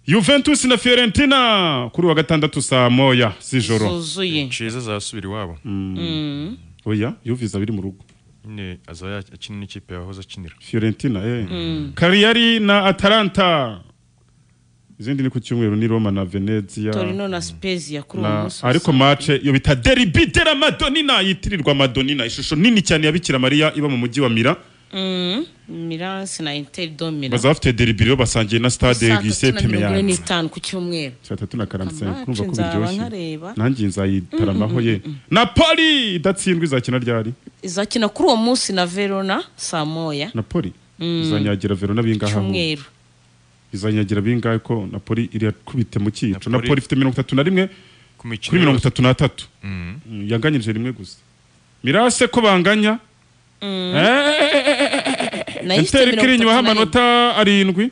Juventus na Fiorentina kuri wa gatandatu saa moya z'ijoro zuzuye ceza azasubira iwabo oya Juve izaba iri mu rugo nyine azaba yakina n'ikipe yahoze akinira Fiorentina eh Cagliari na Atalanta izindi ni ku cyumweru ni Roma na Venezia torino na spezia kuri uwo na munsi ariko match yo bita derby de la Madonnina yitirirwa Madonnina ishusho nini cyane ya Bikira Maria iba mu mujyi wa Mira Mm, milan na inter do milan baza bafite derby rero basangiye na stade saa tatu Giuseppe na mirongo ine Meazza n'itanu ku cyumweru saa tatu na karindwi Amacu kurumva ko nzaba biryoshye nkareba. nanjye nzayitaramaho ye napoli idatsindwa izakina ryari izakina kuri uwo munsi na verona saa moya napoli izanyagira verona bingahe aho cyumweru izanyagira bingahe ko napoli iriyakubite mu cyico Napoli- napoli ifite mirongo itatu na rimwe ku mikino kuri mirongo yose. itatu n'atatu Mm. Mm, yanganyije rimwe gusa mirase ko banganya nayo ifite enteri mirongo kiri inyuma itatu n'arindwi. amanota arindwi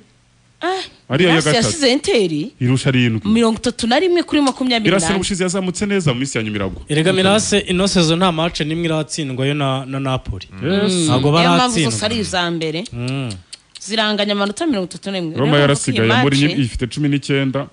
Ah, ariya ya Milan gatatu yasize enteri irusha arindwi mirongo itatu na rimwe kuri makumyabiri mirase n'ane ubushize yazamutse neza mu minsi ya nyumirago erega mirase ino sezo nta mace n'imwe iratsindwa yo na na napoli Yes. ntabwo niyo mpamvu zose baratsindwa ari iza mbere Mm. ziranganya amanota mirongo itatu na roma rimwe Niyo mpamvu iyi yarasigaye muri match nyim- ifite cumi n'icyenda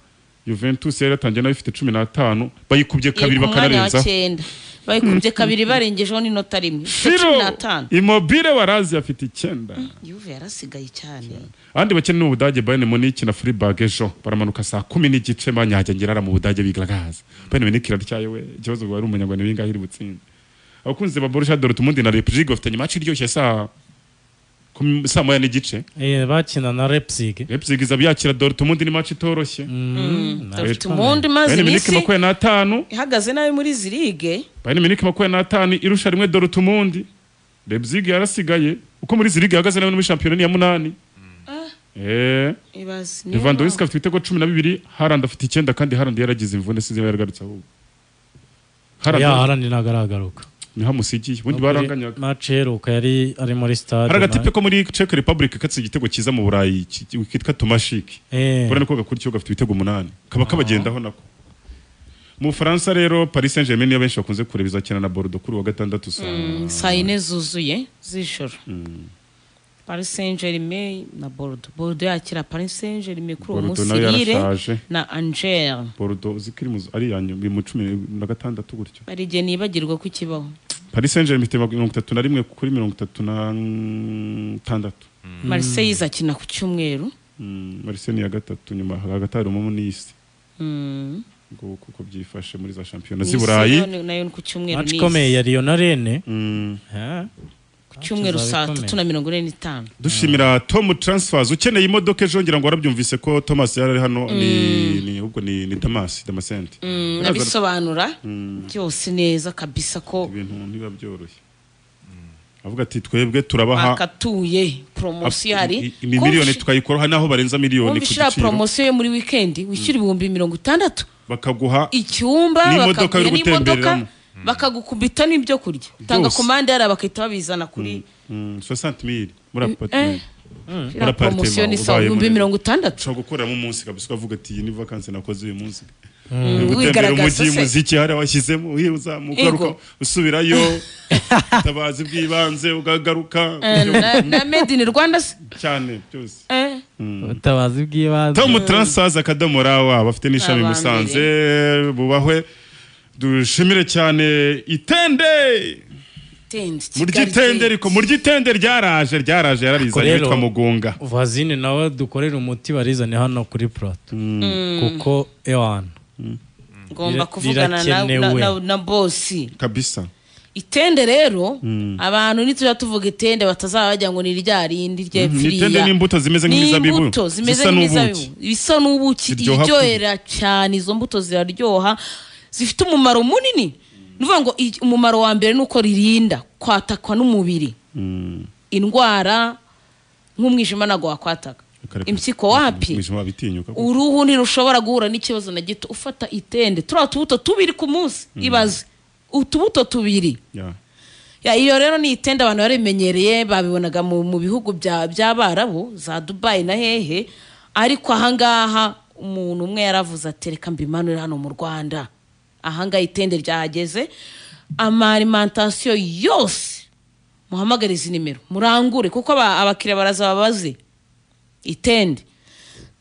juventus yari yatangiye nayo ifite cumi n'atanu bayikubye iri kabiri ku mwanya wa bakanarenza cyenda bayikubye kabiri barengejeho n'inota rimwe ifite firo cumi n'atanu imobile warazi afite icyenda yuve yarasigaye cyane abandi bakene ni ubudage bayern munich na freiburg ejo baramanuka saa kumi n'igice banyajya ngirara mu budage bigaragaza bayern munich iratyaye we ikibazo ngo wari umunyarwanda bingahe iri butsinde abakunzi ba borussia dortmund na leipzig bafitanye match iryoshye saa kumi- saa moya n'igice Eh, bakina na leipzig leipzig iza byakira dortmund ni match itoroshye dufite umundi umaze bayern munich iminsi makumyabiri n'atanu ihagaze nabi muri izi lige bayern munich makumyabiri n'atanu irusha rimwe dortmund leipzig yarasigaye uko muri zirigi ihagaze nawe no muri shampiyona ni iya munani eh ibaze niyo Lewandowski mpamvu. afite ibitego cumi na bibiri Haaland afite icyenda kandi Haaland yaragize imvune sinzi niba yaragarutse ahubwo ya Haaland harandi ntabwo aragaruka ni hamusigiye ubundi baranganyaga mace iheruka yari ari muri stade hari agatipe na- ko muri Czech Republic katse igitego cyiza mu Burayi ki- ki- kitwa Tomashik Eh, urabona ko gakurikiyeho gafite ibitego umunani kaba kabagendaho nako mu Bufaransa rero Paris Saint Germain niyo benshi bakunze kureba izakina na Bordeaux kuri uwa gatandatu saa saa yine zuzuye z'ijoro paris saint germain na bordo bordo yakira paris saint germain kuri uwo Bordeaux munsi nayo rire yarashaje na angel Bordeaux zikiri mu ari ya nyuma mu cumi na gatandatu gutyo hari igihe nibagirwa ko ikibaho Paris Saint Germain ifite mirongo itatu na rimwe kuri mirongo itatu na tandatu marseille izakina ku cyumweru marise ni iya gatatu nyuma hagati harimo n'isi Mm. ngo kuko byifashe muri za shampiyona Nice z'i burayi nayo- nayo ni ku cyumweru match Nice. ikomeye ya riyo na rene Mm, Eh, ku cyumweru Match saa ikomeye. tatu na mirongo ine n'itanu dushimira tom transfers ukeneye imodoka ejo ngira ngo warabyumvise ko thomas yari ari hano ni- ni ahubwo ni ni damas damasenti Mm, Birazana- nabisobanura Mm, byose neza kabisa ko ibintu ntibiba byoroshye avuga ati twebwe turabaha bakatuye poromosiyo ap- hari i- imiliyoni tukayikora hari n'aho barenza miliyoni wumva ku ishyira giciro poromosiyo yo muri wikendi wishyura ibihumbi mirongo itandatu bakaguha icyumba N'imodoka bakaguha yo n'imodoka gutembereramo. bakagukubita n'ibyo kurya tanga Byose. komande yari bagahita babizana kuri mm, 60 mili muri apartementi iriya apartment, poromosiyo ni ubaye saa ibihumbi munini. mirongo itandatu ushobora gukoreramo umunsi kabisa ukavuga ati iyi ni vakansi nakoze uyu munsi gutembera wigaragaza umujyi se umuziki hari abashyizemo uyu uzamuka Ego. ugaruka, usubirayo ubutabazi bw'ibanze ugagaruka Eh, na- na made in rwanda se cyane byose Eh, ubutabazi bw'ibanze tom transaza akadomo rawa bafite n'ishami i Abambere. musanze bubahwe dushimire cyane itende tende, murya Kigali itende tende. ariko murya itende ryaraje ryaraje yararizanye Rero- witwa mugunga vazine nawe dukorera umuti barizane hano kuri plato kuko ewana ngomba Rira- kuvugana na- na- rirakenewe. na- na bosi kabisa itende rero abantu nitujya tuvuga itende batazaba bajya ngo ni rya rindi Mhm, ni ryepfiriya itende n'imbuto zimeze nk'imizabibu, n'imbuto zimeze zisa nk'imizabibu n'ubuki. bisa n'ubuki Ziryoha iryohera cyane izo mbuto ziraryoha zifite umumaro munini ni ukuvuga ngo i- umumaro wa mbere ni uko ririnda kwatakwa n'umubiri indwara nk'umwijima ntabwo wakwataka impyiko wapi Umwijima wabitinyuka kuko. uruhu ntirushobora guhura n'ikibazo na gito ufata itende turiya tubuto tubiri ku munsi ibaze utubuto tubiri Yeah. Ya, iyo rero ni itende abantu barimenyereye babibonaga mu, mu bihugu bya- by'abarabu za dubayi na hehe ariko ahangaha umuntu umwe yaravuze ati reka mbimanure hano mu rwanda ahangaha itende ryahageze amarimantasiyo yose muhamagare izi nimero murangure kuko aba- abakiriya baraza babaze itende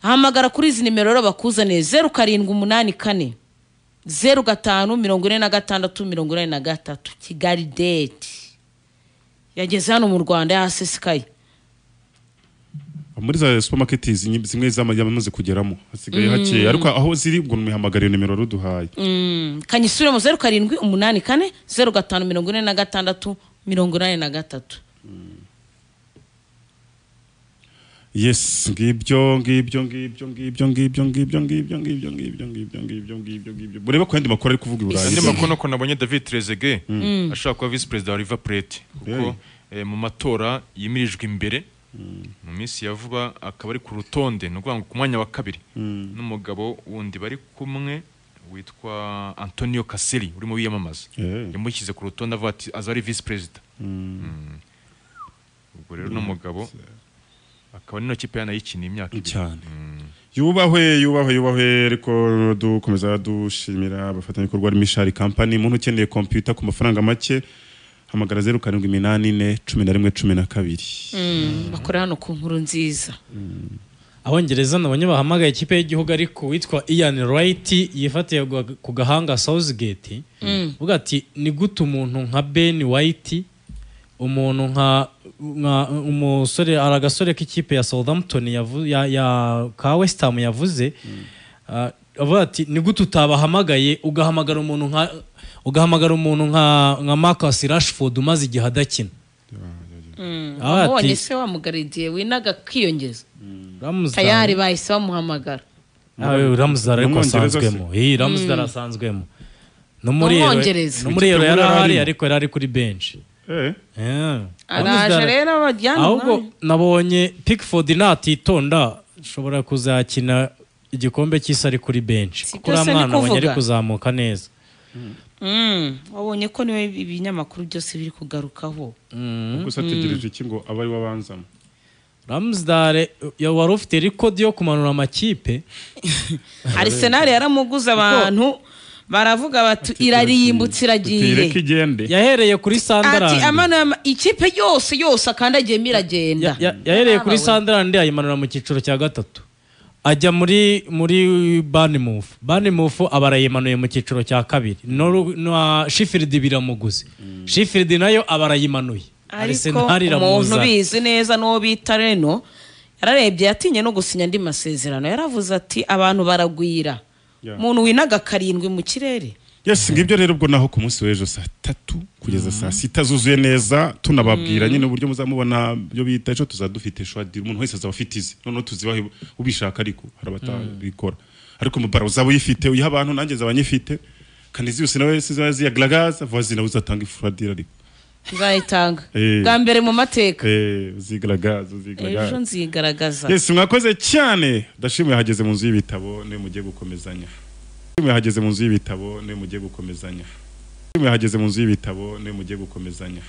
hamagara kuri izi nimero rero bakuzaniye zeru karindwi umunani kane zeru gatanu mirongo ine na gatandatu mirongo inani na gatatu kigali deti yageze hano mu rwanda yasesekaye muri za supermarket zinyi- zimwe zama- yamaze kugeramo hasigaye Mm. hakeya ariko aho ziri ngo muhamagare nimero ruduhaye Mm, kanyisubiremo zeru karindwi umunani kane zeru gatanu mirongo ine na gatandatu mirongo inani na gatatu yes ngibyo ngibyo ngibyo ngibyo ngibyo ngibyo ngibyo ngibyo ngibyo ngibyo ngibyo ngibyo ngibyo murebe ko yandi makuru ari kuvuga i burayi andi makuru nuko nabonye david trezege Mm. ashobora kuba visi perezida wa riva plate kuko eh, mu matora yimirijwe imbere mu minsi ya vuba akaba ari ku rutonde ni ukuvuga ngo ku mwanya wa kabiri Mm. n'umugabo wundi bari kumwe witwa antonio kaseri urimo wiyamamaza Eh. yamushyize ku rutonde avuga ati aza ari visi perezida Mm. ubwo rero uno mugabo akaba nino kipe yanayikiniye imyaka ibiri cyane yubahwe yubahwe yubahwe ariko dukomeza dushimira abafatanyabikorwa harimo ishari kampani umuntu ukeneye kompiyuta ku mafaranga make hamagara zeru karindwi iminani ine cumi na rimwe cumi na kabiri Mm, bakorera hano ku nkuru nziza abongereza nabonye bahamagaye ikipe y'igihugu ariko witwa ian wright yifatiye gwa- ku gahanga southgate Mm. uvuga ati ni gute umuntu nka ben white umuntu nka nka- umusore hari agasore k'ikipe ya southampton yavu- ya, ya ka west ham yavuze Ah, avuga ati ni gute utabahamagaye ugahamagara umuntu nka ugahamagara umuntu nka nka marcus rashford umaze igihe adakina Mm, Ah, ati- wamubonye se wamugaridiye winaga kwiyongeza Ramsdale- tayari bahise bamuhamagara nawe ramuzara ariko N'umwongereza se. asanzwemo iyi ramuzara Mm. asanzwemo no muri Euro- N'umwongereza. no muri Euro Wikipedia yari ahari arimo. ariko yari ari kuri benshi Eh, araje rero abajyana ahubwo umwanya. nabonye pickford natitonda ashobora kuzakina igikombe cy'isi ari kuri benshi Si kuko byose uriya ni mwana abonye ari kuvuga. kuzamuka neza Mm, wabonye ko niwe ibinyamakuru byose biri kugarukaho Mm. gusa ategereje iki ngo abe ari we abanzamo ramuzare ya- wari ufite rekodi yo kumanura amakipe Arsenal yaramuguze abantu baravuga bati irarimbutse tuyireke iragiye igende yahereye kuri ati sandarandi amana ama- ikipe yose yose akandagiyemo iragenda Ya- ya- yahereye kuri sandarandi ayimanura mu cyiciro cya gatatu ajya muri muri banimufu banimufu aba arayimanuye mu cyiciro cya kabiri Noru- na shifiridi biramuguze shifiridi nayo aba arayimanuye ariko Arsenal umuntu iramuzana. ubizi neza n'uwo bita reno yararebye yatinye no gusinya andi masezerano yaravuze ati abantu baragwira Yeah. umuntu winaga karindwi mu kirere yes ngibyo rero ubwo naho ku munsi w'ejo saa tatu kugeza saa sita zuzuye neza tunababwira nyine uburyo muzamubona ibyo bita ejo tuzadufite shwadira umuntu wese azaba afite izi noneho tuzibahe ubishaka ariko hari abatabikora ariko umubara uzaba uyifite uyiha abantu nanjye zaba nyifite kandi zose nawe zizaba ziyagaragaza vazi nawe uzatanga ifuradira ariko nzayitanga Eh. bwa mbere mu mateka Eh, uzigaragaza ejo uzigaragaza nzigaragaza yes mwakoze cyane ndashimiye hageze mu nzu y'ibitabo niyo mugiye gukomezanya ndashimiye hageze mu nzu y'ibitabo niyo mugiye gukomezanya ndashimiye hageze mu nzu y'ibitabo niyo mugiye gukomezanya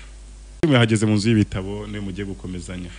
ndashimiye hageze mu nzu y'ibitabo niyo mugiye gukomezanya